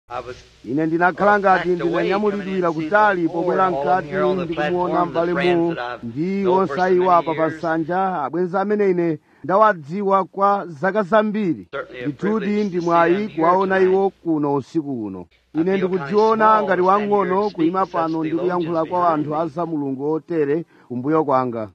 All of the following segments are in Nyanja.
ine ndinakhala ngati ndinanyamulidwira kutali pobwera mkati ndikumuona m'bale mu ndi onse iwo apa pa nsanja abwenzi amene ine ndawadziwa kwa zaka zambiri ndithudi ndi mwayi kuwaona iwo kuno usiku uno ine ndikudziona ngati wang'ono kuyima pano ndi kuyankhula kwa anthu a za mulungu otere kumbuyo kwanga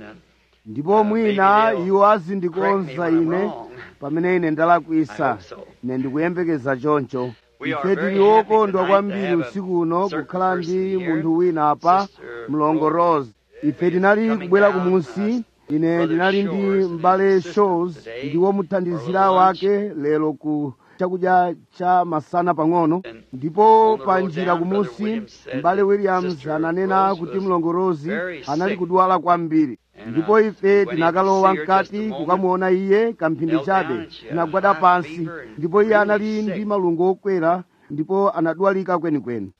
ndipo mwina iwo azindikonza ine pamene ine ndalakwisa ine ndikuyembekeza choncho ife tili wokondwa kwambiri usiku uno kukhala ndi munthu wina apa mlongo rose ife tinali kubwera kumunsi ine ndinali ndi m'bale shows ndi womuthandizira wake lero ku chakudya cha masana pang'ono ndipo pa njira kumunsi m'bale williams ananena kuti mlongo rose anali kudwala kwambiri ndipo ife tinakalowa mkati kukamuona iye kamphindi chabe tinagwada pansi ndipo iye anali ndi malungo okwera ndipo anadwalika kwenikweni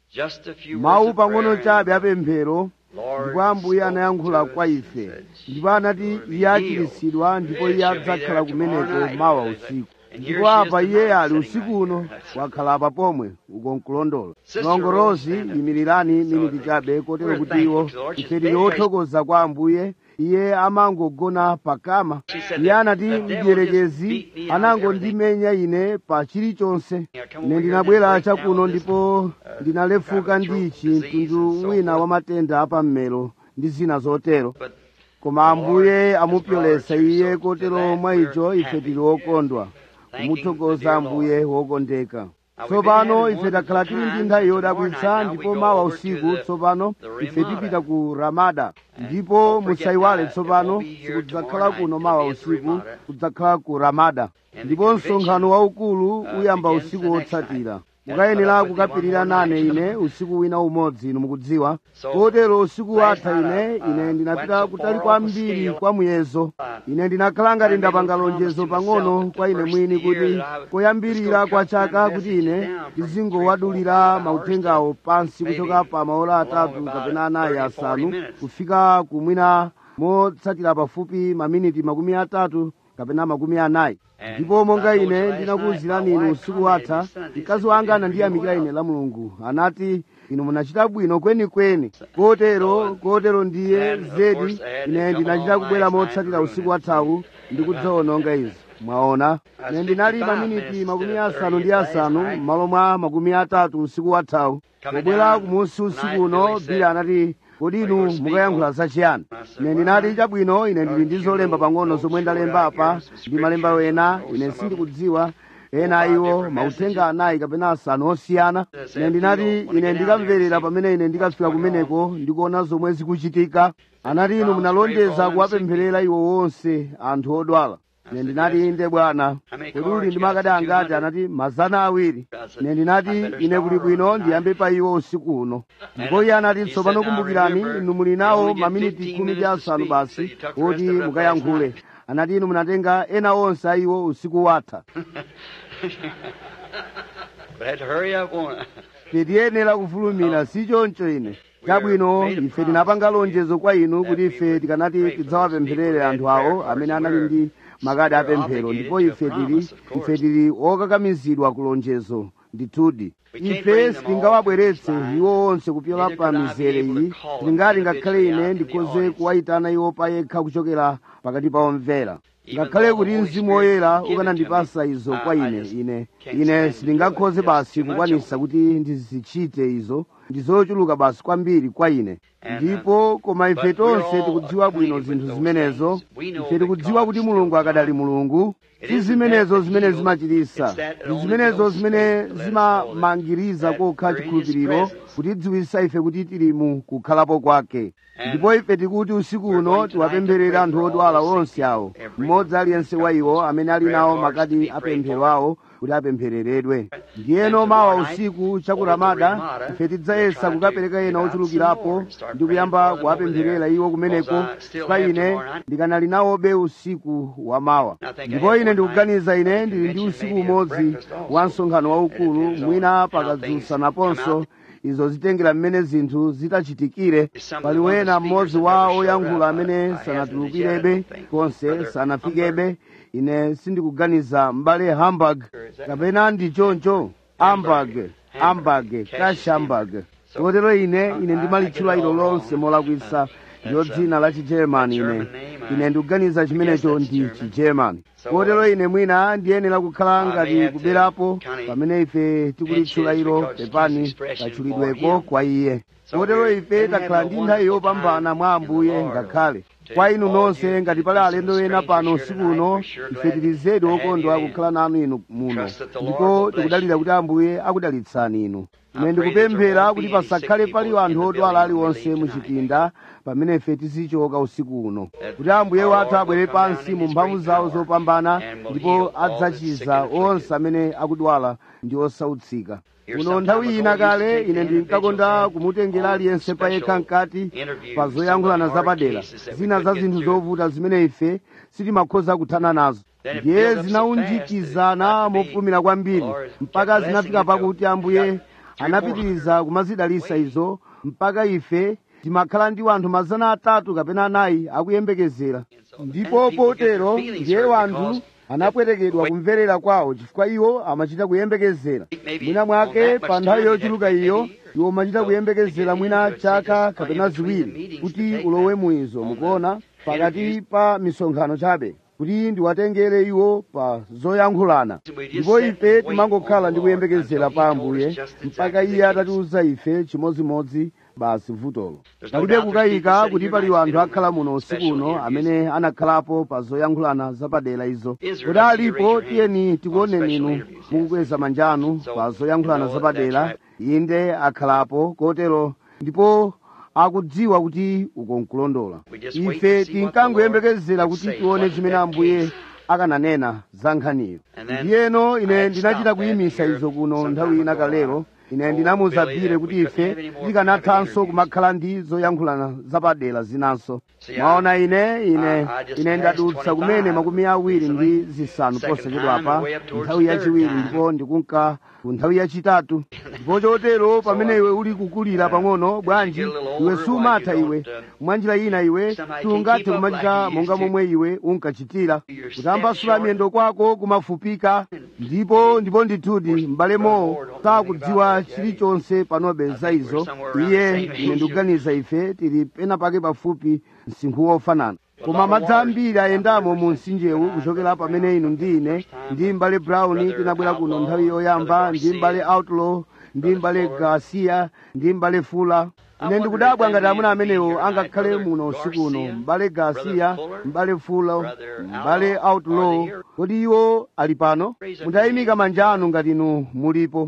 mawu pang'ono chabe apemphero ndipo ambuye anayankhula kwa ife ndipo anati iye achiritsidwa ndipo iye adzakhala kumeneko mawa usiku ndipo apa iye ali usiku uno wakhala apa pomwe uko nkulondola mlongo rose yimirirani miniti chabe kotero kuti iwo ife tili othokoza kwa ambuye iye amangogona pakama iye anati mdierekezi anangondimenya ine pa chilichonse ine ndinabwera chakuno ndipo ndinalefuka ndichi mtundu wina wa matenda apammero ndi zina zotero koma ambuye amupyolesa iye kotero mwa icho ife tili okondwa kumuthokoza ambuye wokondeka tsopano ife takhala tili ndi nthawi yodabwitsa ndipo mawa usiku tsopano ife tipita ku ramada ndipo musayiwale tsopano sikudzakhala kuno mawa usiku kudzakhala ku ramada ndipo msonkhano waukulu uyamba usiku wotsatira mukayenera kukapirira nane ine usiku wina umodzi inu mukudziwa kotero usiku watha ine ine ndinapita kutali kwambiri kwa muyezo ine ndinakhala ngati ndapanga lonjezo pang'ono kwa ine mwini kuti koyambirira kwa chaka kuti ine ndizingowadulira mauthengawo pansi kuchoka pa maola atatu kapena anayi asanu kufika kumwina motsatira pafupi maminiti makumi atatu kapena makumi anayi ndipo monga ine ndinakuwuzirani inu usiku watha mkazi wanga anandiyamikira ine la mulungu anati inu munachita bwino kwenikweni kotero kotero ndiye zedi ine ndinachita kubwera motsatira usiku wathawu ndikudzawononga izi mwaona ine ndinali maminiti makumi asanu ndi asanu m'malo mwa makumi atatu usiku wathawu pobwera kumunsi usiku uno bili anati kodi inu mukayankhula zachiyani ine ndinati chabwino ine ndili ndi zolemba pang'ono zomwe ndalemba apa ndi malemba wena ine sindikudziwa ena iwo mauthenga anayi kapena asanu osiyana ine ndinati ine ndikamverera pamene ine ndikafika kumeneko ndikuona zomwe zikuchitika anati inu munalonjeza kuwapempherera iwo wonse anthu odwala ine ndinati inde bwana kodi uli ndi makadi angati anati mazana awiri ine ndinati ine kuli bwino ndiyambe pa iwo usiku uno ndipo iye anati tsopano kumbukirani inu muli nawo maminiti khumi ndi asanu basi oti mukayankhule anati inu munatenga ena onse a iwo usiku watha tiyenera kufulumira si choncho ine chabwino ife tinapanga lonjezo kwa inu kuti ife tikanati tidzawapempherere anthu awo amene anali ndi makadi apemphero ndipo ife tili ife tili okakamizidwa ku lonjezo ndithudi ife sitingawabweretse iwo onse kupyola pa mizere iyi tingati ngakhale ine ndikhoze kuwayitana iwo payekha kuchokera pakati pa omvera ngakhale kuti mzimu woyera ukanandipasa izo kwa ine ine ine sindingakhoze basi kukwanisa kuti ndizichite izo ndizochuluka basi kwambiri kwa ine ndipo koma ife tonse tikudziwa bwino zinthu zimenezo ife tikudziwa kuti mulungu akadali mulungu si zimenezo zimene zimachitisa ndi zimenezo zimene zimamangiriza kokha chikhulupiriro kutidziwisa ife kuti tili mu kukhalapo kwake ndipo ife tikuti usiku uno tiwapempherere anthu odwala onse awo mmodzi aliyense wa iwo amene ali nawo makadi apemphero awo kuti apemphereredwe ndiyeno mawa usiku chakuramada ife tidzayesa kukapereka ena ochulukirapo ndi kuyamba kuwapempherera iwo kumeneko pa ine ndikanali nawobe usiku wa mawa ndipo ine ndikuganiza ine ndili ndi usiku umodzi wa msonkhano waukulu mwina pakadzusa naponso izo zitengera mmene zinthu zitachitikire pali wena mmodzi wa oyankhula amene sanatulukirebe konse sanafikebe ine sindikuganiza m'bale hamburg kapena ndi choncho hamburg ambage kashambage kotero ine ine ndimalitchula ilo lonse molakwisa ndiyo dzina la chigermani ine ine ndikuganiza chimenecho ndi chigermani kotero ine mwina ndiyenera kukhala ngati kuberapo pamene ife tikulitchula ilo pepani katchulidweko kwa iye kotero ife takhala ndi nthawi yopambana mwa ambuye ngakhale kwa inu nonse ngati pali alendo ena pano usiku uno ife tili zedi okondwa kukhala nanu inu muno ndipo tikudalira kuti ambuye akudalitsani inu ine ndikupemphera kuti pasakhale pali anthu odwala aliwonse muchipinda pamene ife tizichoka usiku uno kuti ambuye wathu abwere pansi mu mphamvu zawo zopambana ndipo adzachiza onse amene akudwala ndi osautsika muno nthawi ina kale ine ndinkakonda kumutengera aliyense payekha mkati pa zoyankhulana zapadera zina za zinthu zovuta zimene ife sitimakhoza kuthana nazo ndiye zinaunjikizana mofulumira kwambiri mpaka zinafika pakuti ambuye anapitiriza kumazidalisa izo mpaka ife timakhala ndi wanthu mazana atatu kapena anayi akuyembekezera ndipo potero ndiye wanthu anapwetekedwa kumverera kwawo chifukwa iwo amachita kuyembekezera mwina mwake pa nthawi yochuluka iyo iwo amachita kuyembekezera mwina chaka kapena ziwiri kuti ulowe muizo mukuona pakati pa misonkhano chabe kuti ndiwatengere iwo pa zoyankhulana ndipo ife timangokhala ndi kuyembekezera pa ambuye mpaka iye atatiuza ife chimodzimodzi basi vutolo palibe kukayika kuti pali anthu akhala muno usiku uno amene anakhalapo pa zoyankhulana zapadera izo kuti alipo tiyeni tikuoneni inu mukukweza manja anu pa zoyankhulana zapadera inde akhalapo kotero ndipo akudziwa kuti uko nkulondola ife tinkangoyembekezera kuti tione chimene ambuye akananena za nkhaniyo ndiyeno ine ndinachita kuyimisa izo kuno nthawi ina kalero ine ndinamuzabire kuti ife tikanathanso kumakhala ndi zoyankhulana zapadera zinanso mwaona ine ine ine ndadutsa kumene makumi awiri ndi zisanu posachedwapa nthawi yachiwiri ndipo ndikunka ku nthawi yachitatu ndipo chotero pamene iwe uli kukulira pang'ono bwanji iwe sumatha iwe mwanjira ina iwe sungathe kumachita monga momwe iwe unkachitira kutambasula miyendo kwako kumafupika ndipo ndipo ndithudi m'bale mowo sakudziwa chilichonse panobe za izo iye ine ndikuganiza ife tili pena pake pafupi msinkhu wofanana koma madzi ambiri ayendamo mu mtsinjewu kuchokera pamene inu ndi ine ndi m'bale brown tinabwera kuno nthawi yoyamba ndi m'bale outlaw ndi m'bale garcia ndi m'bale fula ine ndikudabwa ngati amuna amenewo angakhale muno usiku uno m'bale garcia m'bale fula m'bale outlaw kodi iwo ali pano mutayimika manja anu ngati inu mulipo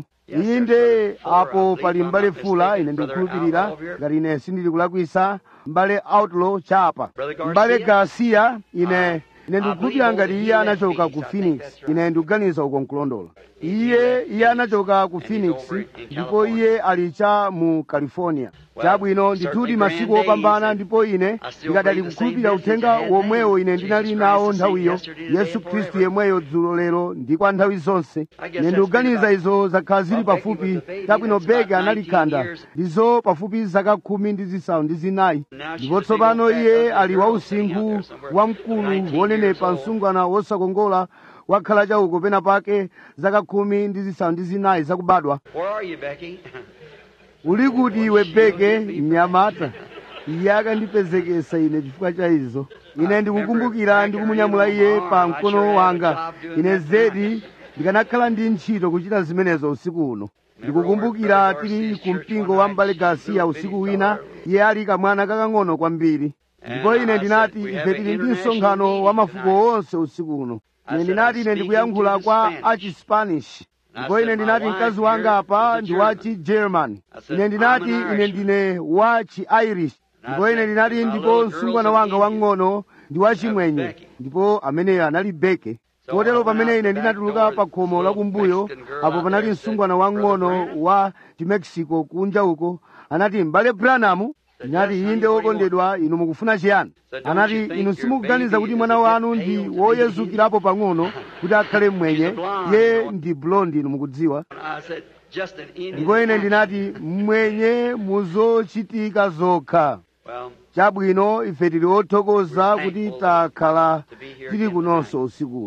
inde apo pali m'bale fula ine ndikukhulupirira ngati ine sindili kulakwisa m'bale outlaw chapa m'bale garcia ine ine ndikukhulupirira ngati iye anachoka ku phoenix ine ndikuganiza uko nkulondola iye iye anachoka ku phoenix ndipo iye ali cha mu california chabwino ndithudi masiku opambana ndipo ine ndikadali kukhulupirira uthenga womwewo ine ndinali nawo nthawiyo yesu khristu yemweyo dzulo lero ndi kwa nthawi zonse ine ndikuganiza izo zakhala zili pafupi chabwino beke analikhanda ndizo pafupi zaka khumi ndi zisanu ndi zinayi ndipo tsopano iye ali wausinkhu wamkulu wonenepa msungwana wosakongola wakhala chauko pena pake zaka khumi ndi zisanu ndi zinayi zakubadwa Where are you, Becky? uli kuti iwe beke mnyamata iye akandipezekesa ine chifukwa cha izo ine ndikukumbukira ndikumunyamula iye pa mkono wanga ine zedi ndikanakhala ndi ntchito kuchita zimenezo usiku uno ndikukumbukira tili ku mpingo wa mbale garcia usiku wina iye ali kamwana kakang'ono kwambiri ndipo ine ndinati ife tili ndi msonkhano wa mafuko onse usiku uno ine ndinati ine ndikuyankhula kwa achispanish ndipo ine ndinati mkazi wanga apa ndi wa chigerman ine ndinati ine ndine wa chi-irish ndipo ine ndinati ndipo msungwana wanga wang'ono ndi wa chimwenye ndipo ameneyo anali beke kotero pamene ine ndinatuluka pa khomo lakumbuyo apo panali msungwana wang'ono wa chimexico kunja uko anati m'bale branamu ndinati inde wokondedwa inu mukufuna chiyani anati inu simukuganiza kuti mwana wanu ndi woyezukirapo pang'ono kuti akhale mmwenye ye ndi blondi inu mukudziwa I said, just an Indian. ndipo ine ndinati mmwenye muzochitika zokha Well, chabwino ife tili othokoza kuti takhala tili kunonso usiku uno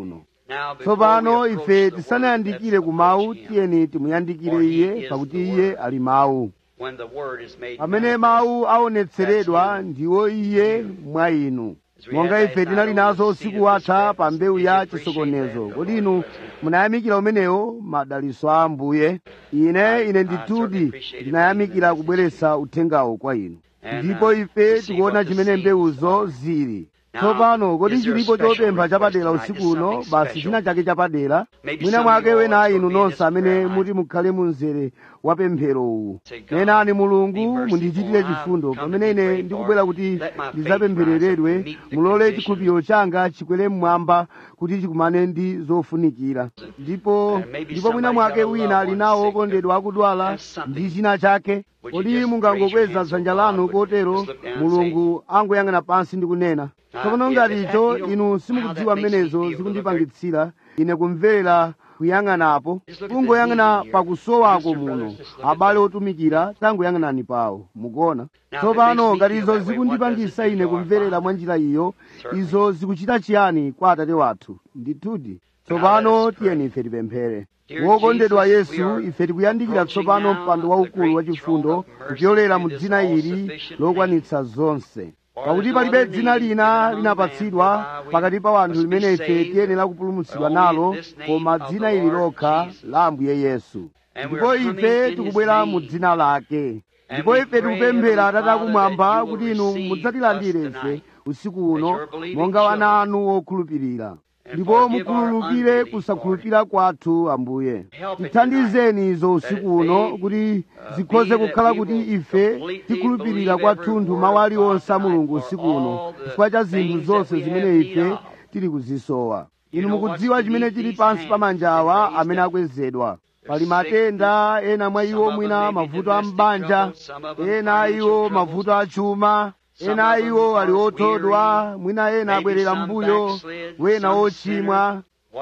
Now, before tsopano we ife approach the word, tisanayandikire let's ku mawu approach him. tiyeni timuyandikire iye pakuti iye ali mawu When the word is made pamene manifest. mawu aonetseredwa ndiwo iye mwa inu monga ife tinali nazo usiku watha pa mbewu ya chisokonezo kodi inu munayamikira umenewo madaliso a ambuye ine ine ndithudi ndinayamikira kubweretsa uthengawo kwa inu ndipo ife tikuona chimene mbewuzo zili tsopano kodi chilipo chopempha chapadera usiku uno basi china chake chapadera mwina mwake wena inu nonse amene muti mukhale mu mzere wa pemphero uwu nenani mulungu mundichitire chifundo pamene ine ndikubwera kuti ndidzapemphereredwe mulole chikhulupiriro changa chikwere mmwamba kuti chikumane ndi zofunikira ndipo ndipo mwina mwake wina ali nawo okondedwa akudwala ndi china chake kodi mungangokweza dzanja lanu kotero mulungu angoyang'ana pansi ndi kunena tsopano ngati icho inu simukudziwa mmenezo zikundipangitsira ine kumverera kuyang'anapo kungoyang'ana pakusowako muno abale otumikira tangoyang'anani pawo mukuona tsopano ngati izo zikundipangisa ine kumverera mwa njira iyo izo zikuchita chiyani kwa atate wathu ndithudi tsopano tiyeni ife tipemphere wokondedwa yesu ife tikuyandikira tsopano mpando waukulu wachifundo kupyolera mu dzina ili lokwanitsa zonse pakuti palibe dzina lina linapatsidwa pakati pa wanthu limene ife tiyenera kupulumutsidwa nalo koma dzina ili lokha la ambuye yesu ndipo ife tikubwera mu dzina lake ndipo ife tikupemphera atate akumwamba kuti inu mudzatilandire ife usiku uno monga wana anu okhulupirira ndipo mukhululukire kusakhulupirira kwathu ambuye tithandizeni izo usiku uno kuti zikhoze kukhala kuti ife tikhulupirira kwathunthu mawu aliwonse a mulungu usiku uno chifukwa cha zinthu zonse zimene ife tili kuzisowa inu mukudziwa chimene chili pansi pa manja awa amene akwezedwa pali matenda ena mwa iwo mwina mavuto a mbanja ena a iwo mavuto a chuma ena a iwo ali othodwa mwina ena abwerera mbuyo wena ochimwa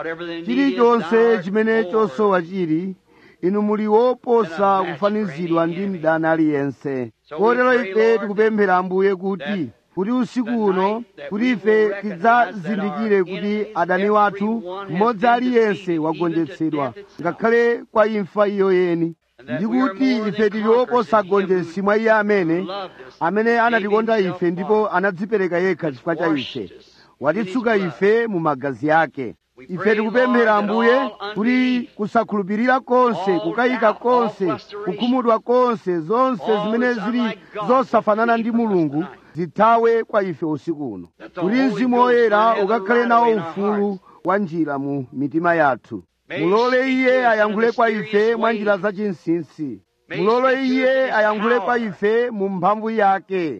chilichonse chimene chosowa chili inu muli woposa kufanizidwa ndi mdani aliyense kotero ife tikupemphera ambuye kuti kuti usiku uno kuti ife tidzazindikire kuti adani wathu mmodzi aliyense wagonjetsedwa ngakhale kwa imfa iyo yeni ndi kuti ife tili oposa agonjetsi mwa iye amene amene anatikonda ife ndipo anadzipereka yekha chifukwa cha ife watitsuka ife mu magazi ake ife tikupemphera ambuye kuti kusakhulupirira konse kukayika konse kukhumudwa konse zonse zimene zili zosafanana ndi mulungu zithawe kwa ife usiku uno kuti mzimu woyera ukakhale nawo ufulu wa njira mu mitima yathu mulole iye ayankhule kwa ife mwa njira zachinsinsi mulole iye ayankhule kwa ife mu mphamvu yake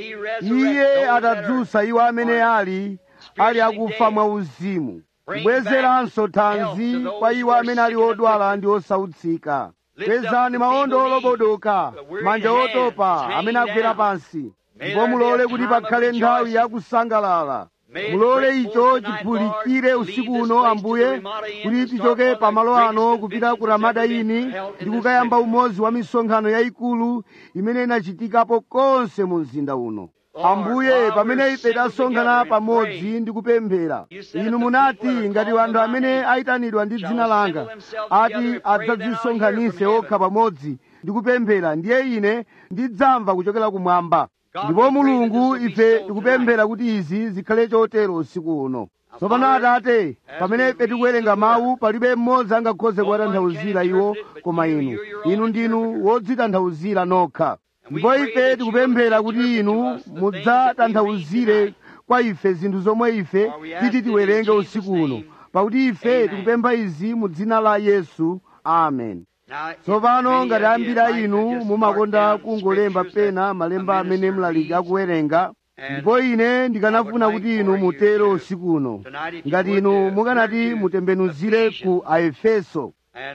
iye atadzutsa iwo amene ali ali akufa mwa uzimu kubwezeranso thanzi kwa iwo amene ali odwala ndi osautsika kwezani maondo olobodoka manja otopa amene agwera pansi ndipo mulole kuti pakhale nthawi yakusangalala mulole icho chiphulikire usiku uno ambuye kuti tichoke pamalo ano kupita ku ramadayini ndi kukayamba umodzi wa misonkhano yayikulu imene inachitikapo konse mu mzinda uno ambuye pamene ife tasonkhana pamodzi ndi kupemphera inu munati ngati wanthu amene ayitanidwa ndi dzina langa ati adzadzisonkhanise okha pamodzi ndi kupemphera ndiye ine ndidzamva kuchokera kumwamba ndipo mulungu ife tikupemphera kuti izi zikhale chotero usiku uno tsopano atate pamene ife tikuwerenga mawu palibe mmodzi angakhoze kuwatanthauzira iwo koma inu inu ndinu wodzitanthauzira nokha ndipo ife tikupemphera kuti inu mudzatanthauzire kwa ife zinthu zomwe ife titi tiwerenge usiku uno pakuti ife tikupempha izi mu dzina la yesu amen tsopano ngati ambiri a inu mumakonda kungolemba pena malemba amene mlaliki akuwerenga ndipo ine ndikanafuna kuti inu mutero usiku uno ngati inu mukanati mutembenuzire ku aefeso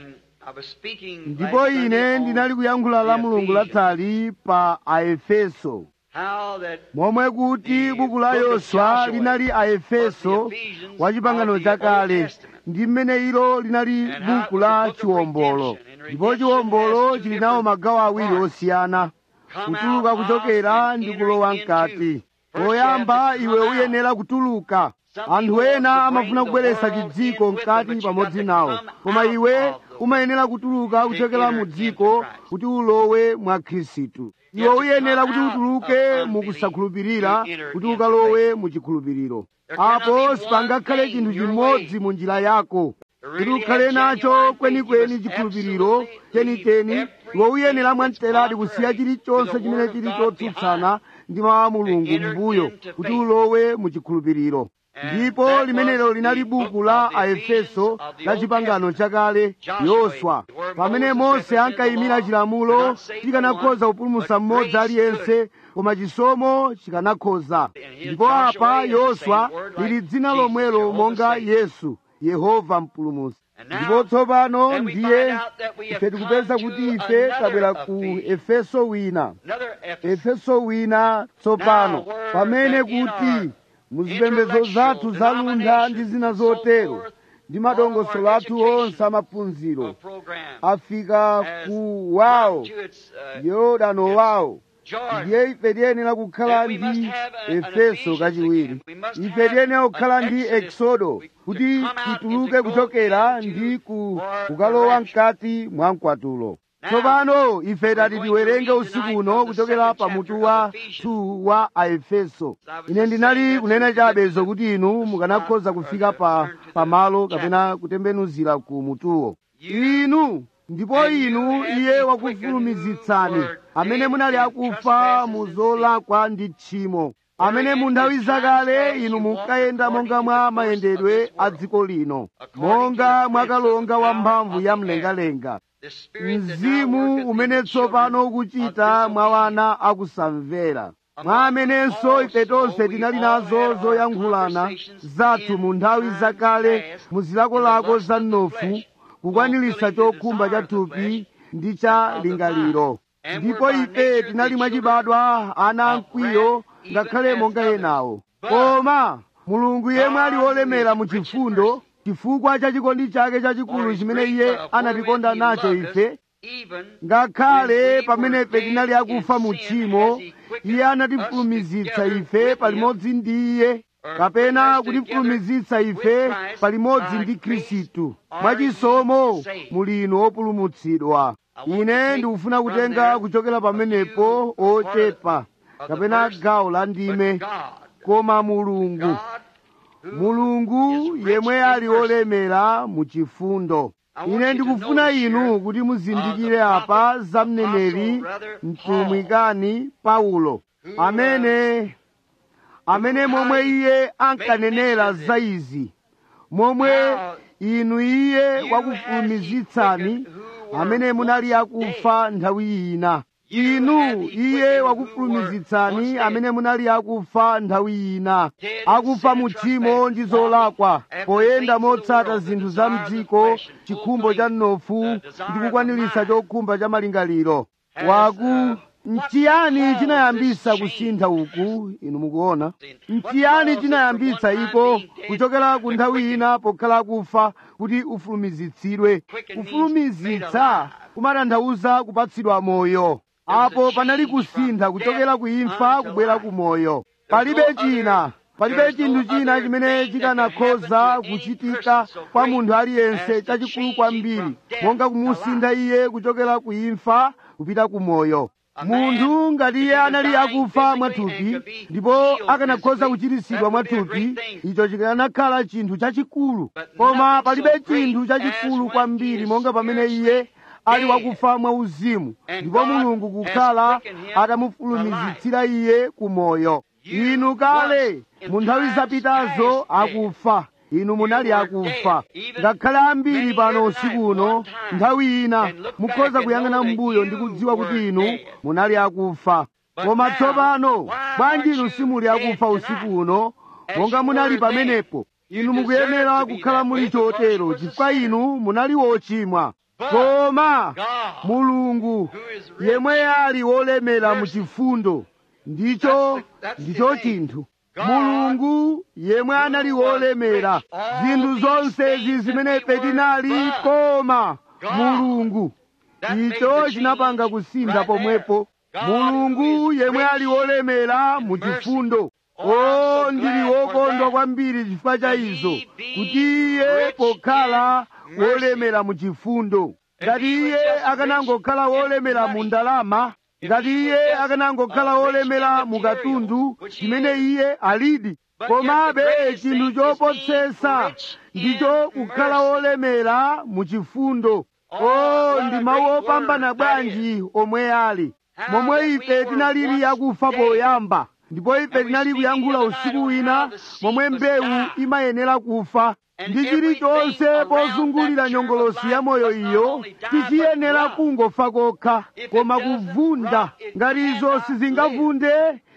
ndipo ine ndinali kuyankhula la mulungu latsali pa aefeso momwe kuti buku la yoswa linali aefeso wa chipangano chakale ndi mmene ilo linali buku la chiwombolo ndipo chiwombolo chili nawo magawo awiri osiyana kutuluka kuchokera ndi kulowa mkati poyamba iwe uyenera kutuluka anthu ena amafuna kubweretsa chidziko mkati pamodzi nawo koma iwe umayenera kutuluka kuchokera mu dziko kuti ulowe mwa khristu iwe uyenera kuti utuluke mu kusakhulupirira kuti ukalowe mu chikhulupiriro apo sipangakhale chinthu chimodzi mu njira yako kuti ukhale nacho kwenikweni chikhulupiriro chenicheni iwe uyenera mwamteradi kusiya chilichonse chimene chili chotsutsana ndi mawu a mulungu mbuyo kuti ulowe mu chikhulupiriro ndipo limenelo linali buku la aefeso la chipangano chakale yoswa pamene mose ankayimira chilamulo chikanakhoza kupulumutsa mmodzi aliyense koma chisomo chikanakhoza ndipo apa yoswa lili dzina lomwelo monga yesu yehova mpulumutsi ndipo tsopano ndiye ife tikupeza kuti ife tabwera ku efeso wina efeso wina tsopano pamene kuti muzipembedzo zathu zaluntha ndi zina zotero ndi madongosolo athu onse amaphunziro afika ku wawo yorodano wawo ndiye ife tiyenera kukhala ndi efeso kachiwiri ife tiyenera kukhala ndi eksodo kuti tituluke kuchokera ndi ku kukalowa mkati mwa mkwatulo tsopano ife tati tiwerenge usiku uno kuchokera pamutu wa 2 wa aefeso ine ndinali kunena chabe zokuti inu mukanakhoza kufika pa pamalo kapena kutembenuzira ku mutuwo inu ndipo inu iye wakufulumizitsani amene munali akufa mu zolakwa ndi tchimo amene mu nthawi zakale inu munkayenda monga mwa mayendedwe a dziko lino monga mwakalonga wamphamvu ya mlengalenga mzimu umene tsopano ukuchita mwa wana akusamvera mwa amenenso ife tonse tinali nazo zoyankhulana zathu mu nthawi zakale mu zilakolako za mnofu kukwaniritsa chokhumba cha thupi ndi cha lingaliro ndipo ife tinali mwachibadwa ana amkwiyo ngakhale monga enawo koma mulungu yemwe ali wolemera mu chifundo chifukwa cha chikondi chake chachikulu chimene iye anatikonda nacho ife ngakhale pamene ife tinali akufa mu tchimo iye anatifulumizitsa ife palimodzi ndi iye kapena kutifulumizitsa ife palimodzi ndi khristu mwachisomo muli inu opulumutsidwa ine ndikufuna kutenga kuchokera pamenepo ochepa kapena gawo la ndime koma mulungu mulungu yemwe ali olemera mu chifundo ine ndikufuna inu kuti muzindikire apa za mneneri mtumwikani paulo amene amene momwe iye ankanenera za izi momwe inu iye wakufulumizitsani amene munali akufa nthawi ina inu iye wakufulumizitsani amene munali akufa nthawi ina akufa mu tchimo ndi zolakwa poyenda motsata zinthu za mdziko chikhumbo cha mnofu ndi kukwaniritsa chokhumba cha malingaliro waku nchiyani chinayambisa kusintha uku inu mukuona nchiyani chinayambitsa iko kuchokera ku nthawi ina pokhala kufa kuti ufulumizitsidwe kufulumizitsa kumatanthauza kupatsidwa moyo apo panali kusintha kuchokera ku imfa kubwera ku moyo palibe china palibe chinthu china chimene chikanakhoza kuchitika kwa munthu aliyense chachikulu kwambiri monga kumusintha iye kuchokera ku imfa kupita ku moyo munthu ngati iye anali akufa mwathupi ndipo akanakhoza kuchiritsidwa mwathupi icho chikanakhala chinthu chachikulu koma palibe chinthu chachikulu kwambiri monga pamene iye ali wakufa mwauzimu ndipo mulungu kukhala atamufulumizitsira iye ku moyo inu kale mu nthawi zapitazo akufa inu munali akufa ngakhale ambiri pano usiku uno nthawi ina mukhoza kuyang'ana m'mbuyo ndi kudziwa kuti inu munali akufa koma tsopano bwanji inu simuli akufa usiku uno monga munali pamenepo inu mukuyenera kukhala muli chotero chifukwa inu munali wochimwa koma mulungu yemwe ali wolemera mu chifundo ndicho ndicho chinthu mulungu yemwe anali wolemera zinthu zonsezi zimene ife tinali koma mulungu icho chinapanga kusintha pomwepo mulungu yemwe ali wolemera mu chifundo o ndili wokondwa kwambiri chifukwa cha izo kuti iye pokhala wolemera mu chifundo ngati iye akanangokhala wolemera mu ndalama ngati iye akanangokhala wolemera mu katundu chimene iye alidi komabe chinthu chopotsesa ndicho kukhala wolemera mu chifundo o ndi mawu opambana bwanji omwe ali momwe ife tinalili akufa poyamba ndipo ife tinali kuyankhula usiku wina momwe mbewu imayenera kufa ndi chilichonse pozungulira nyongolosi ya moyo iyo tichiyenera kungofa kokha koma kuvunda ngati izo sizingavunde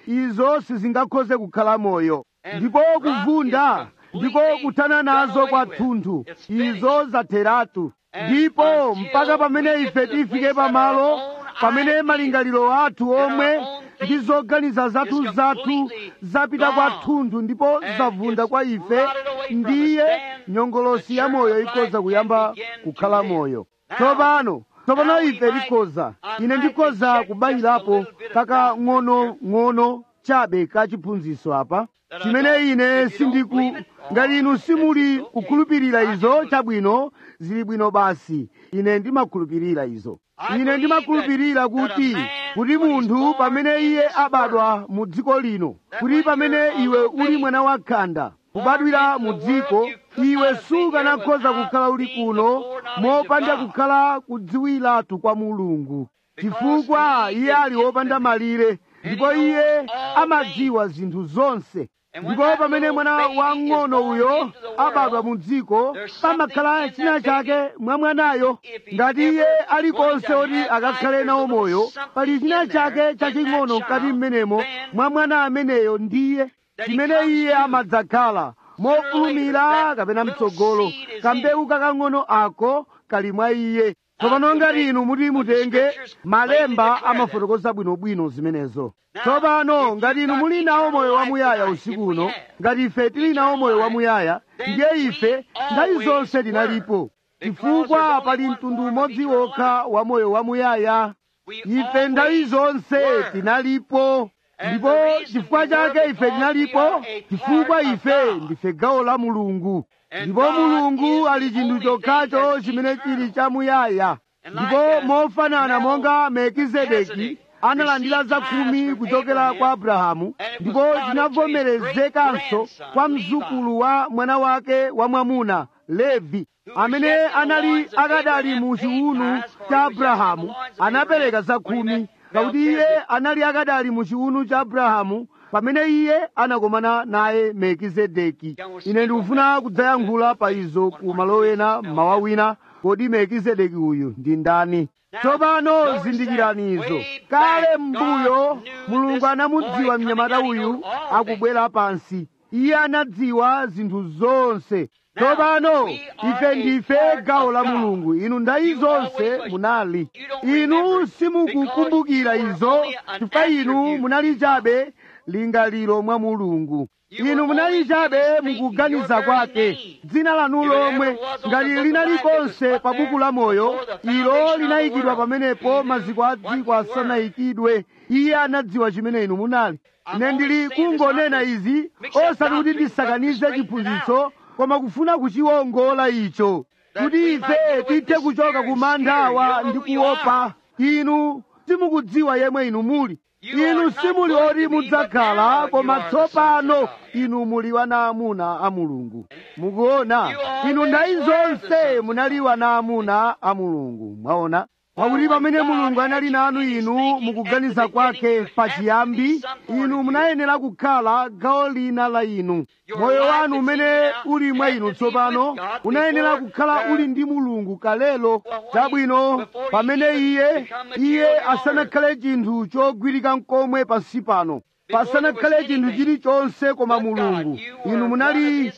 izo sizingakhoze kukhala moyo ndipo kuvunda ndiko kuthana nazo kwathunthu izo zatheratu ndipo mpaka pamene ife tifike pamalo pamene malingaliro athu omwe ndi zoganiza zathu zathu zapita kwathunthu ndipo zavunda kwa ife ndiye nyongolosi ya moyo ikhoza kuyamba kukhala moyo tsopano tsopano ife tikhoza ine ndikhoza kubayirapo kaka ng'ono-ng'ono chabe ka chiphunzitso apa chimene ine sindiku ngati inu simuli kukhulupirira izo chabwino zili bwino basi ine ndimakhulupirira izo ine ndimakhulupirira kuti kuti munthu pamene iye abadwa mu dziko lino kuti pamene iwe uli mwana wakhanda kubadwira mu dziko iwe sukanakhoza kukhala uli kuno mopanda kukhala kudziwiratu kwa mulungu chifukwa iye ali wopanda malire ndipo iye amadziwa zinthu zonse ndipo pamene mwana wang'ono uyo abadwa mu dziko pamakhala china chake mwa mwanayo ngati iye alikonse oti akakhale nawo moyo pali china chake chaching'ono mkati mmenemo mwa mwana ameneyo ndiye chimene iye amadzakhala mofulumira kapena mtsogolo kambewu kakang'ono ako kali mwa iye tsopano ngati inu muti mutenge malemba amafotokoza bwinobwino zimenezo tsopano ngati inu muli nawo moyo wamuyaya usiku uno ngati ife tili nawo moyo wamuyaya ndiye ife nthawi zonse tinalipo chifukwa pali mtundu umodzi wokha wa moyo wamuyaya ife nthawi zonse tinalipo ndipo chifukwa chake ife tinalipo chifukwa ife ndife gawo la mulungu ndipo mulungu ali chinthu chokhacho chimene chili chamuyaya ndipo mofanana monga melkizedeki analandira zakhumi kuchokera kwa abrahamu ndipo chinavomerezekanso kwa mzukulu wa mwana wake wamwamuna levi amene anali akadali mu chiwunu cha abrahamu anapereka zakhumi pakuti iye anali akadali mu chiwunu cha abrahamu pamene iye anakomana naye melkizedeki ine ndikufuna kudzayankhula pa izo ku malo ena mawa wina kodi melkizedeki uyu ndi ndani tsopano zindikirani izo kale m'mbuyo mulungu anamudziwa mnyamata uyu akubwera pansi iye anadziwa zinthu zonse tsopano ife ndife gawo la mulungu inu ndayi zonse munali inu simukukumbukira izo chifukwa inu munali chabe lingaliro mwa mulungu inu munali chabe mukuganiza kwake dzina lanu lomwe ngati linali konse pa buku la moyo ilo linayikidwa pamenepo maziko a dziko asanayikidwe iye anadziwa chimene inu munali ine ndili kungonena izi osati kuti ndisakanize chiphunzitso koma kufuna kuchiwongola icho kuti ife tithe kuchoka ku manthawa ndi kuopa inu simukudziwa yemwe inu muli inu simuli oti mudzakhala koma tsopano inu muli wana amuna a mulungu mukuona inu ndayi zonse munali wana amuna a mulungu mwaona pakuti pamene mulungu anali nanu inu mukuganiza kwake pachiyambi inu munayenera kukhala gawo lina la inu moyo wanu umene uli mwa inu tsopano unayenera kukhala uli ndi mulungu kalelo chabwino pamene iye iye asanakhale chinthu chogwirika mkomwe pansi pano pasanakhale chinthu chilichonse koma mulungu inu munali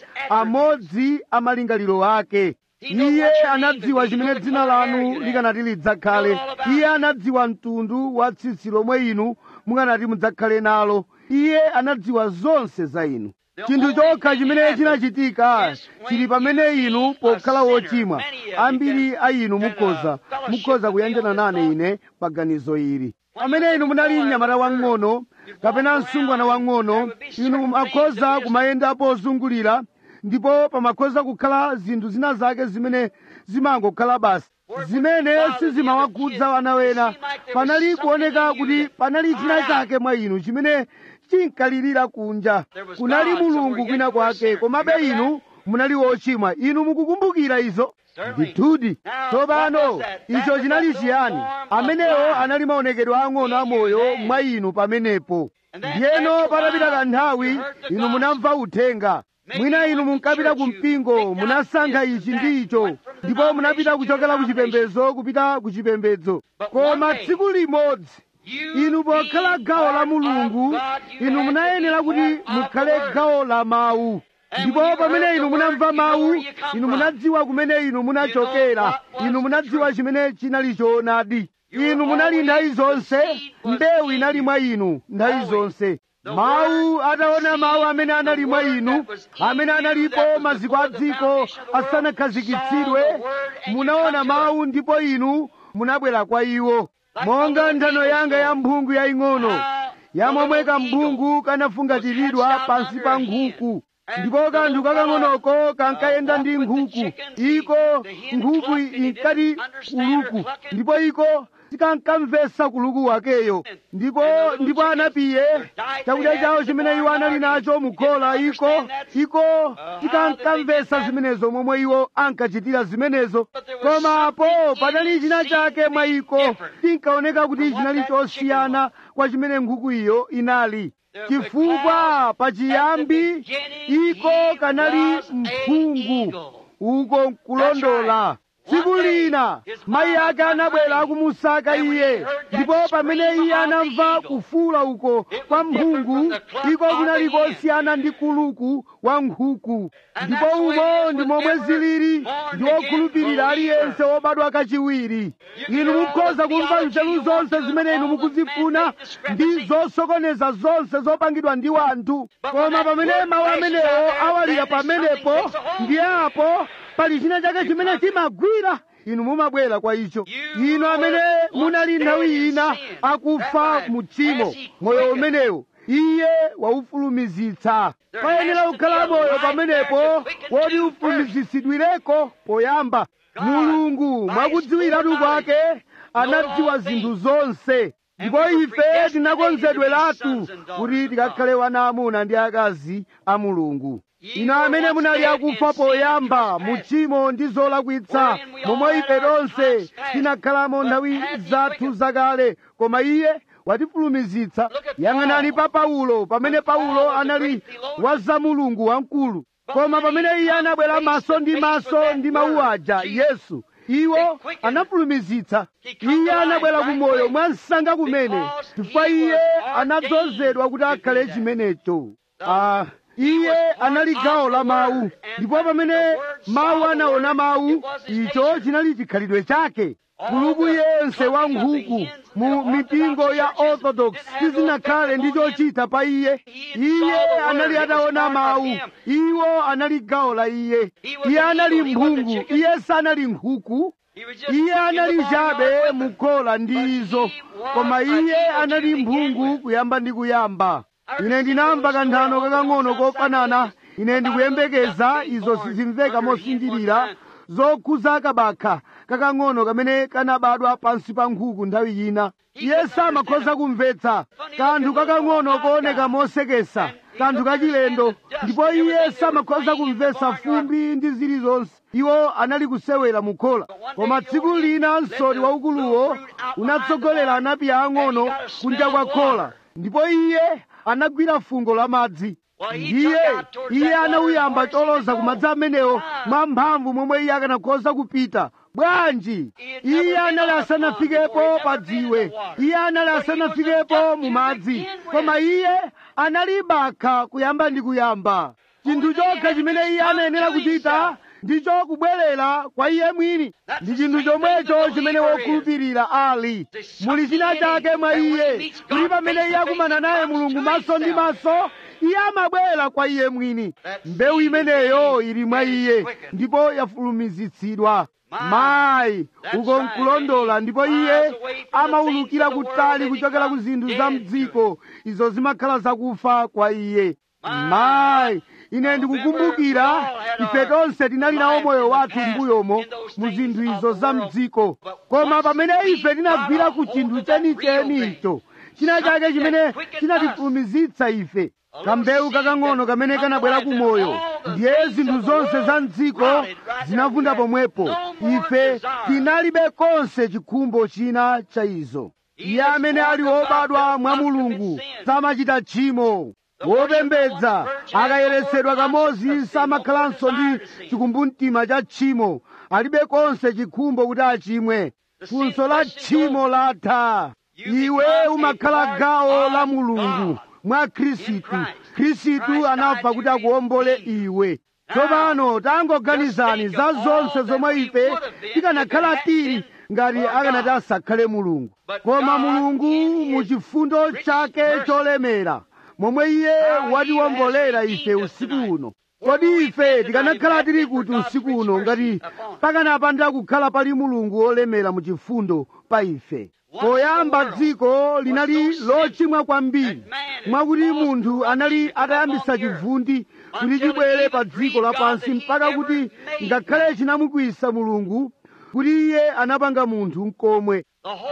amodzi a malingaliro ake iye anadziwa chimene dzina lanu likanati lidzakhale iye anadziwa mtundu wa tsitsi lomwe inu mukanati mudzakhale nalo iye anadziwa zonse za inu chinthu chokha chimene chinachitika chili pamene inu pokhala wochimwa ambiri a inu mukhoza mukhoza kuyanjana nane ine pa ganizo ili pamene inu munali mnyamata wang'ono kapena msungwana wang'ono inu mumakhoza kumayenda pozungulira ndipo pamakhoza kukhala zinthu zina zake zimene zimangokhala basi zimene sizimawakhudza wana wena panali kuoneka kuti panali china chake mwa inu chimene chinkalirira kunja kunali mulungu kwina kwake komabe inu munali wochimwa inu mukukumbukira izo ndithudi tsopano icho chinali chiyani amenewo anali maonekedwe ang'ono amoyo mwa inu pamenepo ndiyeno patapita kanthawi inu munamva uthenga mwina inu munkapita ku mpingo munasankha ichi ndi icho ndipo munapita kuchokera ku chipembedzo kupita ku chipembedzo koma tsiku limodzi inu pokhala gawo la mulungu inu munayenera kuti mukhale gawo la mawu ndipo pamene inu munamva mawu inu munadziwa kumene inu munachokera inu munadziwa chimene chinali choonadi inu munali nthawi zonse mbewu inali mwa inu nthawi zonse mawu ataona mawu amene anali mwa inu amene analipo maziko a dziko asanakhazikitsidwe munaona mawu ndipo inu munabwera kwa iwo monga nthano yanga ya mphungu yaying'ono yamomwe kamphungu kanafungatiridwa pansi pa nkhuku ndipo kanthu kakang'onoko kankayenda ndi nkhuku iko nkhuku inkati kuluku ndipo iko sikankamvesa kuluku wakeyo ndipo ndipo anapiye chakudya chawo chimene iwo anali nacho mukhola iko iko sikankamvesa zimenezo momwe iwo ankachitira zimenezo komapo panali china chake mwa iko tinkaoneka kuti chinali chosiyana kwa chimene nkhuku iyo inali chifukwa pachiyambi iko kanali mphungu uko nkulondola tsiku lina mayi ake anabwera akumusaka iye ndipo pamene iye anamva kufuula uko kwa mphungu iko kunali kosiyana ndi kuluku wa nkhuku ndipo umo ndi momwe zilili ndi wokhulupirira aliyense wobadwa kachiwiri inu mukhoza kumva nzeru zonse zimene inu mukuzifuna ndi zosokoneza zonse zopangidwa ndi wanthu koma pamene mawu amenewo awalira pamenepo ndiye apo pali china chake chimene chimagwira inu mumabwera kwa icho inu amene munali nthawi ina akufa mu tchimo moyo umenewo iye waufulumizitsa payenera kukhala moyo pamenepo woti ufulumizitsidwireko poyamba mulungu mwakudziwiratu kwake anadziwa zinthu zonse ndipo ife tinakonzedweratu kuti tikakhale wana amuna ndi akazi a mulungu inu amene munali akufa poyamba mu tchimo ndi zolakwitsa momwe ife tonse tinakhalamo nthawi zathu zakale koma iye watifulumizitsa yang'anani pa paulo pamene paulo anali wa za mulungu wamkulu koma pamene iye anabwera maso ndi maso ndi mawu aja yesu iwo anafulumizitsa iye anabwera ku moyo mwa msanga kumene chifukwa iye anadzozedwa kuti akhale chimenecho ah, iye anali gawo la mawu ndipo pamene mawu anaona mawu icho chinali chikhalidwe chake kuluku yense wa nkhuku mu mipingo ya orthodox sizinakhale ndi chochita pa iye iye anali ataona mawu iwo anali gawo la iye iye anali mphungu iye sanali nkhuku iye anali chabe mukhola ndi izo koma iye anali mphungu kuyamba ndi kuyamba ine ndinamva kanthano kakang'ono kofanana ine ndikuyembekeza izo sizimveka mosinjirira zokhuza kabakha kakang'ono kamene kanabadwa pansi pa nkhuku nthawi ina iye samakhoza kumvetsa kanthu kakang'ono kooneka mosekesa kanthu kachilendo ndipo iye samakhoza kumvetsa fumbi ndi zilizonse iwo anali kusewera mukhola koma tsiku lina msori waukuluwo unatsogolera anapi ang'ono kunja kwa khola ndipo iye anagwira fungo la madzi ndiye iye anauyamba choloza ku madzi amenewo mwa mphamvu momwe iye akanakhoza kupita bwanji iye anali asanafikepo pa dziwe iye anali asanafikepo mu madzi koma iye anali bakha kuyamba ndi kuyamba chinthu chokha chimene iye anayenera kuchita ndicho kubwerera kwa iye mwini ndi chinthu chomwecho chimene wokhulupirira ali muli china chake mwa iye kuti pamene iye akumana naye mulungu maso ndi maso iye amabwera kwa iye mwini mbewu imeneyo ili mwa iye ndipo yafulumizitsidwa mayi uko nkulondola ndipo iye amawulukira kutali kuchokera ku zinthu za mdziko izo zimakhala zakufa kwa iye mayi ine ndikukumbukira ife tonse tinali nawo moyo wathu mbuyomo mu zinthu izo za mdziko koma pamene ife tinagwira ku chinthu chenicheni icho china chake chimene chinatifulumizitsa ife kambewu kakang'ono kamene kanabwera ku moyo ndiye zinthu zonse za mdziko zinavunda pomwepo ife tinalibe konse chikhumbo china cha izo iye amene ali wobadwa mwa mulungu samachita tchimo wopembedza akayeretsedwa kamodzi samakhalanso ndi chikumbumtima cha tchimo alibe konse chikhumbo kuti achimwe funso la tchimo latha iwe umakhala gawo la mulungu mwa khristu khristu anafa kuti akuwombole iwe tsopano tangoganizani za zonse zomwe ife tikanakhala tili ngati akanati asakhale mulungu koma mulungu mu chifundo chake cholemera momwe iye watiwombolera ife usiku uno kodi ife tikanakhala tili kuti usiku uno ngati pakanapanda kukhala pali mulungu wolemera mu chifundo pa ife poyamba dziko linali lochimwa kwambiri mwakuti munthu anali atayambisa chivundi kuti chibwere pa dziko lapansi mpaka kuti ngakhale chinamukwisa mulungu kuti iye anapanga munthu mkomwe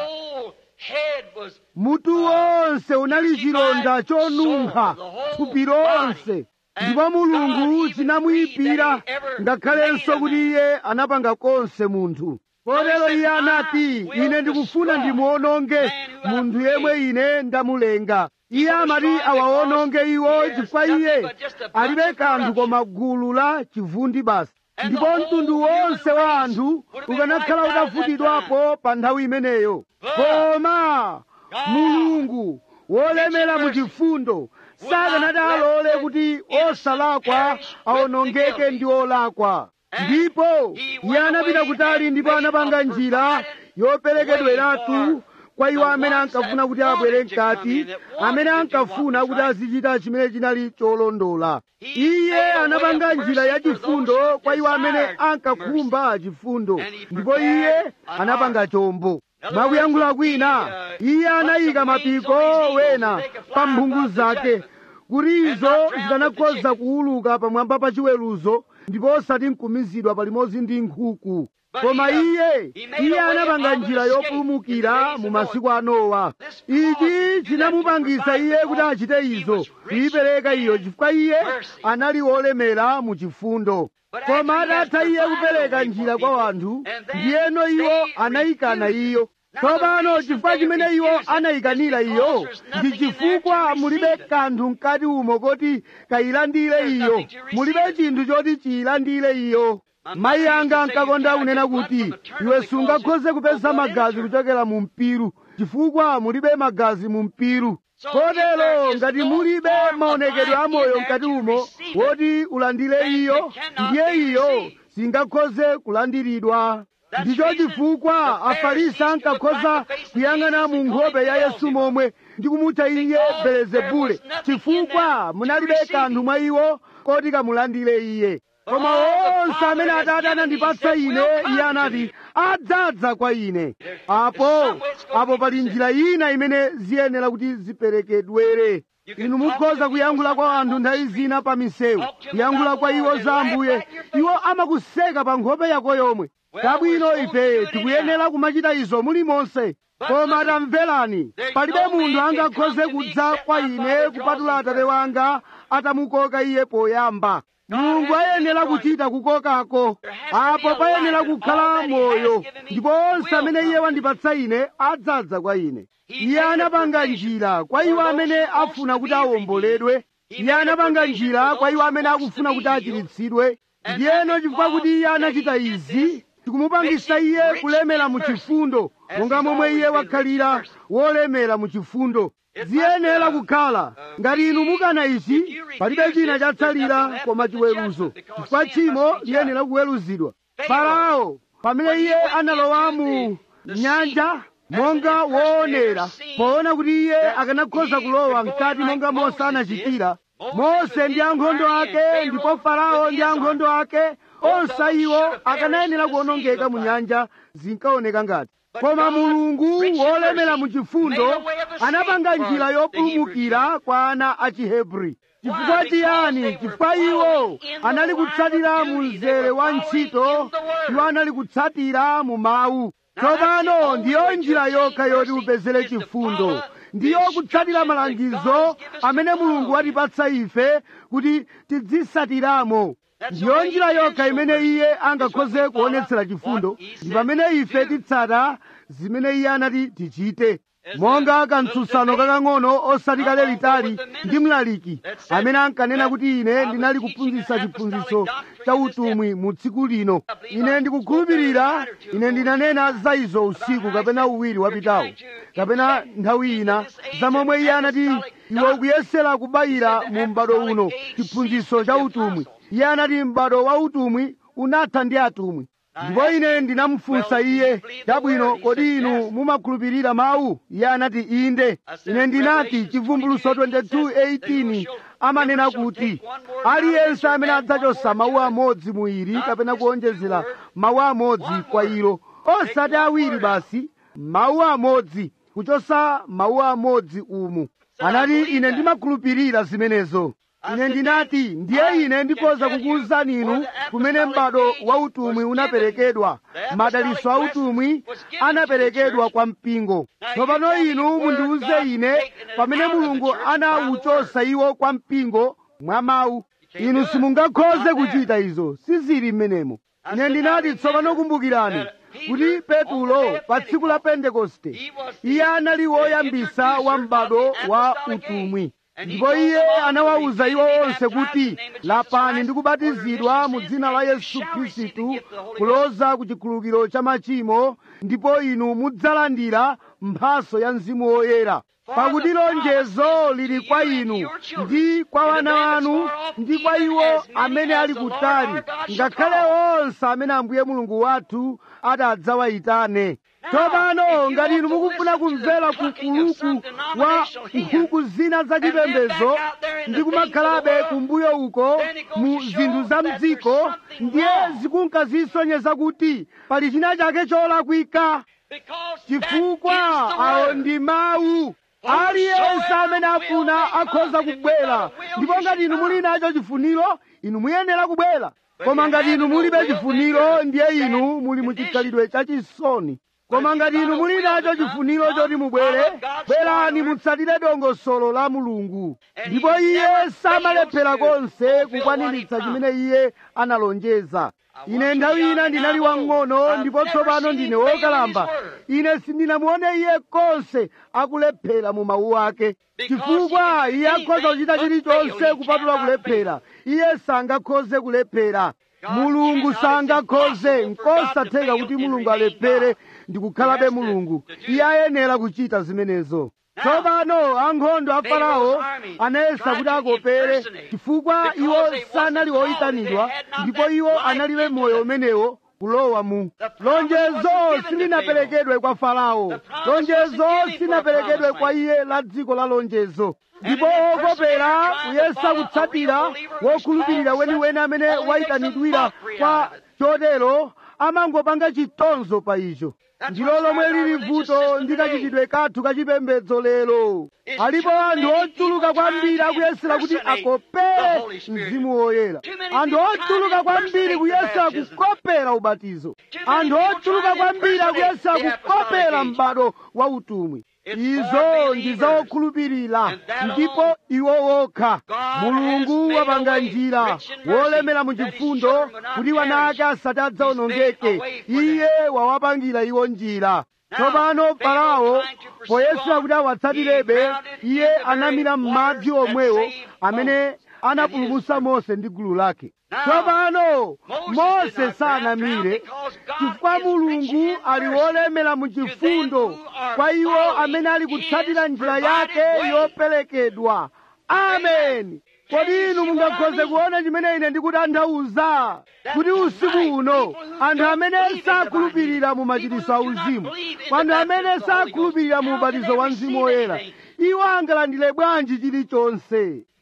mutu wonse unali chilonda chonunkha thupi lonse ndipo mulungu chinamuyipira ngakhalenso kuti iye anapanga konse munthu kotero iye anati ine ndikufuna ndimuononge munthu yemwe ine ndamulenga iye amati awawononge iwo chifukwa iye alibe kanthu koma gulu la chivundi basi ndipo mtundu wonse wa anthu ukanakhala utafutidwapo pa nthawi imeneyo koma mulungu wolemera mu chifundo sakanati alole kuti osalakwa awonongeke ndi olakwa ndipo iye anapita kutali ndipo anapanga njira yoperekedweratu kwa iwo amene ankafuna kuti abwere mkati amene ankafuna kuti azichita chimene chinali cholondola iye anapanga njira yachifundo kwa iwo amene ankakhumba chifundo ndipo iye anapanga chombo mwakuyankhula kwina iye anayika mapiko wena pa mphungu zake kuti izo zikanakhoza kuwuluka pamwamba pa chiweruzo ndipo osati nkumizidwa palimodzi ndi nkhuku koma iye iye anapanga njira yopulumukira mu masiku a nowa ichi chinamupangisa iye kuti achite izo kuyipereka iyo chifukwa iye anali wolemera mu chifundo koma atatha iye kupereka njira kwa wanthu ndiyeno iwo anayikana iyo tsopano chifukwa chimene iwo anayikanira iyo ndi chifukwa mulibe kanthu mkati umo koti kayilandire iyo mulibe chinthu choti chiyilandire iyo mayi anga ankakonda kunena kuti iwe sungakhoze kupeza magazi kuchokera mu mpiru chifukwa mulibe magazi mu mpiru kotero ngati mulibe maonekedwe amoyo mkati umo woti ulandire iyo ndiye iyo singakhoze kulandiridwa ndicho chifukwa afarisi ankakhoza kuyang'ana mu nkhope ya yesu momwe ndi kumutcha iye belezebule chifukwa munalibe kanthu mwa iwo koti kamulandire iye koma onse amene atate anandipatsa ine iye anati adzadza kwa ine apo apo pali njira ina imene ziyenera kuti ziperekedwere inu mukhoza kuyankhula kwa anthu nthawi zina pa misewu kuyankhula kwa iwo za ambuye iwo amakuseka pa nkhope yako yomwe kabwino ife tikuyenera kumachita izo mulimonse koma tamverani palibe munthu angakhoze kudza kwa ine kupatula atate wanga atamukoka iye poyamba mulungu ayenera kuchita kukokako apo payenera kukhala moyo ndipo onse amene iye wandipatsa ine adzadza kwa ine iye anapanga njira kwa iwo amene afuna kuti awomboledwe iye anapanga njira kwa iwo amene akufuna kuti achiritsidwe ndiyeno chifukwa kuti iye anachita izi tikumupangisa iye kulemera mu chifundo monga momwe iye wakhalira wolemera mu chifundo ziyenera kukhala ngati inu mukana ichi palibe china chatsalira koma chiweruzo chifukwa tchimo liyenera kuweruzidwa farao pamene iye analowa mu nyanja monga woonera poona kuti iye akanakhoza kulowa mkati monga mose anachitira mose ndi ankhondo ake ndipo farao ndi ankhondo ake onse iwo akanayenera kuwonongeka mu nyanja zinkaoneka ngati koma mulungu wolemera mu chifundo anapanga njira yopulumukira kwa ana a chihebri chifukwa chiyani chifukwa iwo anali kutsatira mu mzere wa ntchito iwo anali kutsatira mu mawu tsopano ndiyo njira yokha yoti upezere chifundo ndiyo kutsatira malangizo amene mulungu watipatsa ife kuti tidzisatiramo ndiyo njira yokha imene iye angakhoze kuonetsera chifundo ndi pamene ife titsata zimene iye anati tichite monga kantsutsano kakang'ono osati kale litali ndi mlaliki amene ankanena kuti ine ndinali kuphunzitsa chiphunzitso cha utumwi mu tsiku lino ine ndikukhulupirira ine ndinanena za izo usiku kapena uwiri wapitawo kapena nthawi ina za momwe iye anati iwe ukuyesera kubayira mu m'bado uno chiphunzitso cha utumwi iye anati m'bado wa utumwi unatha ndi atumwi ndipo ine ndinamufunsa iye chabwino kodi inu mumakhulupirira mawu iye anati inde ine ndinati chivumbuluso 22:18 amanena kuti aliyense amene adzachosa mawu amodzi mu ili kapena kuonjezera mawu amodzi kwa ilo osati awiri basi mawu amodzi kuchosa mawu amodzi umu anati ine ndimakhulupirira zimenezo ine ndinati ndiye ine ndikhoza kukuwuzani inu kumene m'bado wa utumwi unaperekedwa madaliso a utumwi anaperekedwa kwa mpingo tsopano inu mundiwuze ine pamene mulungu anawuchosa iwo kwa mpingo mwa mawu inu simungakhoze kuchita izo sizili m'menemo ine ndinati tsopano kumbukirani kuti petulo pa tsiku la pentekoste iye anali woyambisa wa m'bado wa utumwi ndipo iye anawawuza iwo onse kuti lapani ndi kubatizidwa mu dzina la yesu khristu kuloza ku chikhululukiro cha machimo ndipo inu mudzalandira mphaso ya mzimu woyera pakuti lonjezo lili kwa inu ndi kwa wana wanu ndi kwa iwo amene ali kutali ngakhale onse amene ambuye mulungu wathu adzawayitane tsopano ngati inu mukufuna kumvera kukuluku wa nkhuku zina zachipembedzo ndi kumakhalabe kumbuyo uko mu zinthu za mdziko ndiye zikunkazisonyeza kuti pali china chake cholakwika chifukwa awo ndi mawu aliyense amene afuna akhoza kubwera ndipo ngati inu muli nacho chifuniro inu muyenera kubwera koma ngati inu mulibe chifuniro ndiye inu muli muchikhalidwe chachisoni koma ngati inu muli nacho chifuniro choti mubwere bwerani mutsatire dongosolo la mulungu ndipo iye samalephera konse kukwaniritsa chimene iye analonjeza ine nthawi ina ndinali wang'ono ndipo tsopano ndine wokalamba ine sindinamuone iye konse akulephera mu mawu ake chifukwa iye akhoza kuchita chilichonse kupatula kulephera iye sangakhoze kulephera mulungu sangakhoze nkosatheka kuti mulungu alephere ndi kukhalabe mulungu iye ayenera kuchita zimenezo tsopano ankhondo a farao anayesa kuti akopere chifukwa iwo sanali oyitanidwa ndipo iwo analibe moyo umenewo kulowa mu lonjezo silinaperekedwe kwa farao lonjezo silinaperekedwe kwa iye la dziko la lonjezo ndipo okopera kuyesa kutsatira wokhulupirira weniweni amene wayitanidwira kwa chotero amangopanga chitonzo pa icho ndilo lomwe lili vuto ndi kachitidwe kathu kachipembedzo lero alipo anthu ochuluka kwambiri akuyesera kuti akopere mzimu woyera anthu ochuluka kwambiri kuyesera kukopera ubatizo anthu ochuluka kwambiri akuyesera kukopera m'bado wa utumwi izo ndi zawokhulupirira ndipo iwo wokha mulungu wapanga njira wolemera mu chifundo kuti wana ake asati adzawonongeke iye wawapangira iwo njira tsopano farao poyesera kuti awatsatirebe iye anamira m'madzi omwewo amene anapulumutsa mose ndi gulu lake tsopano mose sanamire chifukwa mulungu ali wolemera mu chifundo kwa iwo amene ali kutsatira njira yake yoperekedwa ameni kodi inu mungakhoze kuona chimene ine ndikutanthauza kuti usiku uno anthu amene sakhulupirira mu machitiso a uzimu anthu amene sakhulupirira mu ubatizo wa mzimu woyera iwo angalandire bwanji chilichonse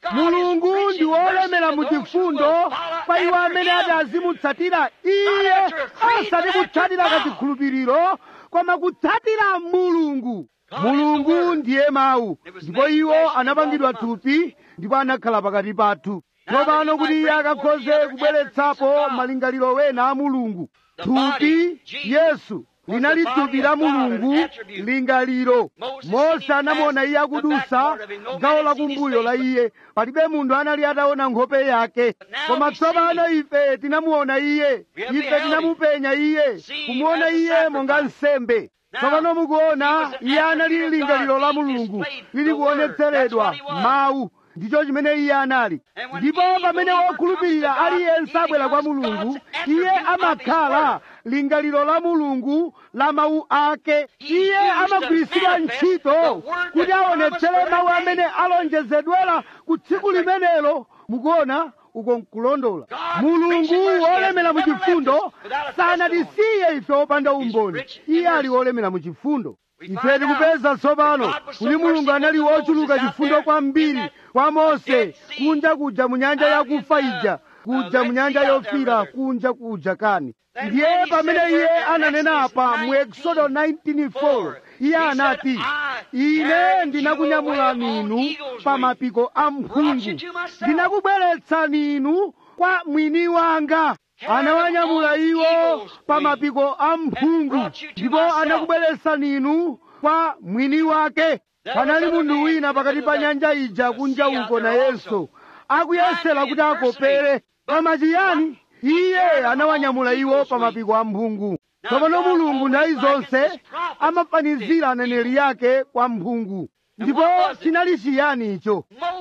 mulungu ndi wolemera mu chifundo kwa iwo amene ati azimutsatira iye osati kutsatira kachikhulupiriro koma kutsatira mulungu mulungu ndiye mawu ndipo iwo anapangidwa thupi ndipo anakhala pakati pathu tsopano kuti iye akakhoze kubweretsapo malingaliro wena a mulungu thupi yesu linali thupi la mulungu lingaliro mose anamuona iye akudusa gawo lakumbuyo la iye palibe munthu anali ataona nkhope yake koma tsopano ife tinamuona iye ife tinamupenya iye kumuona iye monga nsembe tsopano mukuona iye anali lingaliro la mulungu lili kuonetseredwa mawu ndicho chimene iye anali ndipo pamene wokhulupirira aliyense abwera kwa mulungu iye amakhala lingaliro la mulungu la mawu ake iye amagwiritsidwa ntchito kuti aonetsere mawu amene alonjezedwera ku tsiku limenelo mukuona uko nkulondola mulungu wolemera mu chifundo sanatisiye ife opanda umboni iye ali wolemera mu chifundo ife tikupeza tsopano kuti mulungu anali wochuluka chifundo kwambiri kwa mose kunja kuja mu nyanja yakufa ija kuja mu nyanja yofira kunja kuja kani ndiye pamene iye ananena apa mu exodo 19:4 iye anati ine ndinakunyamulani inu pa mapiko a mphungu ndinakubweretsani inu kwa mwini wanga anawanyamula iwo pa mapiko a mphungu ndipo anakubweretsani inu kwa mwini wake panali munthu wina pakati pa nyanja ija kunja uko nayenso akuyesera kuti akopere koma chiyani iye anawanyamula iwo pa mapiko a mphungu tsopano mulungu nthawi zonse amafanizira aneneri yake kwa mphungu ndipo chinali chiyani icho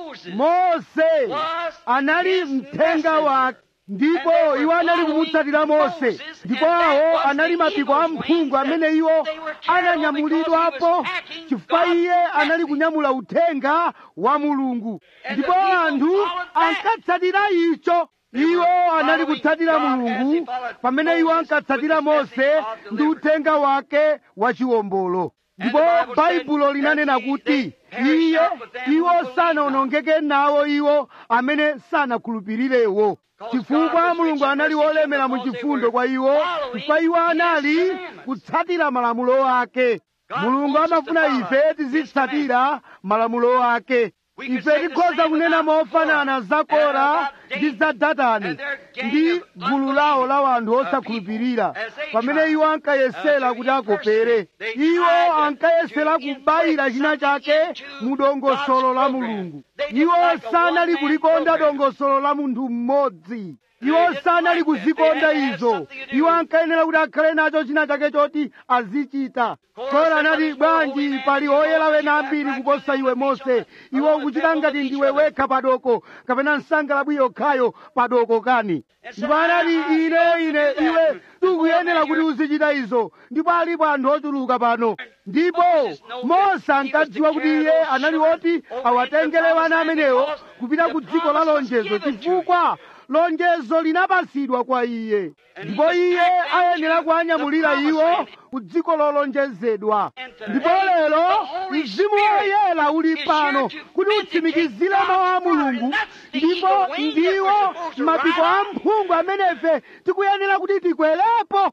mose anali mthenga wake ndipo iwo anali kumutsatira mose ndipo awo anali mapiko a mphungu amene iwo ananyamulidwapo chifukwa iye anali kunyamula uthenga wa mulungu ndipo anthu ankatsatira icho iwo anali kutsatira mulungu pamene iwo ankatsatira mose ndi uthenga wake wa chiwombolo ndipo baibulo linanena kuti iye iwo sanaonongeke nawo iwo amene sanakhulupirirewo chifukwa mulungu anali wolemera mu chifundo kwa iwo chifukwa iwo anali kutsatira malamulo ake mulungu amafuna ife tizitsatira malamulo ake ife tikhoza kunena mofanana za kora ndi za datani ndi gulu lawo la anthu osakhulupirira pamene iwo ankayesera kuti akopere iwo ankayesera kubayira china chake mu dongosolo la mulungu iwo sanali kulikonda dongosolo la munthu mmodzi iwo sanali kuzikonda izo iwo ankayenera kuti akhale nacho china chake choti azichita kora anati bwanji pali oyera wena ambiri kuposa iwe mose iwe ukuchita ngati ndiwe wekha padoko kapena msangalabwi yokhayo padoko kani ndipo anati ine ine iwe tikuyenera kuti uzichita izo ndipo alipo anthu ochuluka pano ndipo mose ankadziwa kuti iye anali woti awatengere wana amenewo kupita ku dziko la lonjezo chifukwa lonjezo linapasidwa kwa iye ndipo iye ayenera kuanyamulira iwo ku dziko lolonjezedwa ndipo lero mzimu woyera uli pano kuti utsimikizire mawu a mulungu ndipo ndiwo mapiko a mphungu amenefe tikuyenera kuti tikwerepo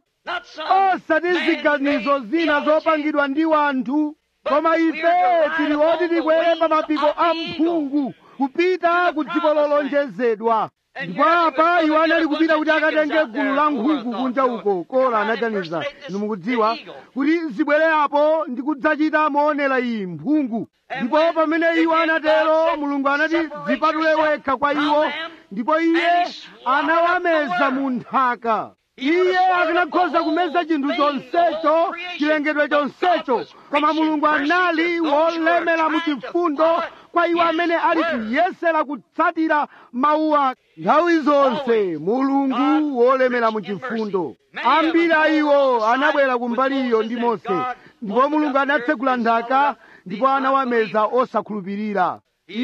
osati ziganizo zina zopangidwa ndi wanthu koma ife tili oti tikwere pa mapiko a mphungu kupita ku dziko lolonjezedwa ndipo apa iwo anali kupita kuti akatenge gulu la nkhuku kunja uko kora anaganiza inu mukudziwa kuti zibwere apo ndi kudzachita moonera iyi mphungu ndipo pamene iwo anatero mulungu anati zipatule wekha kwa iwo ndipo iye anawameza mu nthaka iye akanakhoza kumeza chinthu chonsecho chilengedwe chonsecho koma mulungu anali wolemera mu chifundo kwa iwo amene ali kuyesera kutsatira mawu ake nthawi zonse mulungu wolemera mu chifundo ambiri a iwo anabwera kumbali iyo ndi mose ndipo mulungu anatsegula nthaka ndipo anawameza osakhulupirira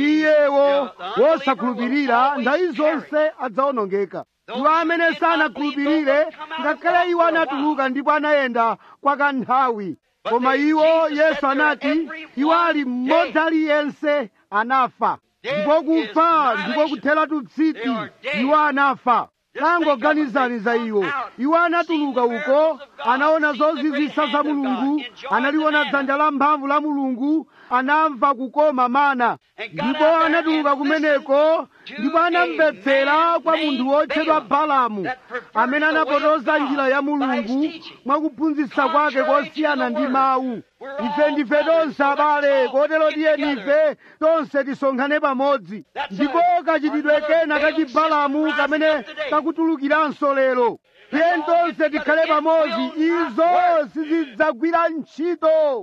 iyewo wosakhulupirira nthawi zonse adzawonongeka iwo amene sanakhulupirire ngakhale iwo anatuluka ndipo anayenda kwa kanthawi koma iwo yesu anati iwo ali mmodzi aliyense anafa ndipo kufa ndiko kutheratu tsitsi iwo anafa tangoganizani za iwo iwo anatuluka uko anaona zozizwisa za mulungu analiona dzanja la mphamvu la mulungu anamva kukoma mana ndipo anatuluka kumeneko ndipo anamvetsera kwa munthu wotchedwa balamu amene anapotoza njira ya mulungu mwakuphunzitsa kwake kosiyana ndi mawu ife ndife tonse abale kotero tiyeni ife tonse tisonkhane pamodzi ndipo kachitidwe kena kachibalamu kamene kakutulukiranso lero tiyeni tonse tikhale pamodzi izo sizidzagwira ntchito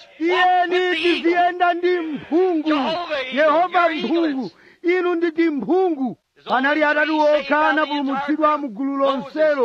tiyeni tiziyenda ndi mphungu yehova mphungu inu nditi mphungu panali atatu okha anapulumutsidwa mu gulu lonselo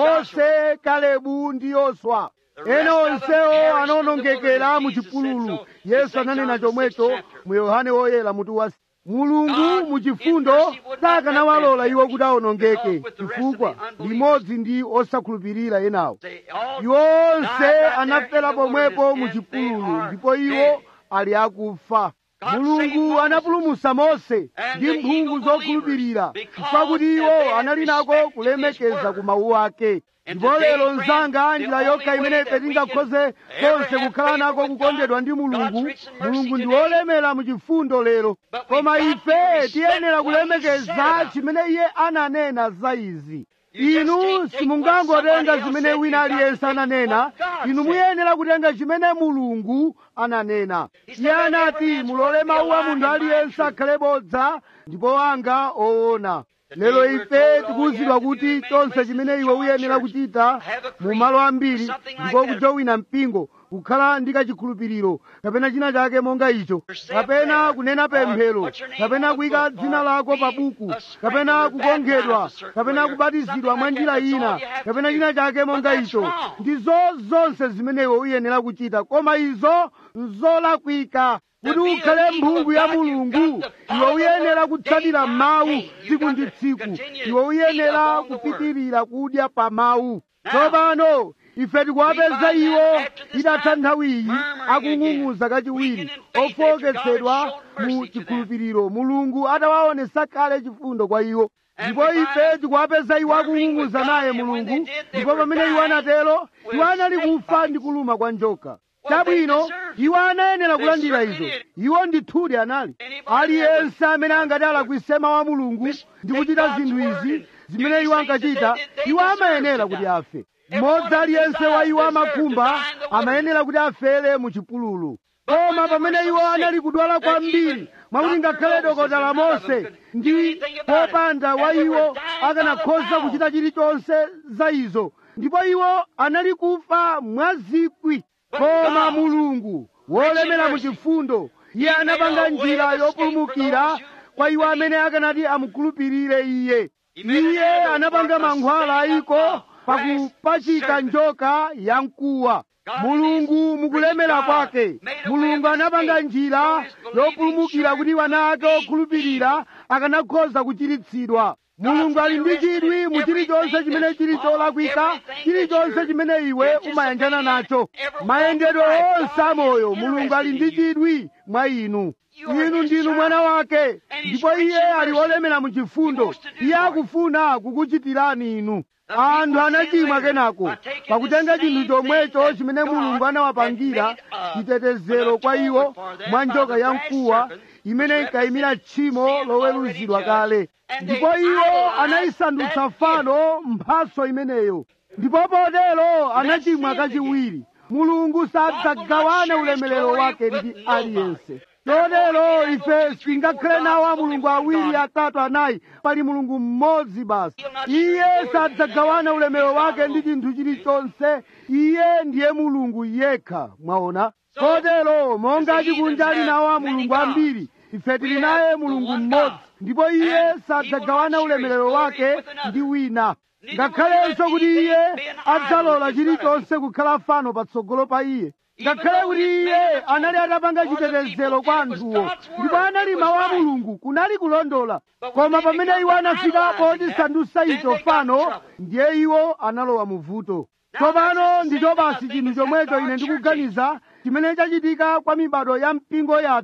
mose kalebu ndi yoswa ena onsewo anawonongekera mu chipululu yesu ananena chomwecho mu yohane woyera mutu wa mulungu mu chifundo sakanawalola iwo kuti awonongeke chifukwa limodzi ndi osakhulupirira enawo iwo onse anafera pomwepo mu chipululu ndipo iwo ali akufa mulungu anapulumutsa mose ndi mphungu zokhulupirira pakuti iwo anali nako kulemekeza ku mawu ake ndipo lero mzanga njira yokha imene ife tingakhoze konse kukhala nako kukondedwa ndi mulungu mulungu ndi wolemera mu chifundo lero koma ife tiyenera kulemekeza chimene iye ananena za izi inu simungangotenga zimene wina aliyense ananena inu muyenera kutenga chimene mulungu ananena iye anati mulole mawu a munthu aliyense akhale bodza ndipo anga oona lero ife tikuwuzidwa kuti chonse chimene iwe uyenera kuchita mu malo ambiri ndiko kujowina mpingo kukhala ndi kachikhulupiriro kapena china chake monga icho kapena kunena pemphero kapena kuyika dzina lako pa buku kapena kukonkhedwa kapena kubatizidwa mwa njira ina kapena china chake monga icho ndizo zonse zimene iwe uyenera kuchita koma izo nzolakwika kuti ukhale mphungu ya mulungu iwe uyenera kutsatira mawu tsiku ndi tsiku iwe uyenera kupitirira kudya pa mawu tsopano ife tikuwapeza iwo idatha nthawi iyi akung'ung'uza kachiwiri ofowoketsedwa mu chikhulupiriro mulungu atawaonesa kale chifundo kwa iwo ndipo ife tikuwapeza iwo akung'ung'uza naye mulungu ndipo pamene iwo anatero iwo anali kufa ndi kuluma kwa njoka chabwino iwo anayenera kulandira izo iwo ndithudi anali aliyense amene angati alakwise mawu a mulungu ndi kuchita zinthu izi zimene iwo ankachita iwo amayenera kuti afe mmodzi aliyense wa iwo amakhumba amayenera kuti afere mu chipululu koma pamene iwo anali kudwala kwambiri mwakuti ngakhale dokotala mose ndi popanda wa iwo akanakhoza kuchita chilichonse za izo ndipo iwo anali kufa mwazikwi koma mulungu wolemera mu chifundo iye anapanga njira yopulumukira kwa iwo amene akanati amukhulupirire iye iye anapanga mankhwala ayiko pakupachika njoka yamkuwa mulungu mukulemera kwake mulungu anapanga njira yopulumukira kuti wana ake okhulupirira akanakhoza kuchiritsidwa mulungu ali ndi chidwi mu chilichonse chimene chili cholakwika chilichonse chimene iwe umayanjana nacho mayendedwe onse amoyo mulungu ali ndi chidwi mwa inu inu ndinu mwana wake ndipo iye ali wolemera mu chifundo iye akufuna kukuchitirani inu anthu anachimwa kenako pakutenga chinthu chomwecho chimene mulungu anawapangira chitetezero kwa iwo mwa njoka yamkuwa imene inkayimira tchimo loweruzidwa kale ndipo iwo anayisandutsa fano mphaso imeneyo ndipo potero anachimwa kachiwiri mulungu sadzagawana ulemerero wake ndi aliyense chotero ife singakhale nawo a mulungu awiri atatu anayi pali mulungu mmodzi basi iye sadzagawana ulemerero wake ndi chinthu chilichonse iye ndiye mulungu yekha mwaona kotero monga chikunja ali nawo a mulungu ambiri ife tili naye mulungu mmodzi ndipo iye sadzagawana ulemerero wake ndi wina ngakhalenso kuti iye adzalola chilichonse kukhala fano patsogolo pa iye ngakhale kuti iye anali atapanga chitetezero kwa anthuwo ndipo anali mawu a mulungu kunali kulondola koma pamene iwo anafika potisandutsa icho fano ndiye iwo analowa mu vuto tsopano ndicho basi chinthu chomwecho ine ndikuganiza chimene chachitika kwa mibado ya mpingo yathu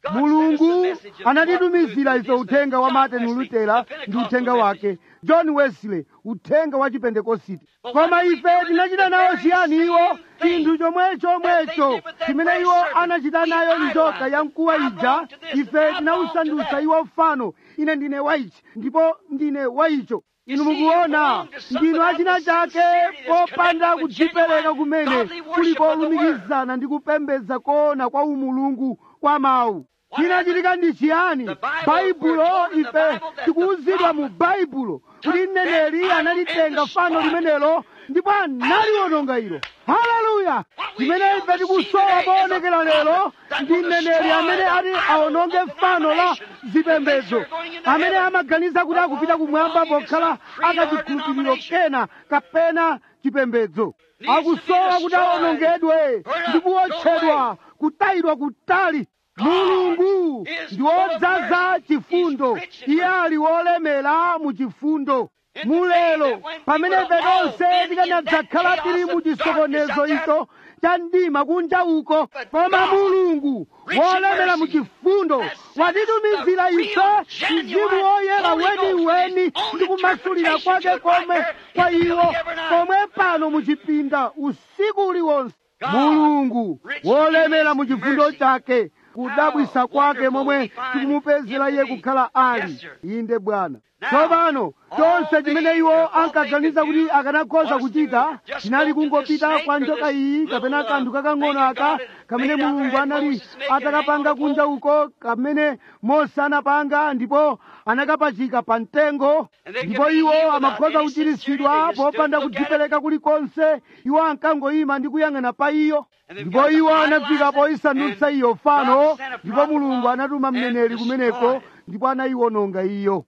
mulungu anatitumizira ife uthenga wa martin lutera ndi uthenga wake john wesley uthenga wa chipentekositi koma ife tinachita nawo chiyani iwo chinthu chomwe chomwecho chimene iwo anachita nayo njoka ya mkuwa ija ife tinawusandutsa iwo fano ine ndine waichi ndipo ndine waicho inu mukuona ndinu achina chake popanda kudzipereka kumene kulipo lumikizana ndi kupembedza koona kwa umulungu kwa mawu chinachitika ndi chiyani baibulo ife tikuwuzidwa mu baibulo kuti mneneri analitenga fano limenelo ndipo analiononga ilo haleluya chimene ife tikusowa poonekera lero ndi mneneri amene ati aononge fano la zipembedzo amene amaganiza kuti akupita kumwamba pokhala akachikhulupiriro kena kapena chipembedzo akusowa kuti aonongedwe ndi kuwotchedwa kutayidwa kutali mulungu ndi wodzaza chifundo iye ali wolemera mu chifundo mulelo pamene ife tonse tikanadzakhala tili mu chisokonezo icho cha mdima kunja uko koma mulungu wolemera mu chifundo watitumizira ife mzimu woyera weniweni ndi kumasulira kwake komwe kwa iwo komwe pano mu chipinda usiku uliwonse mulungu wolemera mu chifundo chake kudabwisa kwake momwe tikumupezera iye kukhala ali inde bwana tsopano chonse chimene iwo ankaganiza kuti akanakhoza kuchita chinali kungopita kwa njoka iyi kapena kanthu kakang'ono aka kamene mulungu anali atakapanga kunja uko kamene mose anapanga ndipo anakapachika pa mtengo ndipo iwo amakhoza kuchiritsidwa popanda kudzipereka kulikonse iwo ankangoyima ndi kuyang'ana pa iyo ndipo iwo anafika poyisandutsa iyo fano ndipo mulungu anatuma mneneri kumeneko ndipo anayiwononga iyo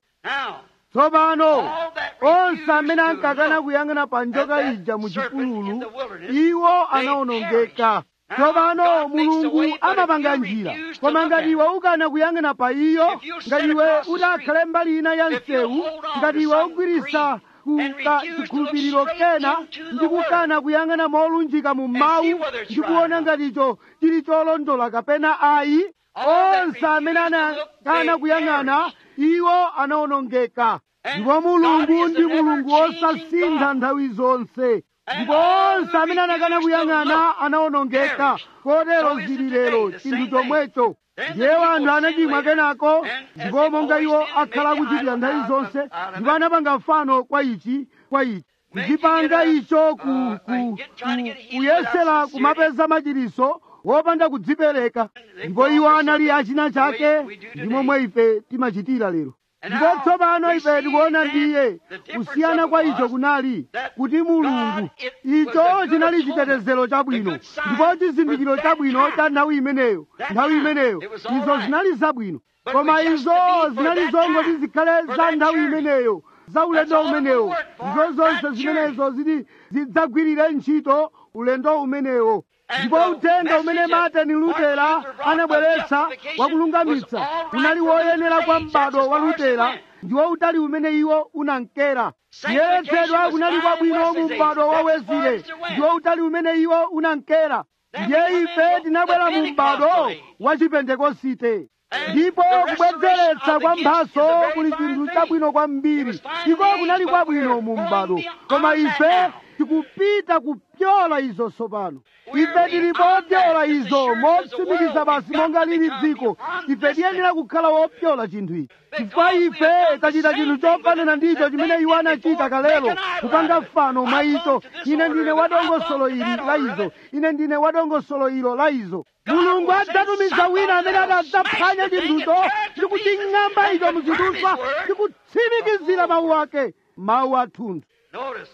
tsopano onse amene ankakana kuyang'ana pa njoka ija mu chipululu iwo anawonongeka tsopano mulungu amapanga njira koma ngati iwe ukana kuyang'ana pa iyo ngati iwe utakhale mbali ina ya msewu ngati iwe ugwirisa kuka chikhulupiriro kena ndi kukana kuyang'ana molunjika mu mawu ndi kuona ngati icho chili cholondola kapena ayi onse amene anakana kuyang'ana iwo anawonongeka ndipo mulungu ndi mulungu wosasintha nthawi zonse ndipo onse amene anakana kuyang'ana anawonongeka kotero zili lero chinthu chomwecho ndiye wanthu anachimwa kenako ndipo monga iwo akhala akuchitira nthawi zonse ndipo anapanga fano kwa ichi kwa ichi kuchipanga icho ku, ku, ku, kuyesera kumapeza machiriso wopanda kudzipereka ndipo iwo anali achina chake ndi momwe ife timachitira lero ndipo tsopano ife tikuona ndiye kusiyana kwa icho kunali kuti mulungu icho chinali chitetezero chabwino ndipo chizindikiro chabwino cha nthawi imeneyo nthawi imeneyo izo zinali zabwino koma izo zinali zongoti zikhale za nthawi imeneyo za ulendo umenewo ndizo zonse zimenezo zili zidzagwirire ntchito ulendo umenewo ndipo uthenga umene martin lutera anabweretsa wakulungamitsa unali woyenera kwa m'bado wa lutera ndiwo utali umene iwo unankera kuyeretsedwa kunali kwabwino mu m'bado wa wezile ndiwo utali umene iwo unankera ndiye ife tinabwera mu m'bado wa chipentekosite ndipo kubwezeretsa kwa mphaso kuli chinthu chabwino kwambiri iko kunali kwabwino mu m'bado koma ife tikupita kupyola izo tsopano ife tilipo opyola izo motsimikiza basi monga lili dziko ife tiyenera kukhala wopyola chinthu ichi chifukwa ife tachita chinthu chofanana ndicho chimene iwo anachita kalelo kupanga fano mwa icho ine ndine wadongosolo ili la izo ine ndine wadongosolo ilo la izo mulungu adzatumiza wina amene adadzaphwanya chinthucho ndi kuching'amba icho muzidutswa ndi kutsimikizira mawu ake mawu athunthu Notice.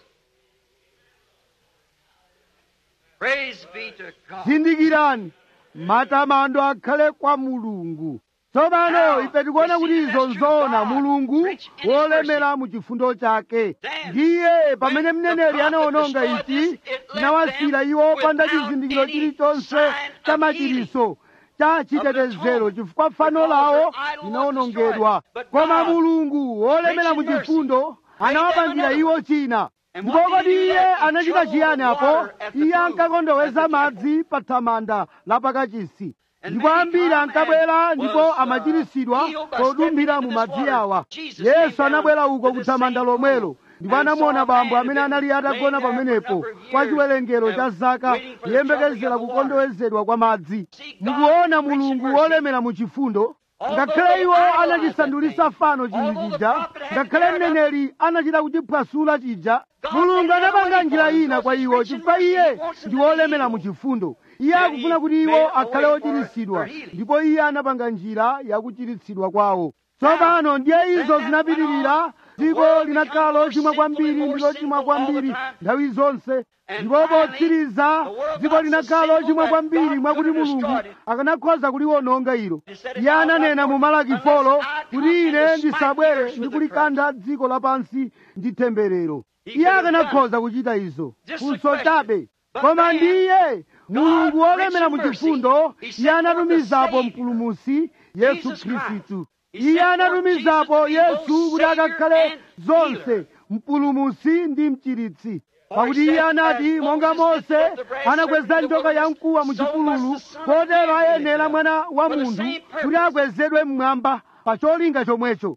Praise be to God. zindikirani matamando akhale kwa mulungu tsopano ife tikuona kuti izo nzoona mulungu wolemera mu chifundo chake ndiye pamene mneneri anaononga ichi tinawasira iwo panda chizindikiro chilichonse cha machiriso cha chitetezero chifukwa fano lawo linaonongedwa koma mulungu wolemera mu chifundo anawapangira iwo china ndipo kodi iye anachita chiyani apo iye ankakondoweza madzi pa thamanda la pakachisi ndipo ambiri ankabwera ndipo amachiritsidwa podumphira mu madzi awa yesu anabwera uko kuthamanda lomwelo ndipo anamuona bambo amene anali atagona pamenepo kwa chiwerengero cha zaka kuyembekezera kukondowezedwa kwa madzi mukuona mulungu wolemera mu chifundo ngakhale iwo anachisandulisa fano chinthu chija ngakhale mneneri anachita kuchiphwasula chija mulungu anapanga njira ina kwa iwo chifukwa iye ndi wolemera mu chifundo iye akufuna kuti iwo akhale ochiritsidwa ndipo iye anapanga njira yakuchiritsidwa kwawo tsopano ndiye izo zinapitirira dziko linakhala lochimwa kwambiri ndi lochimwa kwambiri nthawi zonse ndipo potsiriza dziko linakhala lochimwa kwambiri mwakuti mulungu akanakhoza kuliwononga ilo iye ananena mu malaki folo kuti ine ndisabwere ndi kulikantha dziko lapansi ndi temberero iye akanakhoza kuchita izo funso chabe koma ndiye mulungu wolemera mu chifundo iye anatumizapo mpulumusi yesu khristu iye anatumizapo yesu kuti akakhale zonse mpulumusi ndi mchiritsi pakuti iye anati monga mose anakweza njoka yamkuwa mu chipululu kotero ayenera mwana wa munthu kuti akwezedwe mmwamba pa cholinga chomwecho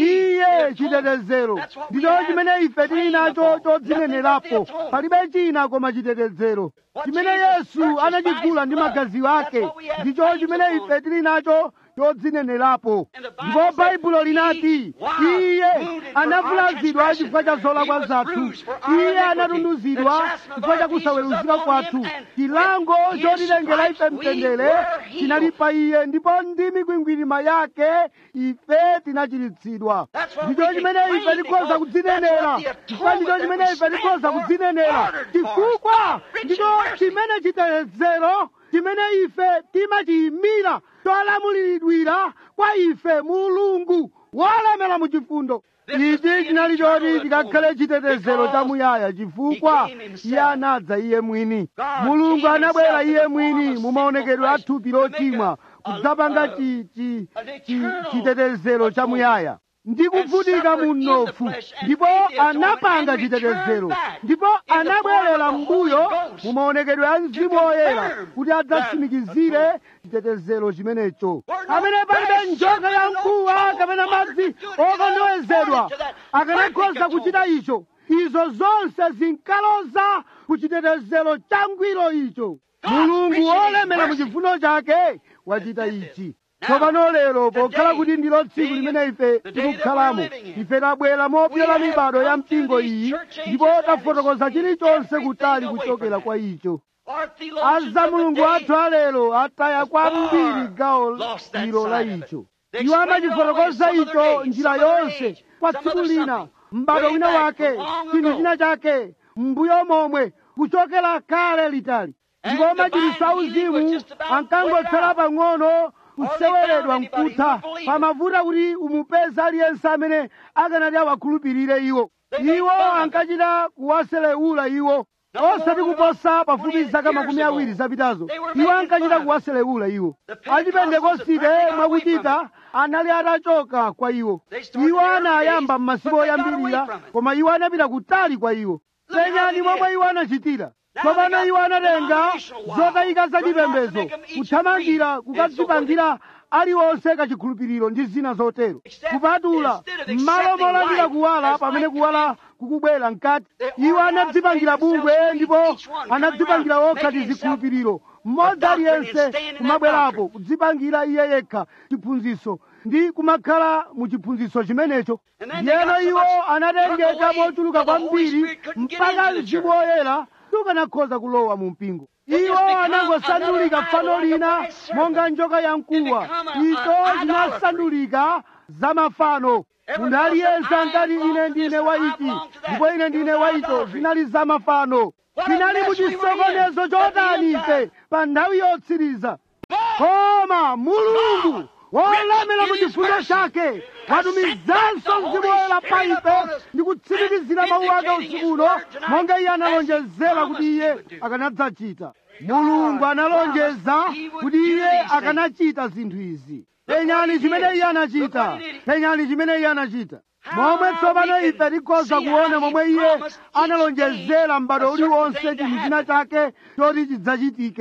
iye chitetezero ndicho chimene ife tili nacho chodzinenerapo palibe china koma chitetezero chimene yesu anachigula ndi magazi ake ndicho chimene ife tili nacho chodzinenerapo ndipo baibulo linati iye anavulazidwa chifukwa cha zolakwa zathu iye anatunduzidwa chifukwa cha kusaweruzika kwathu chilango chotilengera ife mtendere chinali pa iye ndipo ndi mikwingwirima yake ife tinachiritsidwa ndicho chimene ife tikhoza kudzinenera chifukwa ndicho chimene ife tikhoza kudzinenera chifukwa ndicho chimene chitetezero chimene ife timachiyimira cholamuliridwira kwa ife mulungu wolemera mu chifundo ichi chinali choti chikakhale chitetezero chamuyaya chifukwa iye anadza iye mwini mulungu anabwera iye mwini mu maonekedwe a thupi lochimwa kudzapanga chi- chi- chi- chitetezero chamuyaya ndi kuvutika mu mnofu ndipo anapanga chitetezero ndipo anabwerera mbuyo mu maonekedwe a mzimu woyera kuti adzatsimikizire chitetezero chimenecho amene palibe njoka ya mkuwa kapena madzi okondowezedwa akanakhoza kuchita icho izo zonse zinkaloza ku chitetezero changwiro icho mulungu wolemera mu chifundo chake wachita ichi tsopano lero pokhala kuti ndilo tsiku limene ife tikukhalamo ife tabwera mopyola mibado ya mpingo iyi ndipo tafotokoza chilichonse kutali kuchokera kwa icho aza mulungu athu alero ataya kwambiri gawo ilo la icho iwo amachifotokoza icho njira yonse kwa tsiku lina m'bado wina wake chinthu china chake m'mbuyo momwe kuchokera kale litali ndipo machiritso auzimu ankangotsala pang'ono kuseweredwa mkutha pamavuta kuti umupeze aliyense amene akanati awakhulupirire iwo iwo ankachita kuwaselewula iwo osati kuposa pafupi zaka makumi awiri zapitazo iwo ankachita kuwaselewula iwo achipentekosite mwakuchita anali atachoka kwa iwo iwo anayamba m'masiku oyambirira koma iwo anapita kutali kwa iwo penyani momwe iwo anachitira tsopano iwo anatenga zotayika zachipembedzo kuthamangira kukadzipangira aliwonse kachikhulupiriro ndi zina zotero kupatula m'malo molandira kuwala pamene kuwala kukubwera mkati iwo anadzipangira bungwe ndipo anadzipangira okha tizikhulupiriro mmodzi aliyense kumabwerapo kudzipangira iye yekha chiphunzitso ndi kumakhala mu chiphunzitso chimenecho ndiyeno iwo anatengeka mochuluka kwambiri mpaka mzimu woyera sukanakhoza kulowa mu mpingo iwo anangosandulika fano lina monga njoka ya mkuwa izo zinasandulika za mafano munthu aliyense ankati ine ndine wa ichi ndipo ine ndine wa icho zinali za mafano tinali mu chisokonezo chotani ife pa nthawi yotsiriza koma mulungu wolemera mu chifundo chake watumizanso mzimu woyera pa ife ndi kutsimikizira mawu ake usiku uno monga iye analonjezera kuti iye akanadzachita mulungu analonjeza kuti iye akanachita zinthu izi penyani chimene iye anachita penyani chimene iye anachita momwe tsopano ife tikhoza kuona momwe iye analonjezera m'bado uliwonse chinthu china chake choti chidzachitike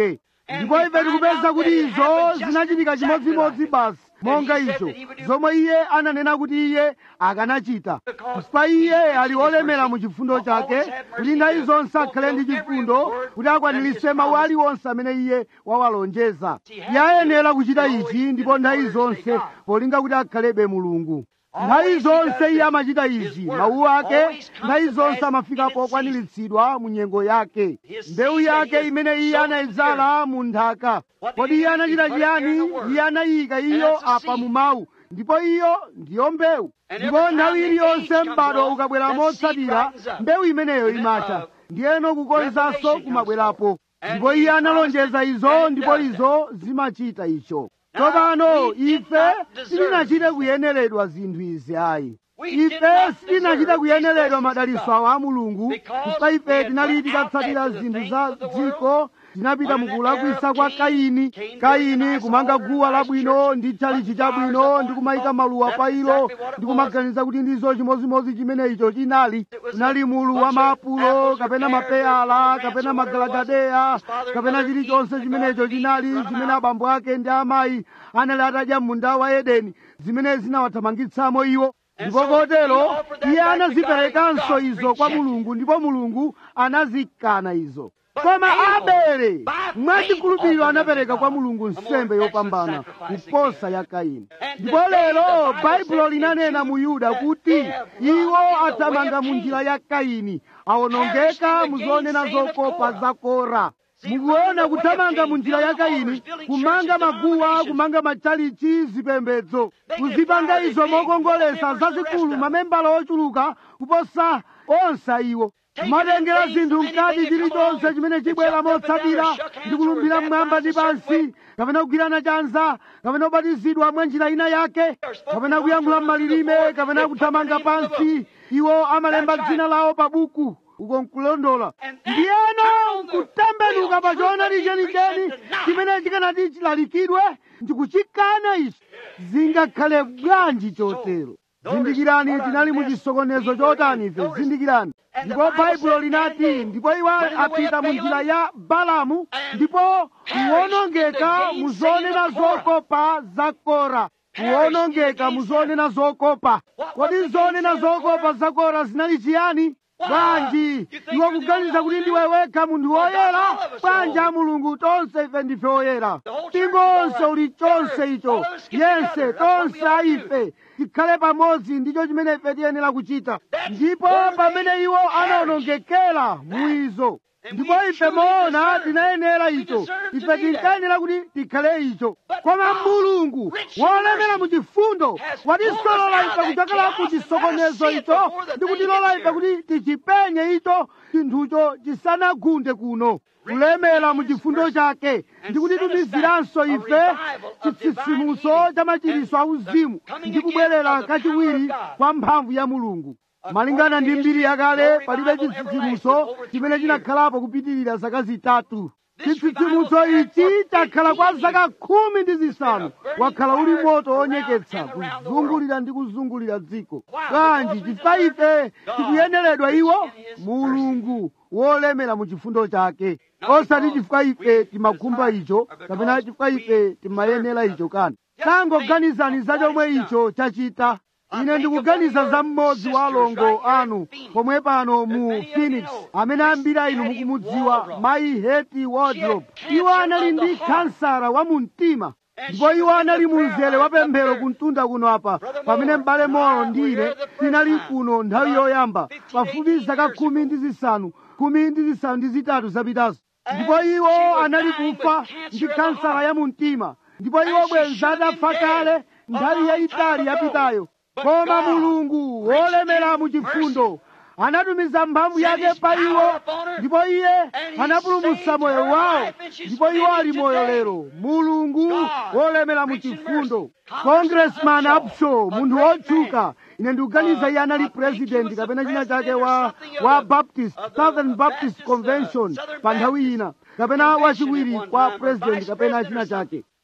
ndipo ife tikupeza kuti izo zinachitika chimodzimodzi basi monga icho zomwe iye ananena kuti iye akanachita chifukwa iye ali olemera mu chifundo chake kuti nthawi zonse akhale ndi chifundo kuti akwaniritse mawu aliwonse amene iye wawalonjeza iye ayenera kuchita ichi ndipo nthawi zonse polinga kuti akhalebe mulungu nthawi zonse iye amachita izi mawu ake nthawi zonse amafika pokwaniritsidwa mu nyengo yake mbewu yake imene iye anayidzala mu nthaka kodi iye anachita chiyani iye anayika iyo apa mu mawu ndipo iyo ndiyo mbewu ndipo nthawi iliyonse m'bado ukabwera motsatira mbewu imeneyo imacha ndiyeno kukonzanso kumabwerapo ndipo iye analonjeza izo ndipo izo zimachita icho tsopano ife sitinachite kuyeneredwa zinthu izi ayi ife sitinachite kuyeneredwa madalitso awo a mulungu chifukwa ife tinali tikatsatira zinthu za dziko tinapita mukulakwisa kwa kaini kaini kumanga guwa labwino ndi tchalichi chabwino ndi kumayika maluwa pa ilo ndi kumaganiza kuti ndizo chimodzimodzi chimene icho chinali kunali mulu wa maapulo kapena mapeyala kapena magalagadeya kapena chilichonse chimenecho chinali chimene abambo ake ndi amayi anali atadya munda wa edeni zimene zinawathamangitsamo iwo ndipo kotero iye anaziperekanso izo kwa mulungu ndipo mulungu anazikana izo koma abele mwachikhulupiriro anapereka kwa mulungu nsembe yopambana kuposa ya kaini ndipo lero baibulo linanena mu yuda kuti iwo athamanga mu njira ya kaini awonongeka muzonena zokopa za kora mukuona kuthamanga mu njira ya kaini kumanga maguwa kumanga matchalichi zipembedzo kuzipanga izo mokongolesa zazikulu mamembala ochuluka kuposa onse iwo kumatengera zinthu mkati chilichonse chimene chibwera motsatira ndi kulumbira mmwamba ndi pansi kapena kugwirana chanza kapena kubatizidwa mwa njira ina yake kapena kuyankhula m'malilime kapena kuthamanga pansi iwo amalemba dzina lawo pa buku uko nkulondola ndiyeno nkutembenuka pa choonadi chenicheni chimene chikanati chilalikidwe ndikuchikana ichi zingakhale bwanji chotero zindikirani tinali mu chisokonezo chotani ife zindikirani ndipo baibulo linati ndipo iwo apita mu njira ya balamu ndipo kuwonongeka mu zonena zokopa za kora kuwonongeka mu zonena zokopa kodi zonena zokopa za kora zinali chiyani bwanji iwe kuganiza kuti ndiwe wekha munthu woyera bwanji a mulungu tonse ife ndife oyera mpingo onse uli chonse icho yense tonse a ife tikhale pamodzi ndicho chimene ife tiyenera kuchita ndipo pamene iwo anawonongekera muizo ndipo ife moona tinayenera icho ife tinkayenera kuti tikhale icho koma mulungu wolemera mu chifundo watisolola ife kuchokera ku chisokonezo icho ndi kutilola ife kuti tichipenye icho chinthucho chisanagunde kuno kulemera mu chifundo chake ndi kutitumiziranso ife chitsitsimutso cha machiritso auzimu ndi kubwerera kachiwiri kwa mphamvu ya mulungu malingana ndi mbiri yakale palibe chitsitsimutso chimene chinakhalapo kupitirira zaka zitatu chitsitsimutso ichi chakhala kwa zaka khumi ndi zisanu wakhala uli moto wonyeketsa kuzungulira ndi kuzungulira dziko bwanji chifukwa ife tikuyeneredwa iwo mulungu wolemera mu chifundo chake osati chifukwa ife timakhumba icho kapena chifukwa ife timayenera icho kani tangoganizani za chomwe icho chachita ine ndikuganiza za mmodzi wa alongo anu pomwe pano mu phoenix amene ambiri inu mukumudziwa mayi heti wardrop iwo anali ndi kansara wa mu mtima ndipo iwo anali mu mzere wa pemphero kumtunda kuno apa pamene m'bale moro ndine tinali kuno nthawi yoyamba pafupi zaka khumi ndi zisanu khumi ndi zisanu ndi zitatu zapitazo ndipo iwo anali kufa ndi kansara ya mu mtima ndipo iwo bwenza adafa kale nthawi yayitali yapitayo koma mulungu wolemera mu chifundo anatumiza mphamvu yake pa iwo ndipo iye anapulumutsa moyo wawo ndipo iwo ali moyo lero mulungu wolemera mu chifundo congressman upshaw munthu wotchuka ine ndikuganiza iye anali president kapena china chake wa, wa baptist southern baptist convention pa nthawi ina kapena wachiwiri kwa president kapena china chake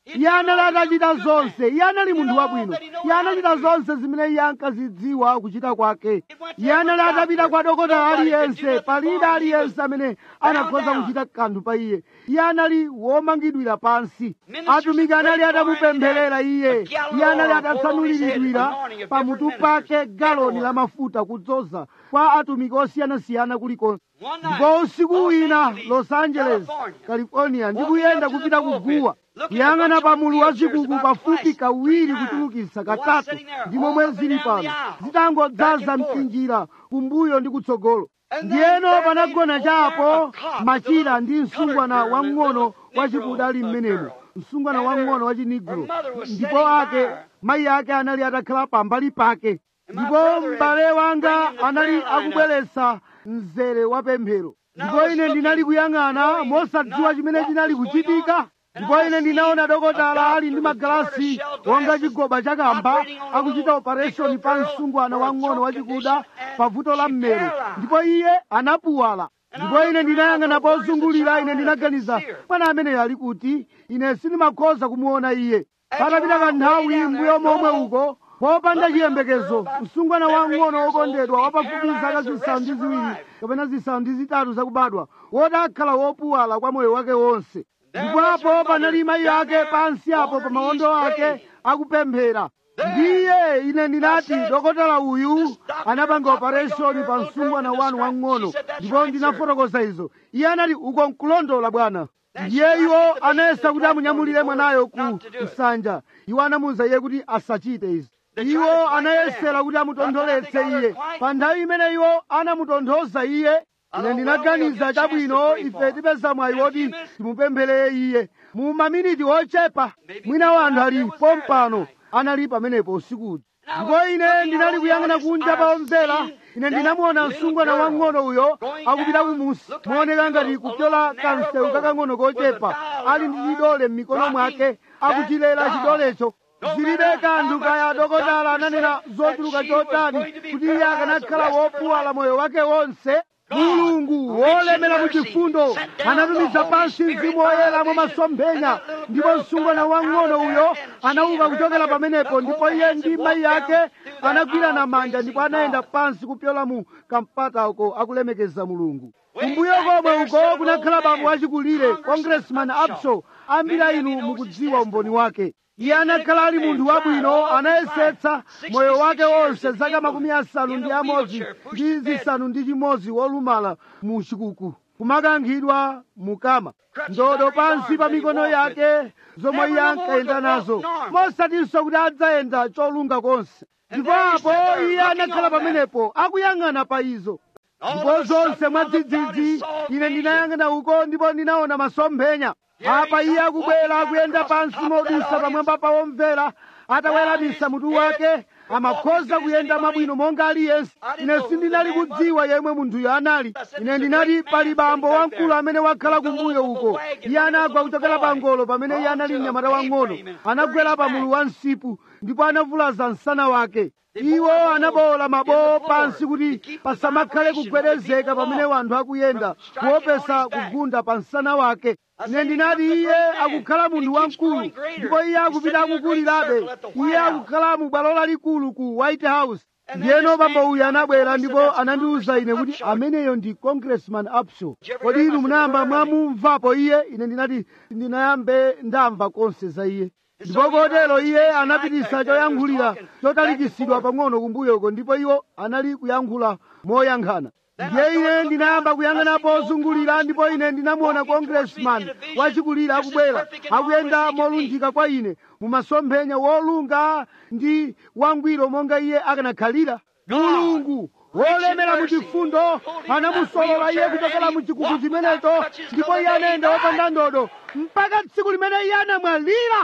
iye anali atachita zonse iye anali munthu wabwino iye anachita zonse zimene iye ankazidziwa kuchita kwake iye anali atapita kwa dokotala aliyense palibe aliyense amene anakhoza kuchita kanthu pa iye iye anali womangidwira pansi atumiki anali atamupempherera iye iye anali atatsanuliridwira pamutu pake galoni la mafuta kudzoza kwa atumiki osiyanasiyana kulikonse ndipo usiku wina los angeles california ndikuyenda kupita kuguwa kuyang'ana pa mulu wa zikuku pafupi kawiri kuchulukitsa katatu ndi momwe zili pano zitangodzaza mtinjira kumbuyo ndi kutsogolo ndiyeno panagona chapo machira ndi msungwana wamng'ono wachikuda ali mmenemo msungwana wamng'ono wa chinigro ndipo ake mayi ake anali atakhala pambali pake ndipo m'bale wanga anali akubweretsa mzere wa pemphero ndipo ine ndinali kuyang'ana mosadziwa chimene chinali kuchitika ndipo ine ndinaona dokotala ali ndi magalasi wonga chigoba chakamba akuchita operation pa msungwana wang'ono wachikuda pa vuto la mmero ndipo iye anapuwala ndipo ine ndinayang'ana pozungulira ine ndinaganiza mwana ameneyo ali kuti ine sindimakhoza kumuona iye patapita kanthawi mbuyo momwe uko popanda chiyembekezo msungwana wang'ono wokondedwa wapafupi zaka zisanu ndi ziwiri kapena zisanu ndi zitatu zakubadwa woti akhala wopuwala kwa moyo wake wonse ndipo apo panali mayi ake pansi apo pa mawondo ake akupemphera ndiye ine ndinati dokotala uyu anapanga operation pa msungwana wanu wang'ono ndipo ndinafotokoza izo iye anati uko nkulondola bwana ndiye iwo anayesa kuti amunyamulire mwanayo ku nsanja iwo anamuwuza iye kuti asachite izi iwo anayesera kuti amutontholetse iye pa nthawi imene iwo anamutonthoza iye ine ndinaganiza chabwino ife tipeza mwayi woti timupempherere iye mu maminiti ochepa mwina wanthu ali pompano anali pamenepo usikuti ndipo ine ndinali kuyang'ana kunja pa omvera ine ndinamuona msungwana wang'ono uyo akupita kumusi mooneka ngati kupyola kamsewu kakang'ono kochepa ali ndi chidole m'mikono mwake akuchilera chidolecho zilibe kanthu kaya dokotala ananena zochuluka chotani kuti iye akanakhala wopuwala moyo wake wonse mulungu wolemera mu chifundo anatumiza pansi mzimu woyera mwa masomphenya ndipo msungwana wang'ono uyo anauka kuchokera pamenepo ndipo iye ndi mayi ake anagwirana manja ndipo anayenda pansi kupyola mu kampata uko akulemekeza mulungu kumbuyo komwe uko kunakhala bambo wachikulire congressman abso ambiri inu mukudziwa umboni wake iye anakhala ali munthu wabwino anayesetsa moyo wake wonse zaka makumi asanu ndi amodzi ndi zisanu ndi chimodzi wolumala mu chikuku kumakankhidwa mukama ndodo pansi pa mikono yake zomwe iye ankayenda nazo mosatinso kuti adzayenda cholunga konse ndipo apo iye anakhala pamenepo akuyang'ana pa izo ndipo zonse mwadzidzidzi ine ndinayang'ana uko ndipo ndinaona masomphenya apa iye akubwera akuyenda pansi modusa pamwamba pa womvera ataweramitsa mutu wake amakhoza kuyenda mabwino monga aliyense ine sindinali kudziwa yemwe munthuyo anali ine ndinati pali bambo wamkulu amene wakhala kumbuyo uko iye anagwa kuchokera pa ngolo pamene iye anali mnyamata wang'ono anagwera pa mulu wa msipu ndipo anavulaza msana wake iwo anabowola mabowo pansi kuti pasamakhale kugwedezeka pamene wanthu akuyenda kuopesa kugunda pa msana wake ine ndinati iye akukhala munthu wamkulu ndipo iye akupita akukulirabe iye akukhala mu bwalo lalikulu ku white house ndiyeno bambo uyu anabwera ndipo anandiwuza ine kuti ameneyo ndi congressman upshaw kodi inu munayamba mwamumvapo iye ine ndinati ndinayambe ndamva konse za iye ndipo kotero iye anapitisa choyankhulira chotalikisidwa pang'ono kumbuyoko ndipo iwo anali kuyankhula moyankhana ndiye ine ndinayamba kuyang'ana pozungulira ndipo ine ndinamuona congressman wachikulira akubwera akuyenda molunjika kwa ine mumasomphenya wolunga ndi wangwiro monga iye akanakhalira mulungu wolemera mu chifundo anamusolola iye kuchokera mu chikuku chimenecho ndipo iye anayenda wopanda ndodo mpaka tsiku limene iye anamwalira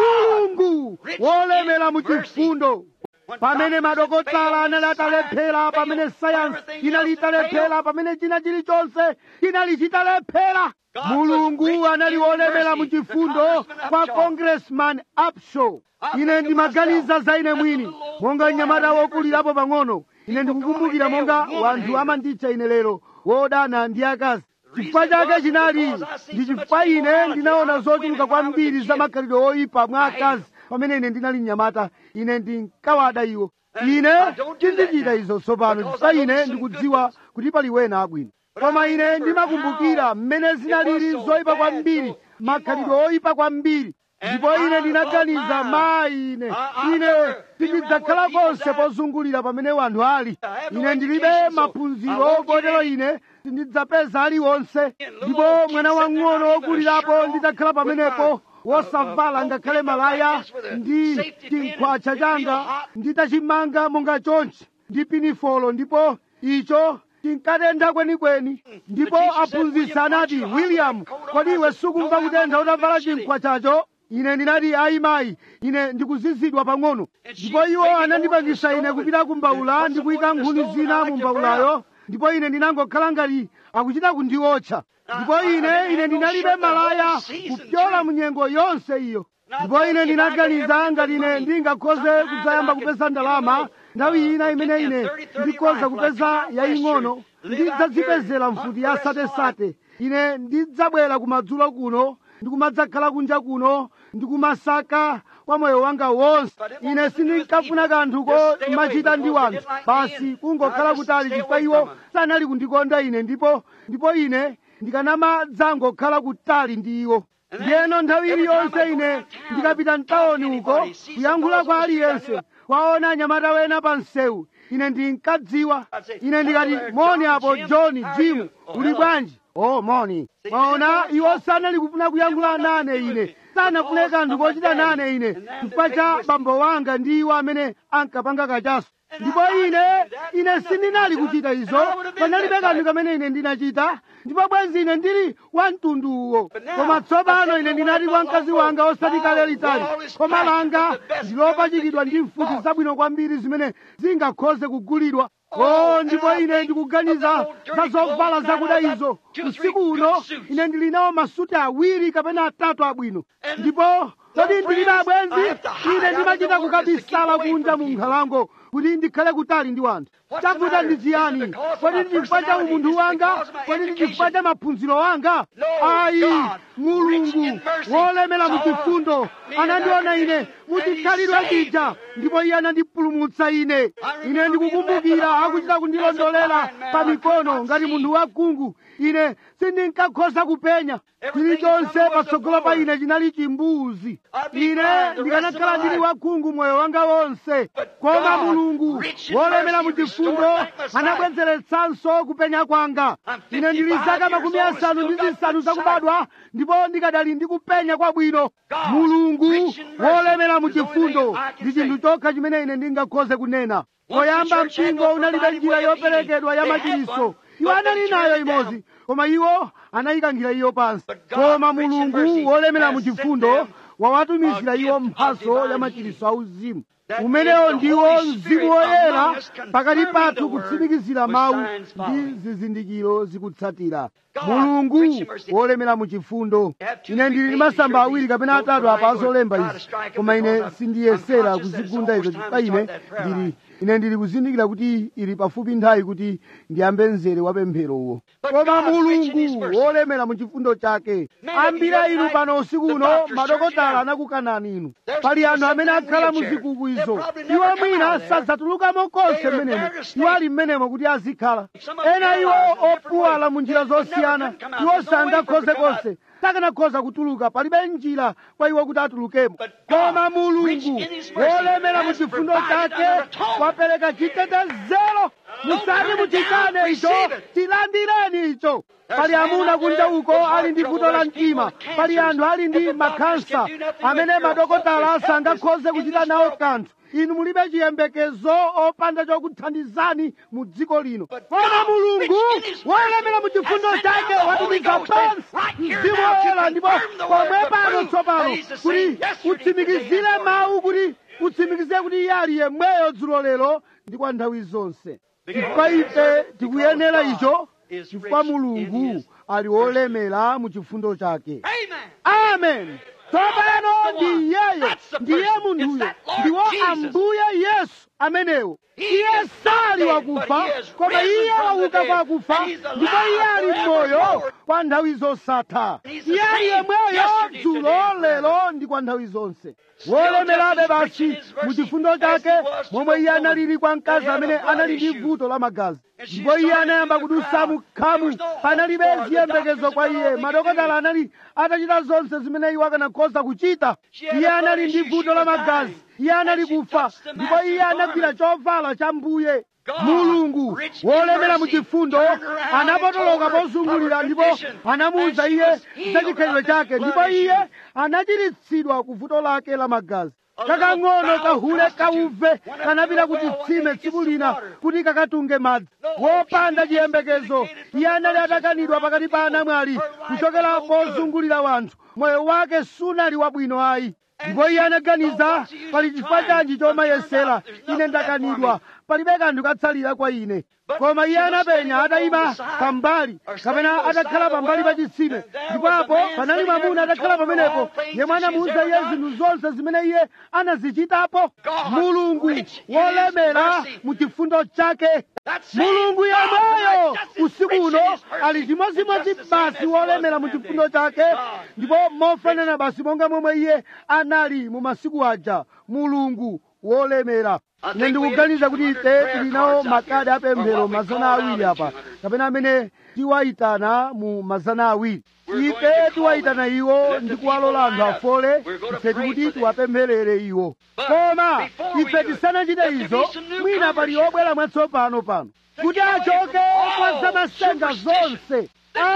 mulungu wolemera mu chifundo pamene madokotala anali atalephera pamene sayansi inali italephera pamene china chilichonse chinali chitalephera mulungu anali wolemera mu chifundo kwa congressman upshaw ine ndimaganiza za ine mwini monga mnyamata wokulirapo pang'ono ine ndikukumbukira monga wanthu amanditcha ine lero wodana ndi akazi chifukwa chake chinali ndi chifukwa ine ndinaona zochuluka kwambiri za makhalidwe oyipa mwa akazi pamene ine ndinali mnyamata ine ndinkawada iwo ine sindichita izo tsopano chifukwa ine ndikudziwa kuti pali wena abwino koma ine ndimakumbukira mmene zinalili zoyipa kwambiri makhalidwe oyipa kwambiri ndipo ine ndinaganiza mayi ine ine sindidzakhala konse pozungulira pamene wanthu ali ine ndilibe maphunziro kotero ine sindidzapeza aliwonse ndipo mwana wang'ono wokulirapo ndidzakhala pamenepo wosavala ngakhale malaya ndi chinkhwacha changa nditachimanga monga chonchi ndi pinifolo ndipo icho tinkatentha kwenikweni ndipo aphunzitsi anati william kodi iwe sukumva kutentha utavala chinkhwachacho ine ndinati ayi mayi ine ndikuzizidwa pang'ono ndipo iwo anandipangisa ine kupita kumbawula ndi kuyika nkhuni zina mu mbawulayo ndipo ine ndinangokhala ngati akuchita kundiotcha ndipo ine ine ndinalibe malaya kupyola mu nyengo yonse iyo ndipo ine ndinaganiza ngati ine ndingakhoze kudzayamba kupeza ndalama nthawi ina imene ine ndikhoza kupeza yaying'ono ndidzadzipezera mfuti ya satesate ine ndidzabwera kumadzulo kuno ndikumadzakhala kunja kuno ndikumasaka kwa moyo wanga wonse ine sindinkafuna kanthuko machita ndi wanthu basi kungokhala kutali chifukwa iwo sanali kundikonda ine ndipo ndipo ine ndikanamadzangokhala kutali ndi iwo ndiyeno nthawi iliyonse ine ndikapita mtawoni uko kuyankhula kwa aliyense kwaona anyamata wena pa msewu ine ndinkadziwa ine ndikati moni apo john jim uli bwanji oh moni mwaona iwo sanali kufuna kuyankhula nane ine sanafune kanthu kochita nane ine chifukwa cha bambo wanga ndi iwo amene ankapanga kachaso ndipo ine ine sindinali kuchita izo panalibe kanthu kamene ine ndinachita ndipo bwenzi ine ndili wa mtunduwo koma tsopano ine ndinati kwa mkazi wanga osati kale litali koma langa ndilopachikidwa ndi mfuti zabwino kwambiri zimene zingakhoze kugulidwa o ndipo ine ndikuganiza za zovala zakuda izo usiku uno ine ndili nawo masuti awiri kapena atatu abwino ndipo kodi ndilibe abwenzi ine ndimachita kukabisala kunja mu nkhalango kuti ndikhale kutali ndi wanthu chavuta ndi chiyani kodi ndi chifukwa cha umunthu wanga kodi ndi chifukwa cha maphunziro wanga ayi mulungu wolemera mu chifundo anandiona ine muchikhalidwe chija ndipo iye anandipulumutsa ine ine ndikukumbukira akuchita kundilondolera pa mikono ngati munthu wakhungu ine sindinkakhoza kupenya chilichonse patsogolo pa ine chinali chimbuzi ine ndikanakhala ndili wakhungu moyo wanga wonse koma mulungu wolemera mu chifundo anabwezeretsanso kupenya kwanga ine ndili zaka makumi asanu ndi zisanu zakubadwa ndipo ndikadali ndi kupenya kwabwino mulungu wolemera mu chifundo ndi chinthu chokha chimene ine ndingakhoze kunena poyamba mpingo unalibe njira yoperekedwa ya machiritso iwo anali nayo imodzi koma iwo anayikangira iyo pansi koma mulungu wolemera mu chifundo wawatumizira iwo mphaso ya machiritso auzimu umenewo ndiwo mzimu woyera pakati pathu kutsimikizira mawu ndi zizindikiro zikutsatira mulungu wolemera mu chifundo ine ndili ndi masamba awiri kapena atatu apa azolemba izi koma ine sindiyesera kuzigunda izo chifukwa ine ndili ine ndili kuzindikira kuti ili pafupi nthawi kuti ndiyambe mzere wa pempherowo koma mulungu wolemera mu chifundo chake ambira inu pano usiku uno madokotala anakukanani inu pali anthu amene akhala mu zikuku izo iwo mwina sadzatulukamo konse mmenemo iwo ali mmenemo kuti azikhala ena iwo opuwala mu njira zosiyana iwo sangakhoze konse sakanakhoza kutuluka palibe njira kwa iwo kuti atulukemo koma mulungu wolemera mu chifundo chake wapereka chitetezero musati muchikane icho tilandireni icho pali amuna kunja uko ali ndi vuto la mtima pali anthu ali ndi makhansa amene madokotala sangakhoze kuchita nawo kanthu inu mulibe chiyembekezo opanda chokuthandizani mu dziko lino koma mulungu wolemera mu chifundo chake watumiza pansi mzimu woyera ndipo pomwe pano tsopano kuti utsimikizire mawu kuti utsimikizire kuti iye ali yemweyo dzulo lero ndi kwa nthawi zonse chifukwa ife tikuyenera icho chifukwa mulungu ali wolemera mu chifundo chake amen tsopano ndi iyeyo ndiye munthuyo ndiwo ambuye yesu amenewo iye sali wakufa koma iye wauka kwa akufa ndipo iye ali moyo kwa nthawi zosatha iye ali yemweyo dzulo lero ndi kwa nthawi zonse wolemerabe basi mu chifundo chake momwe iye analili kwa mkazi amene anali ndi vuto la magazi ndipo iye anayamba kudusa mukhamu panalibe ziyembekezo kwa iye madokotala anali atachita zonse zimene iwo akanakhoza kuchita iye anali ndi vuto la magazi iye anali kufa ndipo iye anagwira chovala cha mbuye mulungu wolemera mu chifundo anapotoloka pozungulira ndipo anamuwuza iye za chikhalidwe chake ndipo iye anachiritsidwa ku vuto lake la magazi kakang'ono kahule kauve kanapita kuti tsime tsiku lina kuti kakatunge madzi wopanda chiyembekezo iye anali atakanidwa pakati pa anamwali kuchokera pozungulira wanthu moyo wake sunali wabwino ayi ndipo iye anaganiza pali chifukwa chanji chomayesera ine ndakanidwa palibe kanthu katsalira kwa ine koma iye anapenya atayima pambali kapena atakhala pambali pa chitsime ndipo apo panali mwamuna atakhala pamenepo yemwe anamuwuza iye zinthu zonse zimene iye anazichitapo mulungu wolemera mu chifundo chake mulungu yemweyo usiku uno ali chimodzimodzi basi wolemera mu chifundo chake ndipo mofanana basi monga momwe iye anali mu masiku aja mulungu wolemera ine ndikuganiza kuti ife tili nawo makadi apemphero mazana awiri apa kapena amene tiwayitana mu mazana awiri ife tiwayitana iwo ndi kuwalola anthu afole ife tikuti tiwapempherere iwo koma ife tisanachite izo mwina pali obwera mwatsopano pano kuti achoke kwa zamasenga zonse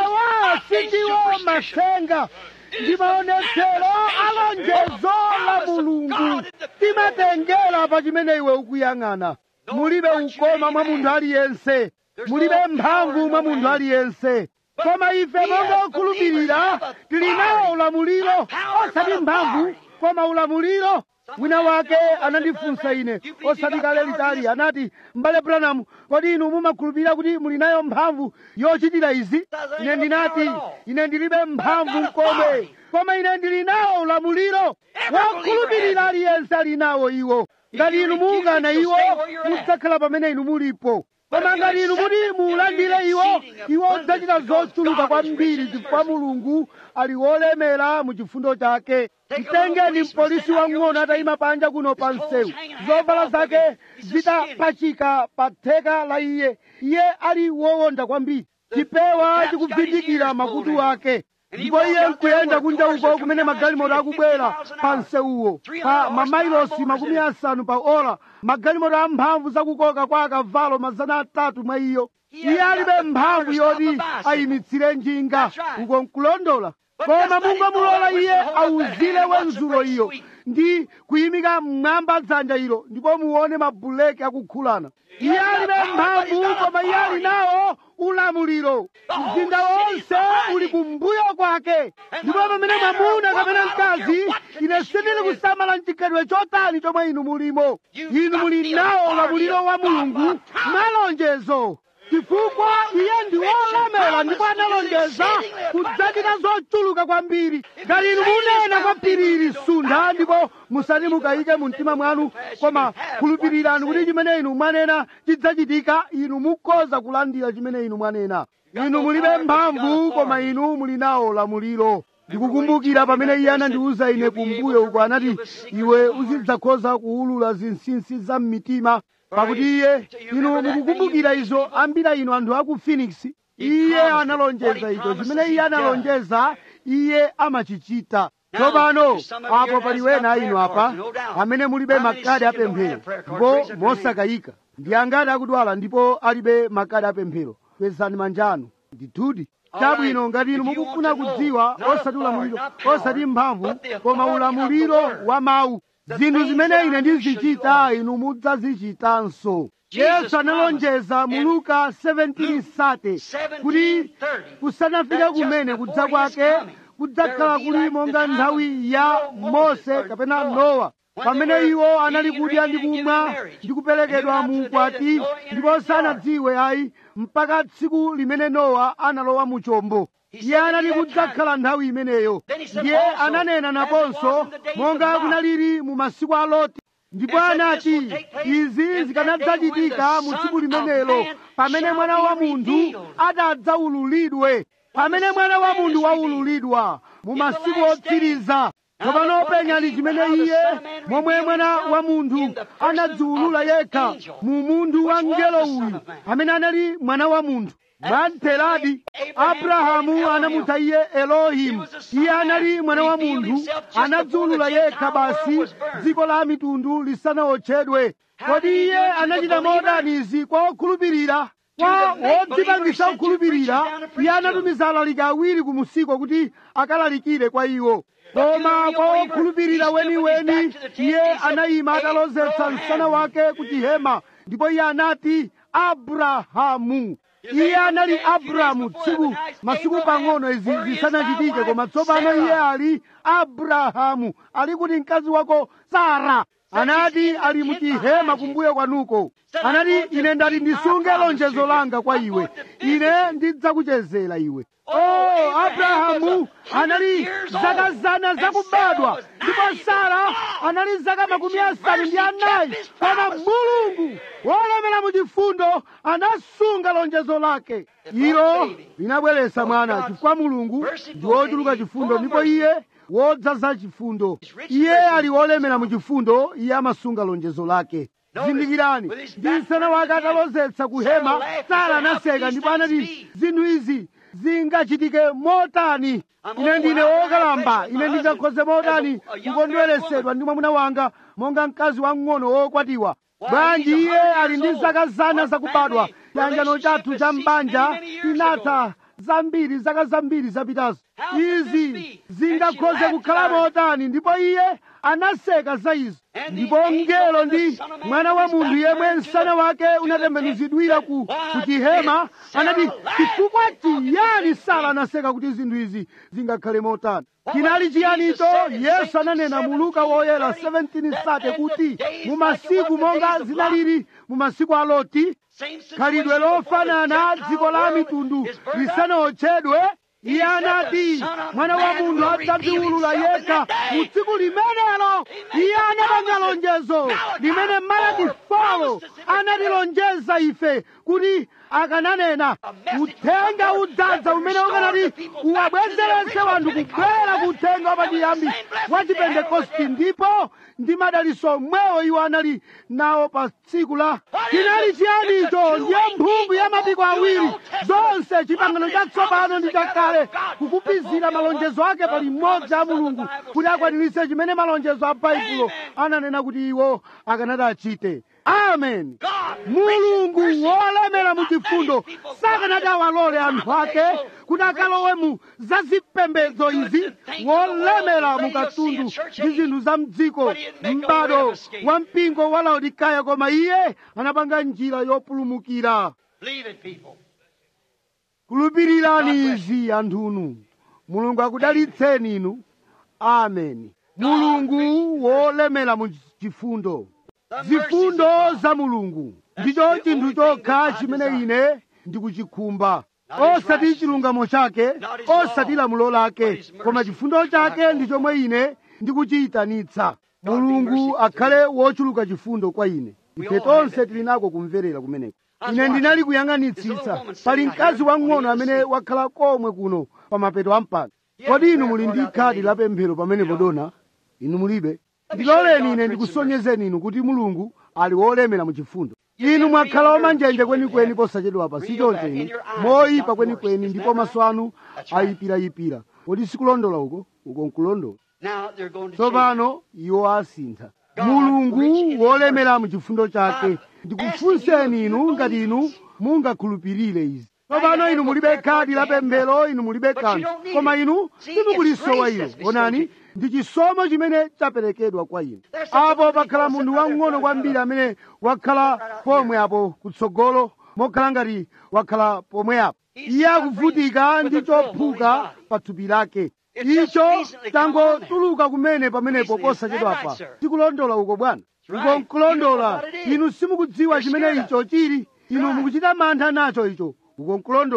awa sindiwo masenga ndi maonetsero alonjezo la mulungu timatengera pa chimene iwe ukuyang'ana mulibe ukoma mwa munthu aliyense mulibe mphamvu mwa munthu aliyense koma ife monga okhulupirira tili nawo ulamuliro osati mphamvu koma ulamuliro wina wake anandifunsa ine osati kale litali anati m'bale branamu kodi inu mumakhulupirira kuti muli nayo mphamvu yochitira izi ine ndinati ine ndilibe mphamvu komwe koma ine ndili nawo ulamuliro wokhulupirira aliyense ali nawo iwo ngati inu muukana iwo mudzakhala pamene inu mulipo koma ngati inu muti muulandire iwo iwo udzachita zochuluka kwambiri chifukwa mulungu ali wolemera mu chifundo chake mtengeni mpolisi wang'ono atayima panja kuno pa msewu zovala zake zitapachika pa theka la iye iye ali wowonda kwambiri chipewa chikuvindikira makutu ake ndipo iye nkuyenda kunja uko kumene magalimoto akubwera pa msewuwo pa mamailosi makumi asanu pa ola magalimoto amphamvu zakukoka kwa akavalo mazana atatu mwa iyo iye alibe mphamvu yoti ayimitsire njinga uko nkulondola koma mungomulola iye awuzire wenzulo iyo ndi kuyimika mmwamba dzanja ilo ndipo muone mabuleki akukhulana iye alibe mphamvu koma iye ali nawo ulamuliro mzinda wonse uli kumbuyo kwake ndipo pamene mwamuna kapena mkazi ine sindili kusamala mchikhalidwe chotani chomwe inu mulimo inu muli nawo ulamuliro wa mulungu malonjezo chifukwa iye ndi wolemera ndipo analonjeza kudzachita zochuluka kwambiri ngati inu munena kwa phiriri suntha ndipo musati mukayike mu mtima mwanu koma khulupirirani kuti chimene inu mwanena chidzachitika inu mukhoza kulandira chimene inu mwanena inu mulibe mphamvu koma inu muli nawo ulamuliro ndikukumbukira pamene iye anandiwuza ine kumbuyo uko anati iwe uzidzakhoza kuwulula zinsinsi za mmitima pakuti iye inu mukukumbukira izo ambira inu anthu aku phoenix iye analonjeza icho chimene iye analonjeza iye amachichita tsopano apo pali wena inu apa amene mulibe makadi apemphero ndipo mosakayika ndi angati akudwala ndipo alibe makadi apemphero kwezani manja anu ndithudi chabwino ngati inu mukufuna kudziwa osati ulamuliro osati mphamvu koma ulamuliro wa mawu zinthu zimene ine ndizichita inu mudzazichitanso yesu analonjeza mu luka 17:30 kuti kusanafike kumene kudza kwake kudzakhala kuli monga nthawi ya mose kapena nowa pamene iwo anali kudya ndi kumwa ndi kuperekedwa mu ukwati ndipo sanadziwe ayi mpaka tsiku limene nowa analowa mu chombo iye anali kudzakhala nthawi imeneyo ndiye ananena naponso monga kunaliri mu masiku a loti ndipo anati izi zikanadzachitika mu tsiku limenelo pamene mwana wa munthu atadzaululidwe pamene mwana wa munthu waululidwa mu masiku otsiriza tsopano penyani chimene iye momwe mwana wa munthu anadziulula yekha mu munthu wa mngelo uyu amene anali mwana wa munthu mwamtheradi abrahamu anamutcha iye elohimu iye anali mwana wa munthu anadziulula yekha basi dziko la mitundu lisanawotchedwe kodi iye anachita motani izi kwa okhulupirira kwa wodzipangisa okhulupirira iye anatumiza alaliki awiri ku musiko kuti akalalikire kwa iwo koma kwa okhulupirira weniweni iye anayima atalozetsa msana wake ku chihema ndipo iye anati abrahamu iye anali abrahamu tsiku masiku pang'ono izi zisanachitike koma tsopano iye ali abrahamu ali kuti mkazi wako sara anati ali muchihema kumbuyo kwanuko anati ine ndati ndisunge lonjezo langa kwa iwe ine ndidzakuchezera iwe oh abrahamu anali zaka zana zakubadwa ndipo sara anali zaka makumi asanu ndi anayi koma mulungu wolemera mu chifundo anasunga lonjezo lake ilo linabweretsa mwana chifukwa mulungu ndi wochuluka chifundo ndipo iye wodzaza chifundo iye ali wolemera mu chifundo iye amasunga lonjezo lake zindikirani ndi msana wake atalozetsa kuhema sara anaseka ndipo anati zinthu izi zingachitike motani ine ndine wokalamba ine ndingakhoze motani kukondweresedwa ndi mwamuna wanga monga mkazi wamng'ono wokwatiwa bwanji iye ali ndi zaka zana zakubadwa chiyanjano chathu cha mbanja tinatha zambiri zaka zambiri zapitazo izi zingakhoze kukhala motani ndipo iye anaseka za izo ndipo mngelo ndi mwana wa munthu yemwe msana wake unatembenuzidwira ku chihema anati chifukwa chiyani sara anaseka kuti zinthu izi zingakhale motani chinali chiyanicho yesu ananena mu luka woyera 17 sate kuti mu masiku monga zinalili mu masiku a loti khalidwe lofanana dziko la mitundu lisanawotchedwe iye anati mwana wa munthu adzadziwulula yekha mu tsiku limenelo iye anapanga lonjezo limene malaki folo anatilonjeza ife kuti akananena uthenga udzadza umene ukanati uwabwezeretse wanthu kubwera ku uthenga wapachiyambi wa chipentekosti ndipo ndi madaliso omwewo iwo anali nawo pa tsiku la chinali chiyanicho ndiye mphumbu ya mapiko awiri zonse chipangano chatsopano ndi chakale kukupizira malonjezo ake pali mmodzi a mulungu kuti akwaniritse chimene malonjezo a baibulo ananena kuti iwo akanati achite amen mulungu wolemera mu chifundo sakanati awalole anthu ake kuti akalowe mu zazipembedzo izi wolemera mu katundu ndi zinthu za mdziko m'bado wa mpingo wa laodikaya koma iye anapanga njira yopulumukira khulupirirani izi anthunu mulungu akudalitseni inu amen mulungu wolemera mu chifundo zifundo za mulungu ndicho chinthu chokha chimene ine ndikuchikhumba osati chilungamo chake osati lamulo lake koma chifundo chake ndi chomwe ine ndikuchiyitanitsa mulungu akhale wochuluka chifundo kwa ine ife tonse tili nako kumverera kumeneko ine ndinali kuyang'anitsitsa pali mkazi wang'ono amene wakhala komwe kuno pa mapeto a mpanda kodi inu muli ndi khadi la pemphero pamenepo dona inu mulibe ndiloleni ine ndikusonyezeni inu kuti mulungu ali wolemera mu chifundo inu mwakhala omanjenje kwenikweni posachedwapa sichoncho inu moyipa kwenikweni ndipo maso anu ayipirayipira kodi sikulondola uko uko nkulondola tsopano iwo asintha mulungu wolemera mu chifundo chake ndikufunseni inu ngati inu mungakhulupirire izi tsopano inu mulibe khadi la pemphero inu mulibe kanthu koma inu simukulisowa ilo onani ndi chisomo chimene chaperekedwa kwa inu apo pakhala munthu wang'ono kwambiri amene wakhala pomwe apo kutsogolo mokhala ngati wakhala pomwe apo iye akuvutika ndi chophuka pa thupi lake icho tangotuluka kumene pamenepo posachedwapa tikulondola uko bwana uko nkulondola inu simukudziwa chimene icho chili inu mukuchita mantha nacho icho uko nkulondola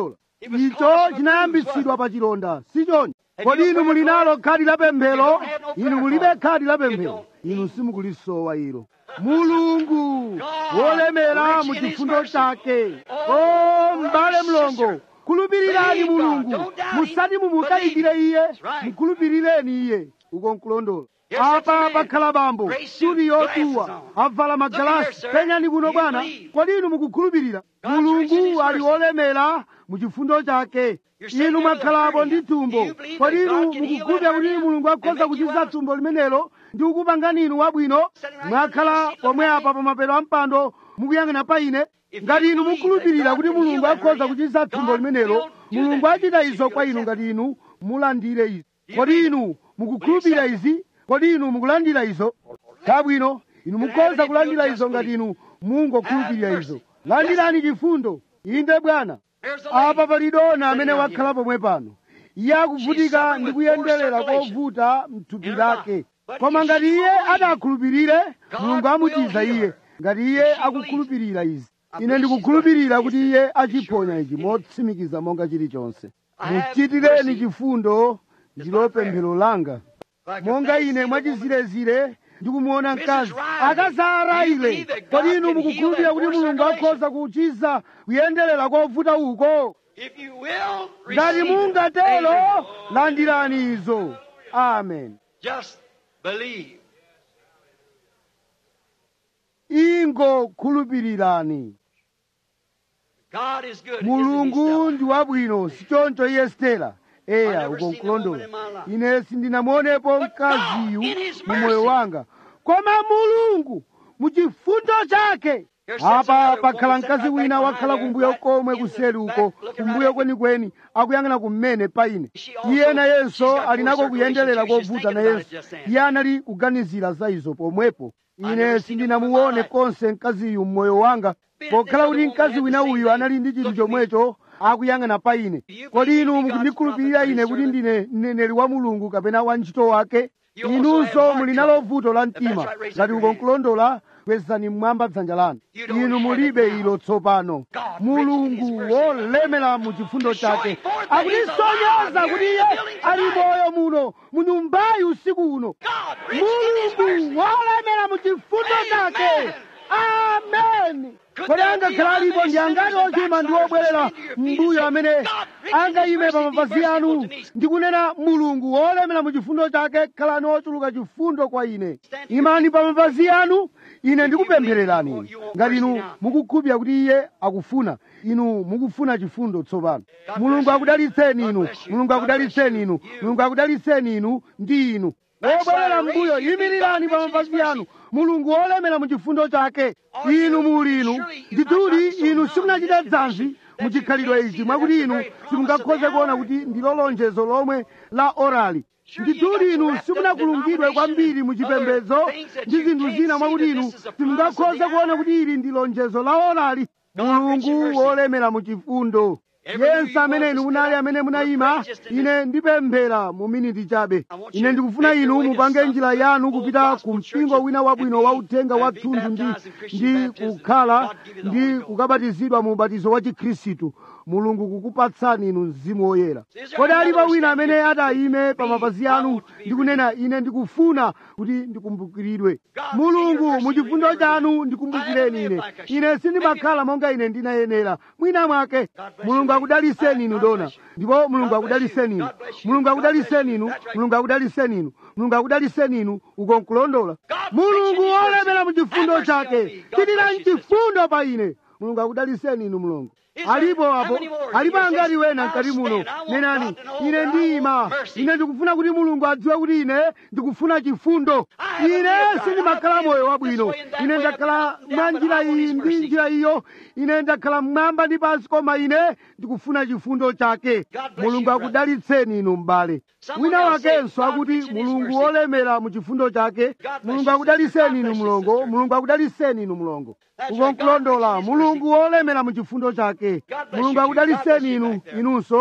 icho chinayambitsidwa pa chilonda sichoncho kodi inu muli nalo khadi la pemphero inu mulibe khadi la pemphero inu simukulisowa ilo mulungu wolemera mu chifundo chake o m'bale mlongo khulupirirani mulungu musati mumukayikire iye mukhulupirireni iye uko nkulondola apa pakhala bambo suti yotuwa avala magalasi penyani kuno bwana kodi inu mukukhulupirira mulungu ali wolemera mu chifundo chake inu mwakhalapo ndi thumbo kodi inu mukukhulupirira kuti mulungu akhoza kuchiza thumbo limenelo ndi kukupangani inu wabwino mwakhala pomwe apa pamapeto a mpando mukuyang'ana pa ine ngati inu mukhulupirira kuti mulungu akhoza kuchiza thumbo limenelo mulungu achita izo kwa inu ngati inu mulandire izi kodi inu mukukhulupirira izi kodi inu mukulandira izo chabwino inu mukhoza kulandira izo ngati inu mungokhulupirira izo landirani chifundo inde bwana apa pali dona amene wakhala pomwe pano iye akuvutika ndi kuyenderera kovuta mthupi lake koma ngati iye adakhulupirire mulungu amuchiza iye ngati iye akukhulupirira izi ine ndikukhulupirira kuti iye achiphonya ichi motsimikiza monga chilichonse muchitireni chifundo ndilo pemphero langa monga ine mwachizirezire ndikumuona mkazi akazarayire kodi inu mukukhulupirira kuti mulungu akhoza kuchiza kuyenderera kovuta uko If you will, ngati receive it. mungatero Amen. landirani izo amen Just believe. ingokhulupirirani God is good. mulungu isn't he, ndi wabwino sichoncho iye stela eya never uko seen a nkulondola woman in my life. ine sindinamuonepo But mkaziyu God, in his mu moyo mercy. wanga koma mulungu mu chifundo chake Here sits apa another pakhala woman sitting mkazi right wina back wakhala behind kumbuyo there, komwe right in kuseri the uko back, looking kumbuyo right kwenikweni akuyang'ana kumene pa ine She also- iye nayenso she's got ali nako poor kuyenderera circulation too. She's kovuta thinking about it nayenso just then. iye anali kuganizira za izo pomwepo never ine seen a sindinamuone woman like- konse mkaziyu mmoyo wanga Been pokhala this kuti other mkazi woman wina had the uyu same anali ndi thing. chinthu Look at me. chomwecho akuyang'ana pa ine Do you kodi believe inu in God's mukundikhulupirira prophet ine and kuti his ndine mneneri wa mulungu kapena wa ntchito wake You also inunso have muli heart nalo trouble. vuto la If that's mtima right, raise up ngati your uko hand. nkulondola kwezani mmwamba dzanja lanu You don't inu have mulibe it now. ilo tsopano God, rich in His mulungu mercy. wolemera mu chifundo chake Showing forth that He's akutisonyeza alive kuti here in iye the building ali tonight. moyo muno mu nyumbayi usiku uno God, rich in His mulungu mercy. wolemera mu chifundo chake amen kodi angakhala alipo ndi angati ochuma ndi obwerera mbuyo amene angayime pa mapazi anu ndikunena mulungu wolemera mu chifundo chake khalani ochuluka chifundo kwa ine imani pa mapazi anu ine ndikupemphererani ngati inu mukukhulupirira kuti iye akufuna inu mukufuna chifundo tsopano mulungu akudalitseni inu mulungu akudalitseni inu mulungu akudalitseni inu ndi inu wobwerera mbuyo yimirirani pa mapazi anu mulungu wolemera mu chifundo chake inu muli inu ndithudi inu simunachita dzanzi muchikhalidwe ichi mwakuti inu simungakhoze kuona kuti ndilo lonjezo lomwe la orali ndithudi inu simunakulungidwe kwambiri muchipembedzo ndi zinthu zina mwakuti inu simungakhoze kuona kuti ili ndi lonjezo la orali mulungu wolemera mu chifundo yense amene inu munali amene munayima ine ndipemphera mu miniti chabe ine ndikufuna inu mupange njira yanu kupita ku mpingo wina wabwino wa uthenga wa thunthu ndi, ndi kukhala ndi kukabatizidwa mu ubatizo wa chikhristu mulungu kukupatsani inu mzimu woyera kodi alipo wina amene atayime pa mapazi anu ndikunena ine ndikufuna kuti ndikumbukiridwe mulungu mu chifundo chanu ndikumbukireni ine ine sindimakhala monga ine ndinayenera mwina mwake mulungu akudaliseni inu dona ndipo mulungu akudaliseni inu mulungu akudaliseni inu mulungu akudaliseni inu mulungu akudaliseni inu uko nkulondola mulungu wolemera mu chifundo chake chitirani chifundo pa ine mulungu akudaliseni inu mulungu alipo apo alipo angati wena mkati muno nenani ine ndiyima ine ndikufuna kuti mulungu adziwe kuti ine ndikufuna chifundo ine sindimakhala moyo wabwino ine ndakhala mwa njira iyi ndi njira iyo ine ndakhala mmwamba ndi pansi koma ine ndikufuna chifundo chake mulungu akudalitseni inu m'bale wina wakenso akuti mulungu wolemera mu chifundo chake mulungu akudaliseni inu mlongo mulungu akudaliseni inu mlongo uko nkulondola mulungu wolemera mu chifundo chake mulungu akudaliseni inu inunso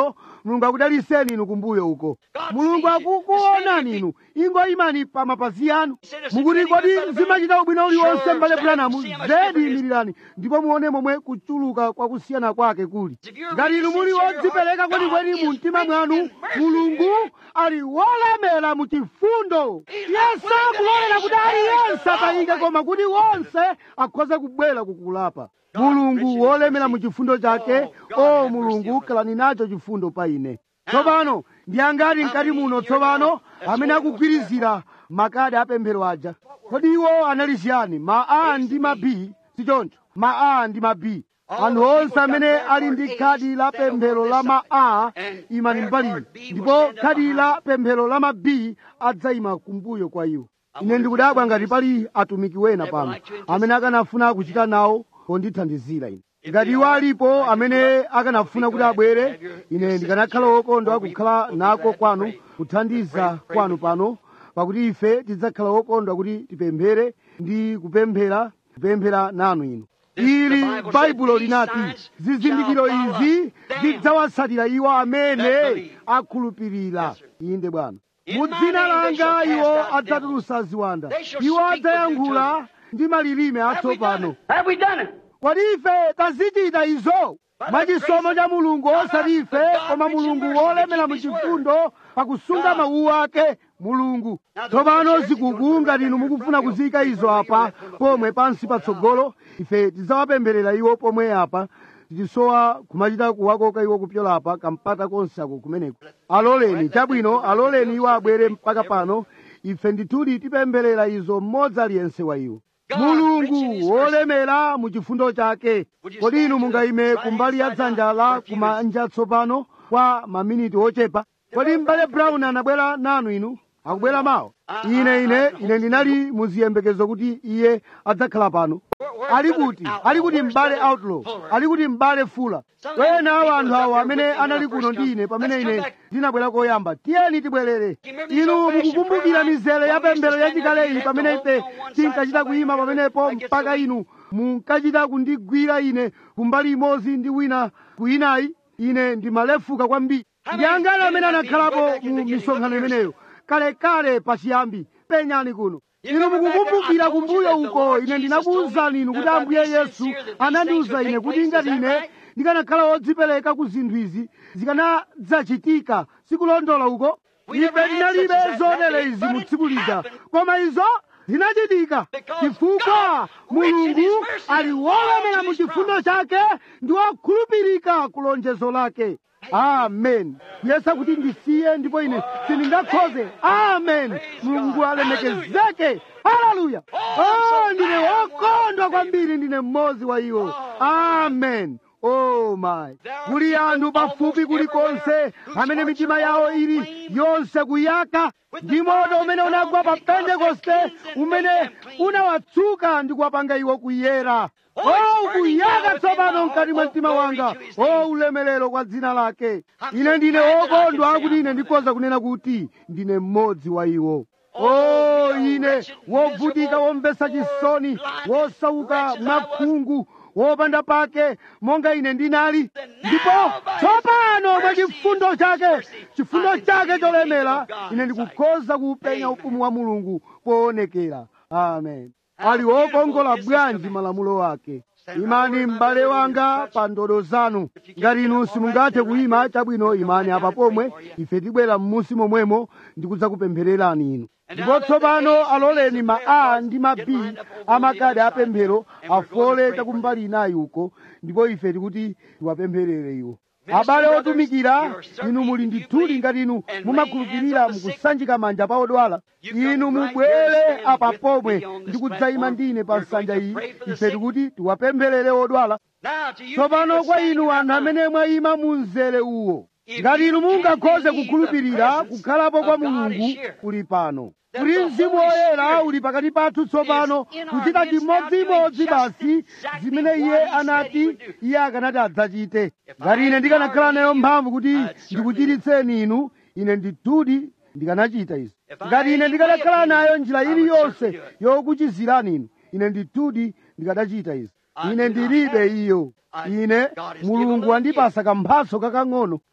mulungu akudaliseni inu kumbuyo uko mulungu akukuonani inu ingoyimani pa mapazi anu mukuti kodi zimachita ubwino uliwonse mbale branamu zedi imirirani ndipo muone momwe kuchuluka kwa kusiyana kwake kuli ngati inu muli wodzipereka kwenikweni mu mtima mwanu mulungu ali wolemera mu chifundo yesu akulolera kuti aliyense atayike koma kuti wonse akhoze kubwera kukulapa mulungu wolemera mu chifundo chake o mulungu khalani nacho chifundo pa ine tsopano ndi angati mkati muno tsopano amene akugwirizira makadi apemphero aja kodi iwo anali chiyani ma a ndi ma b sichoncho ma a ndi ma b anthu onse amene ali ndi khadi la pemphero la ma a imani mbali ndipo khadi la pemphero la ma b adzayima kumbuyo kwa iwo ine ndikudabwa ngati pali atumiki wena pano amene akanafuna kuchita nawo pondithandizira ine ngati iwo alipo amene akanafuna kuti abwere ine ndikanakhala wokondwa kukhala nako kwanu kuthandiza kwanu pano pakuti ife tidzakhala wokondwa kuti tipemphere ndi kupemphera kupemphera nanu inu ili baibulo linati zizindikiro izi zidzawatsatira iwo amene akhulupirira inde bwana mu dzina langa iwo adzatulutsa ziwanda iwo adzayankhula ndi malilime atsopano Have we done it? kodi ife tazichita izo mwachisomo cha mulungu osati ife koma mulungu wolemera mu chifundo pakusunga mawu ake mulungu tsopano zikuku ngati inu mukufuna kuziyika izo apa pomwe pansi patsogolo ife tidzawapempherera iwo pomwe apa tisowa kumachita kuwakoka iwo kupyola apa kampata konse ako kumeneko aloleni chabwino aloleni iwo abwere mpaka pano ife ndithudi tipempherera izo mmodzi aliyense wa iwo mulungu wolemera mu chifundo chake kodi inu mungayime kumbali ya dzanja la kumanja tsopano kwa maminiti ochepa kodi m'bale brown anabwera nanu inu akubwera mawa ine ine ine ndinali muziyembekezo kuti iye adzakhala pano ali kuti ali kuti m'bale outlaw ali kuti m'bale fula wena awo anthu awo amene anali kuno ndi ine pamene ine ndinabwera koyamba tiyeni tibwerere inu mukukumbukira mizere ya pemphero yachikale iyi pamene ife tinkachita kuyima pamenepo mpaka inu munkachita kundigwira ine kumbali imodzi ndi wina kuyinayi ine ndimalefuka kwambiri ndi angati amene anakhalapo mu misonkhano imeneyo kalekale pachiyambi penyani kuno inu mukukumbukira kumbuyo uko ine ndinakuwuzani inu kuti ambuye yesu anandiwuza ine kuti ngati ine ndikanakhala wodzipereka ku zinthu izi zikanadzachitika sikulondola uko ife tinalibe zonere izi mu tsiku lija koma izo zinachitika chifukwa mulungu ali wolemera mu chifundo chake ndi wokhulupirika ku lonjezo lake amen kuyesa kuti ndisiye ndipo ine sindingakhoze amen mulungu alemekezeke haleluya oh ndine wokondwa kwambiri ndine mmodzi wa iwo amen oh my kuli anthu pafupi kulikonse amene mitima yawo ili yonse kuyaka ndi moto umene unagwa pa pentekoste umene unawatsuka ndi kuwapanga iwo kuyera o kuyaka tsopano mkati mwa mtima wanga o ulemerero kwa dzina lake ine ndine wokondwa kuti ine ndikhoza kunena kuti ndine mmodzi wa iwo o ine wovutika womvetsa chisoni wosauka mwakhungu wopanda pake monga ine ndinali ndipo tsopano mwa chifundo chake chifundo chake cholemera ine ndikukhoza kuupenya ufumu wa mulungu poonekera amen ali wokongola bwanji malamulo ake imani m'bale wanga pa ndodo zanu ngati inu simungathe kuyima chabwino imani apa pomwe ife tibwera m'munsi momwemo ndikudzakupemphererani inu ndipo tsopano aloleni ma a ndi ma b amakadi apemphero afole chakumbali inayi uko ndipo ife tikuti tiwapempherere iwo abale otumikira inu muli ndithudi ngati inu mumakhulupirira mukusanjika manja pa odwala inu mubwere apa pomwe ndi kudzayima ndine pa nsanja iyi ife tikuti tiwapempherere odwala tsopano kwa inu anthu amene mwayima mu mzere uwo ngati inu mungakhoze kukhulupirira kukhalapo kwa mulungu kuli pano kuti mzimu woyera uli pakati pathu tsopano kuchita chimodzimodzi basi zimene iye anati iye akanati adzachite ngati ine ndikanakhala nayo mphamvu kuti ndikuchiritseni inu ine ndithudi ndikanachita izi ngati ine ndikanakhala nayo njira iliyonse yokuchizirani inu ine ndithudi ndikanachita izi ine ndilibe iyo ine mulungu wandipasa kamphatso kakang'ono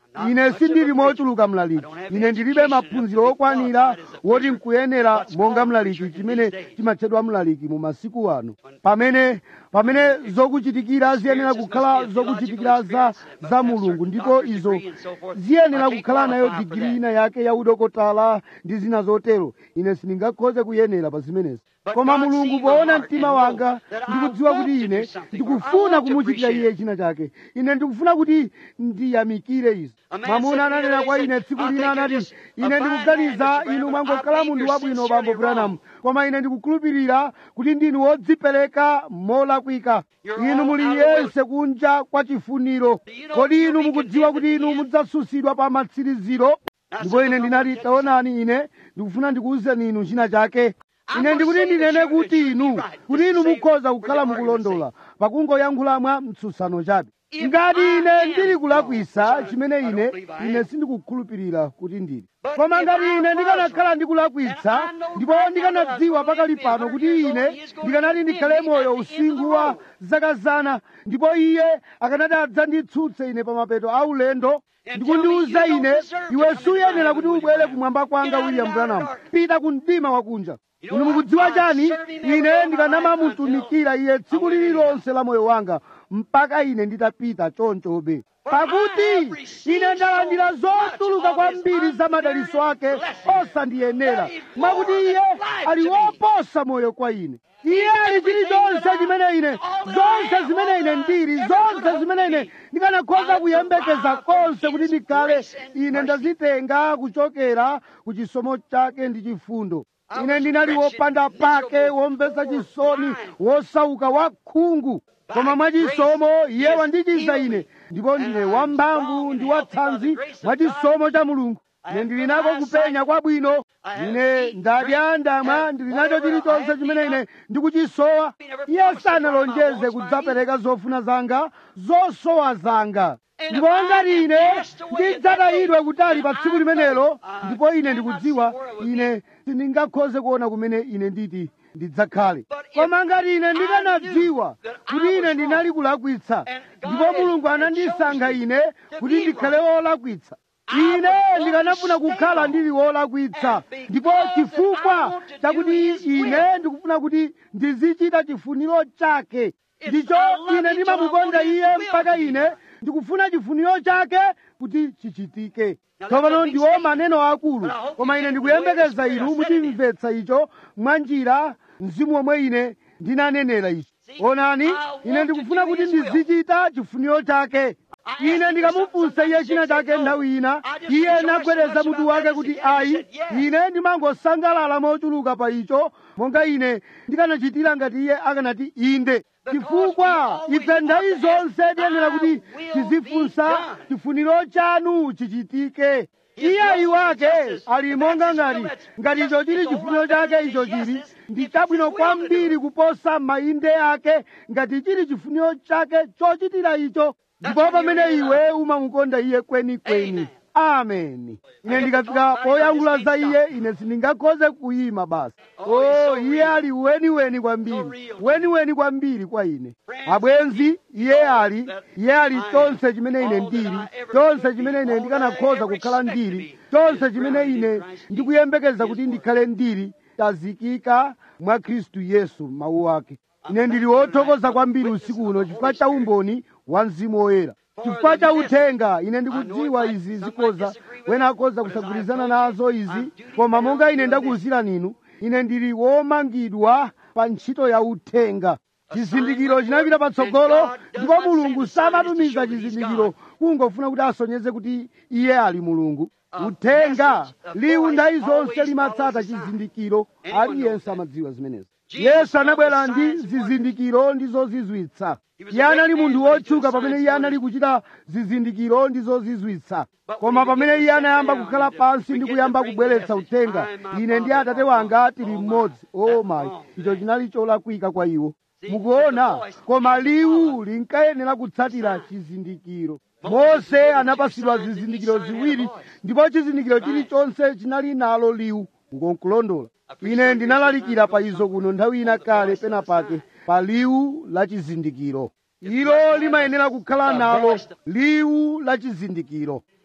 ine sindili mochuluka mlaliki ine ndilibe maphunziro okwanira woti nkuyenera monga mlaliki chimene chimatchedwa mlaliki mu masiku ano pamene pamene zokuchitikira ziyenera kukhala zokuchitikira za, za mulungu ndipo izo ziyenera kukhala nayo digiri ina yake ya udokotala ndi zina zotero ine sindingakhoze kuyenera pa zimenezi koma mulungu poona mtima wanga ndikudziwa kuti ine ndikufuna kumuchitira iye china chake ine ndikufuna kuti ndiyamikire izo mwamuna ananena kwa ine tsiku lina anati ine ndikuganiza inu mwangokhala munthu wabwino bambo branamu koma ine ndikukhulupirira kuti ndinu wodzipereka molakwika inu muli yense kunja kwa chifuniro kodi inu mukudziwa kuti inu mudzasusidwa pa matsiriziro ndipo ine ndinati taonani ine ndikufuna ndikuwuzeni inu china chake ine ndikuti ndinene kuti inu kuti inu mukhoza kukhala mukulondola pakungoyankhula mwa mtsutsano chabe ngati ine ndili kulakwisa chimene ine ine sindikukhulupirira kuti ndili koma ngati ine ndikanakhala ndikulakwitsa ndipo ndikanadziwa pakali pano kuti ine ndikanati ndikhale moyo usinkhu wa zaka zana ndipo iye akanati adzanditsutse ine pa mapeto a ulendo ndikundiwuza ine iwe suyenera kuti ubwere kumwamba kwanga william branham pita ku mdima wakunja inu mukudziwa chani ine ndikanamamutumikira iye tsiku lililonse la moyo wanga mpaka ine nditapita chonchobe pakuti ine ndalandira zochuluka kwambiri za madalitso ake osandiyenera mwakuti iye ali woposa moyo kwa ine iye ali chilichonse chimene ine zonse zimene ine ndili zonse zimene ine ndikanakhoza kuyembekeza konse kuti ndikhale ine ndazitenga kuchokera ku chisomo chake ndi chifundo ine ndinali wopanda pake womvetsa chisoni wosauka wakhungu koma mwachisomo iye wandichiza ine ndipo ndine wamphamvu ndi watsanzi mwachisomo cha mulungu ine ndili nako kupenya kwabwino ine ndadya ndamwa ndili nacho chilichonse chimene ine ndikuchisowa iye sanalonjeze kudzapereka zofuna zanga zosowa zanga ndipo ngati ine ndidzatayidwe kutali pa tsiku limenelo ndipo ine ndikudziwa ine sindingakhoze kuona kumene ine nditi ndidzakhale koma ngati ine ndikanadziwa kuti ine ndinali kulakwitsa ndipo mulungu anandisankha ine kuti ndikhale wolakwitsa ine ndikanafuna kukhala ndili wolakwitsa ndipo chifukwa chakuti ine ndikufuna kuti ndizichita chifuniro chake ndicho ine ndimamukonda iye mpaka ine ndikufuna chifuniro chake kuti chichitike tsopano ndiwo maneno akulu koma ine ndikuyembekeza inu muchimvetsa icho mwa njira mzimu omwe ine ndinanenera ichi onani ine ndikufuna kuti ndizichita chifuniro chake ine ndikamufunsa iye china chake nthawi ina iye nagwedeza mutu wake kuti ayi ine ndimangosangalala mochuluka pa icho monga ine ndikanachitira ngati iye akanati inde chifukwa ife nthawi zonse tiyenera kuti tizifunsa chifuniro chanu chichitike iye ayi wake ali monga ngati ngati icho chili chifuniro chake icho chili ndi chabwino kwambiri kuposa mayinde ake ngati chili chifuniro chake chochitira icho ndipo pamene iwe umamukonda iye kwenikweni ameni ine ndikafika poyankhula za iye ine sindingakhoze kuyima basi o iye ali weniweni kwambiri weniweni kwambiri kwa ine abwenzi iye ali iye ali chonse chimene ine ndili chonse chimene ine ndikanakhoza kukhala ndili chonse chimene ine ndikuyembekeza kuti ndikhale ndili tazikika mwa khristu yesu mawu ake ine ndili wothokoza kwambiri usiku uno chifukwa cha umboni wa mzimu woyera chifukwa cha uthenga ine ndikudziwa izi zikoza wena akhoza kusagwirizana nazo izi koma monga ine ndakuwuzirani inu ine ndili womangidwa pa ntchito ya uthenga chizindikiro chinapita patsogolo ndipo mulungu samatumiza chizindikiro kungofuna kuti asonyeze kuti iye ali mulungu uthenga liwu nthawi zonse limatsata chizindikiro aliyense amadziwa zimenezi yesu anabwera ndi zizindikiro ndi zozizwitsa iye anali munthu wotchuka pamene iye anali kuchita zizindikiro ndi zozizwitsa koma pamene iye anayamba kukhala pansi ndi kuyamba kubweretsa uthenga ine ndi atate wanga tili mmodzi o mayi icho chinali cholakwika kwa iwo mukuona koma liwu linkayenera kutsatira chizindikiro mose anapasidwa zizindikiro ziwiri ndipo chizindikiro chilichonse chinali nalo liwu ngonkulondola ine ndinalalikira pa izo kuno nthawi ina kale penapake pa liwu la chizindikiro ilo limayenera kukhala nalo liwu la chizindikiro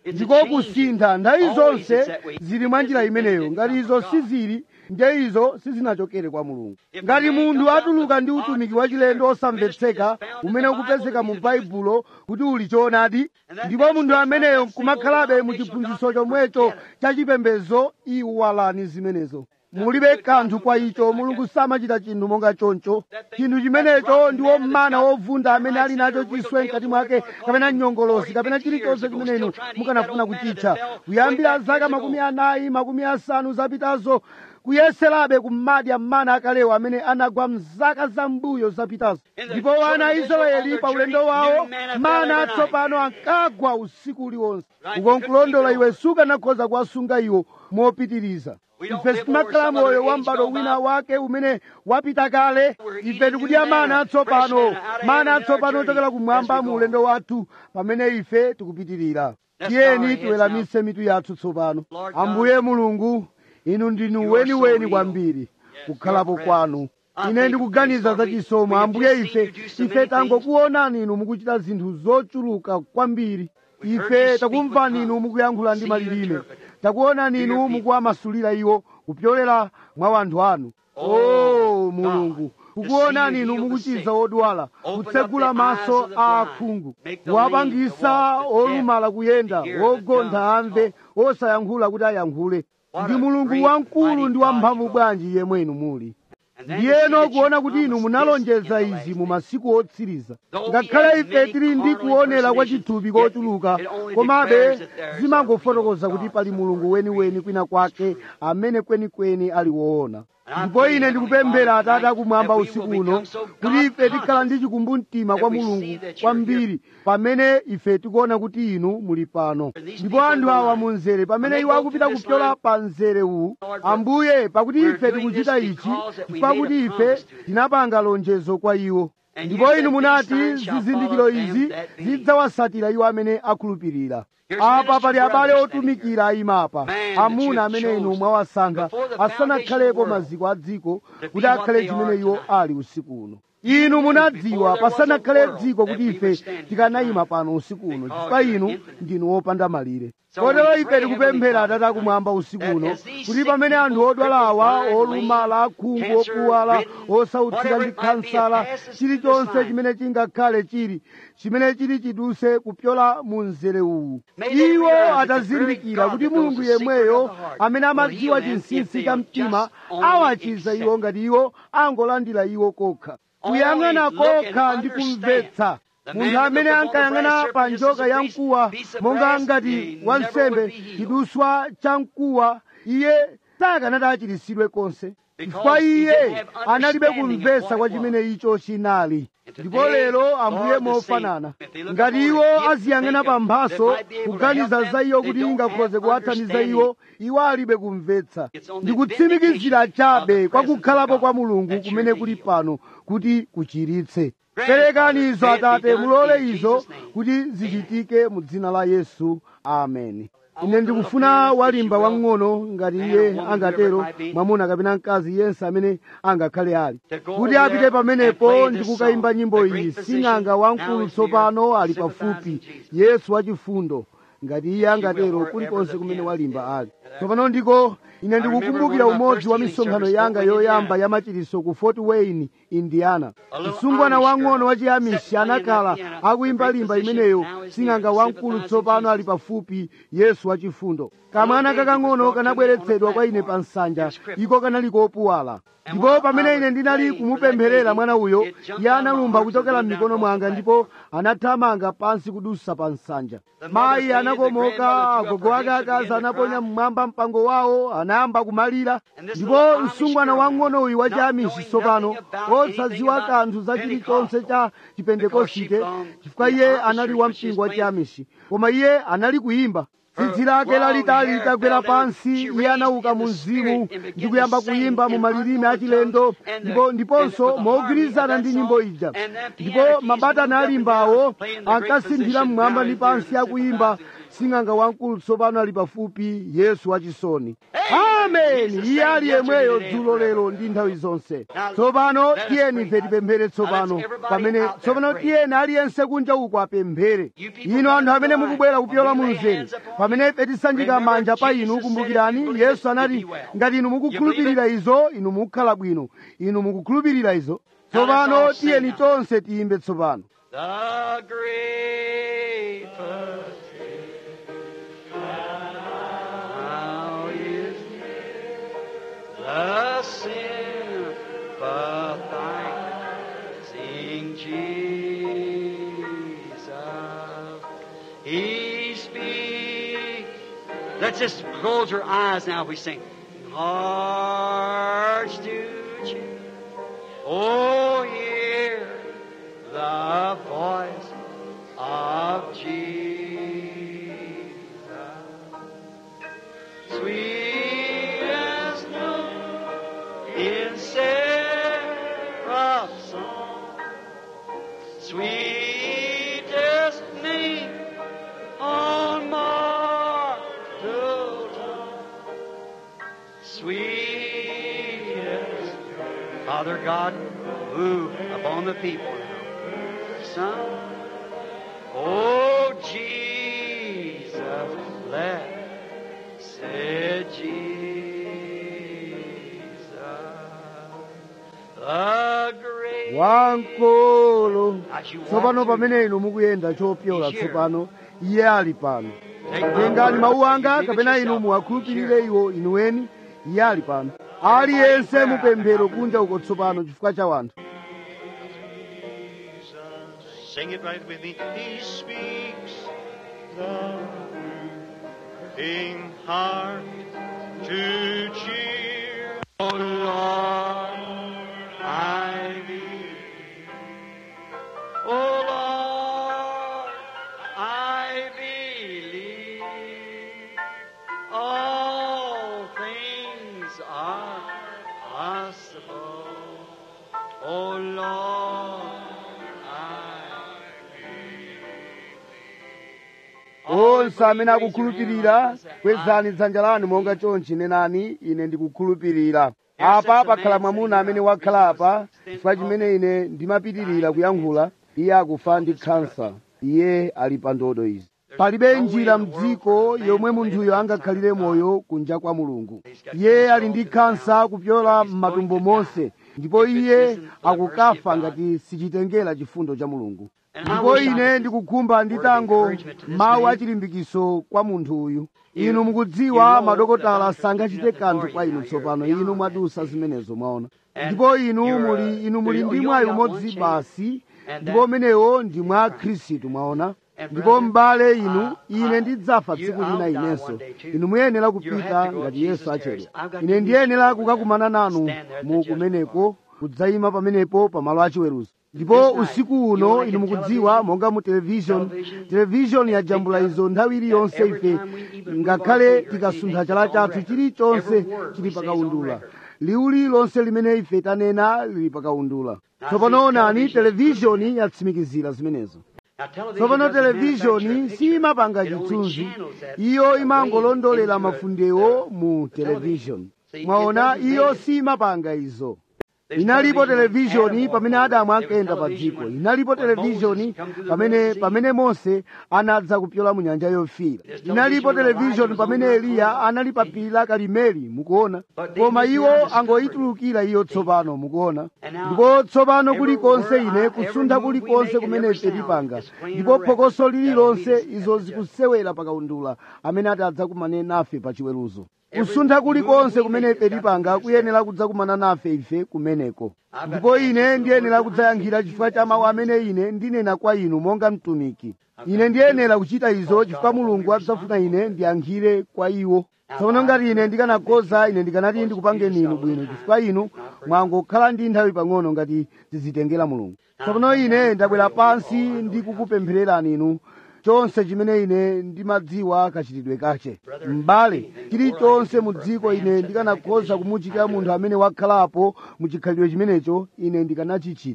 ndiko kusintha nthawi zonse zili mwa njira imeneyo ngati izo sizili nje izo sizinachokere kwa mulungu ngati munthu atuluka ndi utumiki wachilendo osamvetseka umene ukupezeka mu baibulo kuti uli choonadi ndipo munthu ameneyo nkumakhalabe mu chiphunzitso chomwecho cha chipembedzo iwalani zimenezo mulibe kanthu kwa icho mulungu samachita chinthu monga choncho chinthu chimenecho ndiwo mana wovunda amene ali nacho chiswe mkati mwake kapena nyongolosi kapena chilichonse chimene inu mukanafuna kuchitcha kuyambira zaka makumi anayi makumi asanu zapitazo kuyeserabe kumadya mana akalewo amene anagwa mzaka zambuyo zapitazo ndipo wana a israeli pa ulendo wawo mana atsopano ankagwa usiku uliwonse ukonkulondola iwe sukanakhoza kuwasunga iwo mopitiriza ife sitimakhala moyo wa m'bado wina wake umene wapita kale ife tikudya mana atsopano mana atsopano ochokera kumwamba mu ulendo wathu pamene ife tikupitirira tiyeni tiweramise mitu yathu tsopano ambuye mulungu inu ndinu weniweni kwambiri kukhalapo kwanu ine ndikuganiza za chisomo ambuye ife ife tangokuonani inu mukuchita zinthu zochuluka kwambiri ife takumvani inu mukuyankhula ndi malilime takuonani inu mukuwamasulira iwo kupyolera mwa wanthu anu o mulungu kukuonani inu mukuchiza odwala kutsegula maso a akhungu kuwapangisa olumala kuyenda wogontha amve osayankhula kuti ayankhule ndi mulungu wamkulu ndi wamphamvu bwanji yemwe inu muli ndiyeno kuona kuti inu munalonjeza izi mu masiku otsiriza ngakhale ife tili ndi kuonera kwa chithupi kochuluka komabe zimangofotokoza kuti pali mulungu weniweni kwina kwake amene kwenikweni ali woona ndipo ine ndikupemphera atate akumwamba usiku uno kuti ife tikhala ndi chikumbumtima kwa mulungu kwambiri pamene ife tikuona kuti inu muli pano ndipo anthu awa mu mzere pamene iwo akupita kupyola pa mzere uwu ambuye pakuti ife tikuchita ichi chifukwa kuti ife tinapanga lonjezo kwa iwo ndipo inu munati zizindikiro izi zidzawasatira iwo amene akhulupirira apa pali abale otumikira ayimapa amuna amene inu mwawasankha asanakhalepo maziko a dziko kuti akhale chimene iwo ali usiku uno inu munadziwa pasanakhale dziko kuti ife tikanayima pano usiku uno chifukwa inu ndinu wopanda malire kotero ife tikupemphera atate akumwamba usiku uno kuti pamene anthu odwala awa olumala akhungu opuwala osautsika ndi khansala chilichonse chimene chingakhale chili chimene chili chiduse kupyola mu mzere uwu iwo atazindikira kuti mulungu yemweyo amene amadziwa chinsinsi cha mtima awachiza iwo ngati iwo angolandira iwo kokha kuyang'ana kokha ndi kumvetsa munthu amene ankayang'ana pa njoka ya mkuwa monga ngati wansembe chiduswa cha mkuwa iye sakanati achiritsidwe konse chifukwa iye analibe kumvetsa kwa chimene icho chinali ndipo lero ambuye mofanana ngati iwo aziyang'ana pa mphaso kuganiza za iyo kuti ingakhoze kuwathandiza iwo iwo alibe kumvetsa ndikutsimikizira chabe kwa kukhalapo kwa mulungu kumene kuli pano kuti kuchiritse perekani izo atate mulole izo kuti zichitike mu dzina la yesu ameni ine ndikufuna walimba wang'ono ngati iye angatero mwamuna kapena mkazi yense amene angakhale ali kuti apite pamenepo ndikukayimba nyimbo iyi sing'anga wamkulu tsopano ali pafupi yesu wachifundo ngati iye angatero kulikonse kumene walimba ali tsopano ndiko ine ndikukumbukira umodzi wa misonkhano yanga yoyamba ya machiritso ku fort wayne indiana msungwana wang'ono wa chiamishi anakhala akuyimba limba imeneyo sing'anga wamkulu tsopano ali pafupi yesu wachifundo kamwana kakang'ono kanabweretsedwa kwa ine pa nsanja iko kanali kopuwala ndipo pamene ine ndinali kumupempherera mwana uyo iye analumba kuchokera m'mikono mwanga ndipo anathamanga pansi kudusa pa nsanja mayi anakomoka agogo ake akazi anaponya mmwamba mpango wawo anayamba kumalira ndipo msungwana wang'ono uyu wa chiamishi tsopano osadziwa kanthu za chilichonse cha chipentekosite chifukwa iye anali wampingo wa chiamishi koma iye anali kuyimba tsitsi lake lalitali litagwera pansi iye anauka mu mzimu ndi kuyamba kuyimba mu malilime achilendo ndipo ndiponso mogwirizana ndi nyimbo ija ndipo mabatana alimbawo ankasinthira mmwamba ndi pansi akuyimba sing'anga wamkulu tsopano ali pafupi yesu wachisoni ameni iye ali yemweyo dzulo lero ndi nthawi zonse tsopano tiyeni ife tipemphere tsopano pamene tsopano tiyeni aliyense kunja uko apemphere inu anthu amene mukubwera kupyola munzere pamene ife tisanjika manja pa inu kumbukirani yesu anati ngati inu mukukhulupirira izo inu mukhala bwino inu mukukhulupirira izo tsopano tiyeni tonse tiyimbe tsopano The great Now is the sympathizing Jesus. He speaks. Let's just close our eyes now. We sing. Hearts to cheer. Oh, hear the voice of Jesus. Sweet as noon in seraph's song, sweetest name on mortal tongue, sweetest Father God, move upon the people now. Son, oh Jesus, let said Jesus, the great. wamkulu As you walk tsopano through- pamene inu mukuyenda chopyola He's here. tsopano iye ali pano Take my tengani word, mawu anga believe it kapena inu yourself. muwakhulupirire He's iwo inuweni iye ali pano aliyense mupemphero kunja uko tsopano chifukwa cha wanthu Sing it right with me. He speaks the in heart to cheer. Oh Lord, I believe. Oh Lord, I believe. All things are possible. Oh Lord, I onse amene akukhulupirira kwezani dzanja lanu monga chonchi nenani ine ndikukhulupirira apa pakhala mwamuna amene wakhala apa chifukwa chimene ine ndimapitirira kuyankhula iye akufa ndi khansa iye ali pa ndodo izi palibe njira mdziko yomwe munthuyo angakhalire moyo kunja kwa mulungu iye ali ndi khansa kupyola m'matumbo monse ndipo iye akukafa ngati sichitengera chifundo cha mulungu ndipo ine ndikukhumba nditango mawu achilimbikiso kwa munthu uyu inu mukudziwa madokotala sangachite kanthu kwa inu tsopano inu mwadusa zimenezo mwaona ndipo inu muli inu muli ndi mwayi umodzi basi ndipo umenewo ndi mwa khristu mwaona ndipo m'bale inu ine ndidzafa tsiku lina inenso inu muyenera kupita ngati yesu achedwa ine ndiyenera kukakumana nanu mu kumeneko kudzayima pamenepo pamalo achiweruzo ndipo usiku uno inu mukudziwa monga mu television television yajambula izo nthawi iliyonse ife ngakhale tikasuntha chala chathu chilichonse chili pakaundula liwu lililonse limene ife tanena lili pakaundula tsopano onani televishoni yatsimikizira zimenezo tsopano televishoni simapanga chithunzi iyo imangolondolera mafundewo mu televishoni mwaona iyo simapanga izo inalipo televishoni pamene adamu ankayenda pa dziko inalipo televishoni pamene pamene mose anadza kupyola mu nyanja yofiira inalipo televishoni pamene eliya anali pa phiri la karimeli mukuona koma iwo angoyitulukira iyo tsopano mukuona ndipo tsopano kulikonse ine kusuntha kulikonse kumene ife tipanga ndipo phokoso lililonse izo zikusewera pakaundula amene atadza kumane nafe pa chiweruzo kusuntha kulikonse kumene ife tipanga kuyenera kudzakumana nafe ife kumeneko ndipo ine ndiyenera kudzayankhira chifukwa cha mawu amene ine ndinena kwa inu monga mtumiki ine ndiyenera kuchita izo chifukwa mulungu adzafuna ine ndiyankhire kwa iwo tsono ngati ine ndikanakhoza ine ndikanati ndikupangeni inu bwino chifukwa inu mwangokhala ndi nthawi pang'ono ngati zizitengera mulungu tsono ine ndabwera pansi ndikukupemphererani inu chonse chimene ine ndimadziwa kachitidwe kache m'bale chilichonse mu dziko ine ndikanakhoza kumuchitira munthu amene wakhalapo mu chikhalidwe chimenecho ine ndikanachichita ichi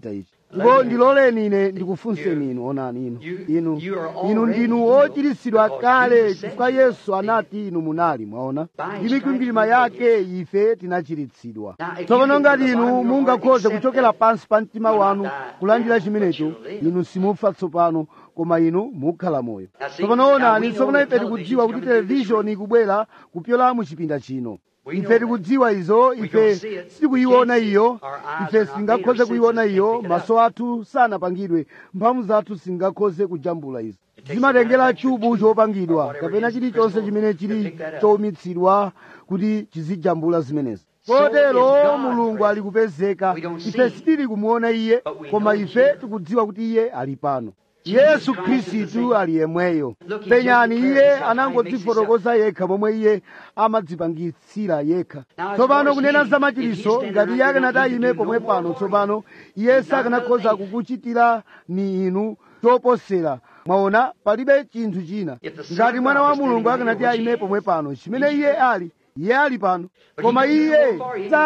ndipo ndiloleni ine ndikufunseni inu onani inu inu inu ndinu ochiritsidwa kale chifukwa yesu anati inu munali mwaona ndi mikwingwirima yake ife tinachiritsidwa tsopano ngati inu mungakhoze kuchokera pansi pa mtima wanu kulandira chimenecho inu simufa tsopano koma inu mukhala moyo tsopano onani tsopano ife tikudziwa kuti televishoni ikubwera kupyola mu chipinda chino ife tikudziwa izo ife sitikuyiona iyo ife sitingakhoze kuyiona iyo maso athu sanapangidwe mphamvu zathu singakhoze kujambula izo zimatengera chubu chopangidwa kapena chilichonse chimene chili chowumitsidwa kuti chizijambula zimenezi kotero mulungu ali kupezeka ife sitili kumuona iye koma ife tikudziwa kuti iye ali pano yesu khristu ali yemweyo penyani iye anangodzifotokoza yekha momwe iye amadzipangitsira yekha tsopano kunena za machiritso ngati iye akanati ayime pomwe pano tsopano iye sakanakhoza kukuchitira ni inu choposera mwaona palibe chinthu china ngati mwana wa mulungu akanati ayime pomwe pano chimene iye ali iye ali pano koma iye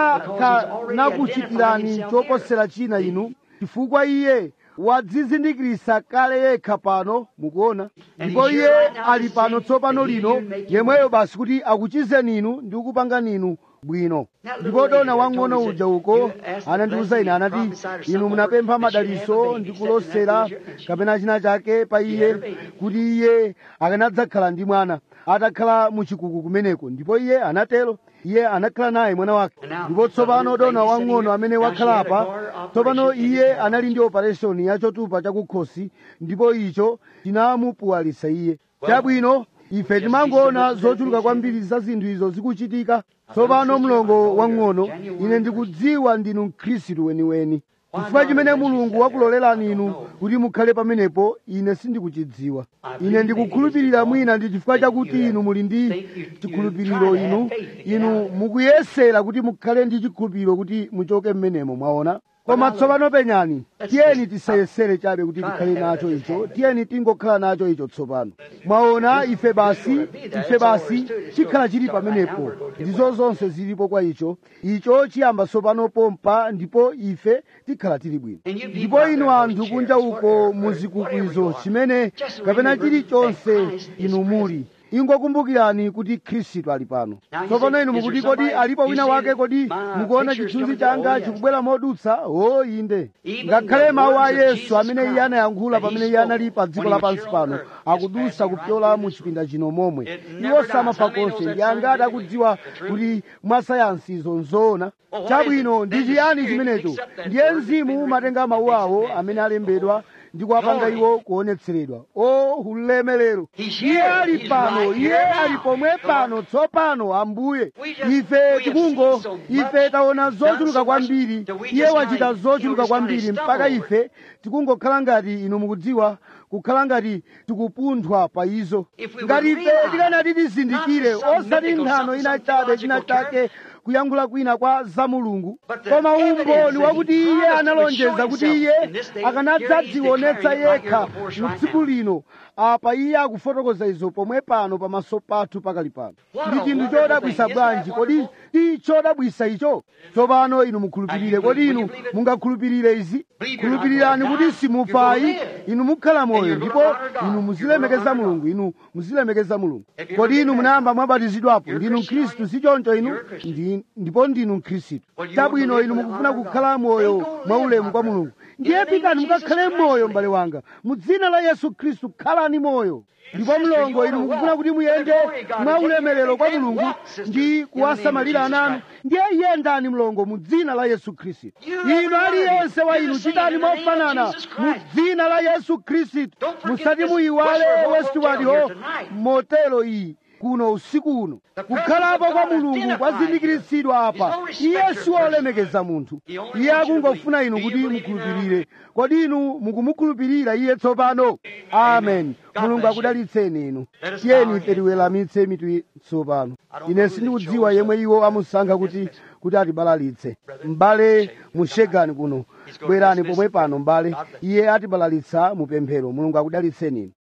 sakanakuchitirani choposera china inu chifukwa iye wadzizindikirisa kale yekha pano mukuona ndipo iye ali pano tsopano lino yemweyo basi kuti akuchizeni inu ndi kukupangani inu bwino ndipo dona wang'ono uja uko anandiwuza ine anati inu munapempha madaliso ndi kulosera kapena china chake pa iye kuti iye akanadzakhala ndi mwana atakhala muchikuku kumeneko ndipo iye anatero iye anakhala naye mwana wake ndipo tsopano dona wang'ono amene wakhala apa tsopano iye anali ndi opereshoni yachotupa chakukhosi ndipo icho chinamupuwalisa iye chabwino ife timangoona zochuluka kwambiri za zinthu izo zikuchitika tsopano mlongo wang'ono ine ndikudziwa ndinu mkhristu weniweni chifukwa chimene mulungu wakulolerani inu kuti mukhale pamenepo ine sindikuchidziwa ine ndikukhulupirira mwina ndi chifukwa chakuti inu muli ndi chikhulupiriro inu inu mukuyesera kuti mukhale ndi chikhulupiriro kuti muchoke mmenemo mwaona koma tsopano penyani tiyeni tisayesere chabe kuti tikhale nacho icho tiyeni tingokhala nacho icho tsopano mwaona ife basi ife basi chikhala chili pamenepo ndizo zonse zilipo kwa icho icho chiyamba tsopano pompa ndipo ife tikhala tili bwino ndipo inu anthu kunja uko muzikuku chimene kapena chilichonse inu muli ingokumbukirani kuti khristu ali pano tsopano inu mukuti kodi alipo wina wake kodi mukuona chithunzi changa chikubwera modutsa o inde ngakhale mawu a yesu amene iye anayankhula pamene iye anali pa dziko lapansi pano akudutsa kupyola mu chipinda chino momwe iwo samafa konse ndi angati akudziwa kuti mwasayansi izo nzoona chabwino ndi chiyani chimenecho ndiye mzimu umatenga mawu awo amene alembedwa ndi kuwapanga iwo kuonetseredwa o ulemerero iye ali pano iye ali pomwe pano tsopano ambuye ife tikungo ife taona zochuluka kwambiri iye wachita zochuluka kwambiri mpaka ife tikungokhala ngati inu mukudziwa kukhala ngati tikupunthwa pa izo ngati ife tikanati tizindikire osati nthano ina chabe china chake kuyankhula kwina kwa za mulungu koma umboni wakuti iye analonjeza kuti iye akanadzadzionetsa yekha mu tsiku lino apa iye akufotokoza izo pomwe pano pamaso pathu pakali pano ndi chinthu chodabwisa bwanji kodi ndi chodabwisa icho tsopano inu mukhulupirire kodi inu mungakhulupirire izi khulupirirani kuti simufayi inu mukhala moyo ndipo inu muzilemekeza mulungu inu muzilemekeza mulungu kodi inu munayamba mwabatizidwapo ndinu mkhristu si choncho inu ndi ndipo ndinu mkhristu chabwino inu mukufuna kukhala moyo mwaulemu kwa mulungu ndiye pitani mukakhale moyo m'bale wanga mu dzina la yesu khristu khalani moyo ndipo mlongo inu mukufuna kuti muyende mwa ulemerero kwa mulungu ndi kuwasamalira ananu ndiye yendani mlongo mu dzina la yesu khristu inu aliyense wa inu chitani mofanana mu dzina la yesu khristu musati muyiwale westward ho motelo iyi kuno usiku uno kukhalapo kwa mulungu kwazindikiritsidwa apa iye siwolemekeza munthu iye akungofuna inu kuti mukhulupirire kodi inu mukumukhulupirira iye tsopano amen mulungu akudalitseni inu tiyeni ife tiweramitse mitu tsopano ine sindikudziwa yemwe iwo amusankha kuti kuti atibalalitse m'bale mushegani kuno bwerani pomwe pano m'bale iye atibalalitsa mu pemphero mulungu akudalitseni inu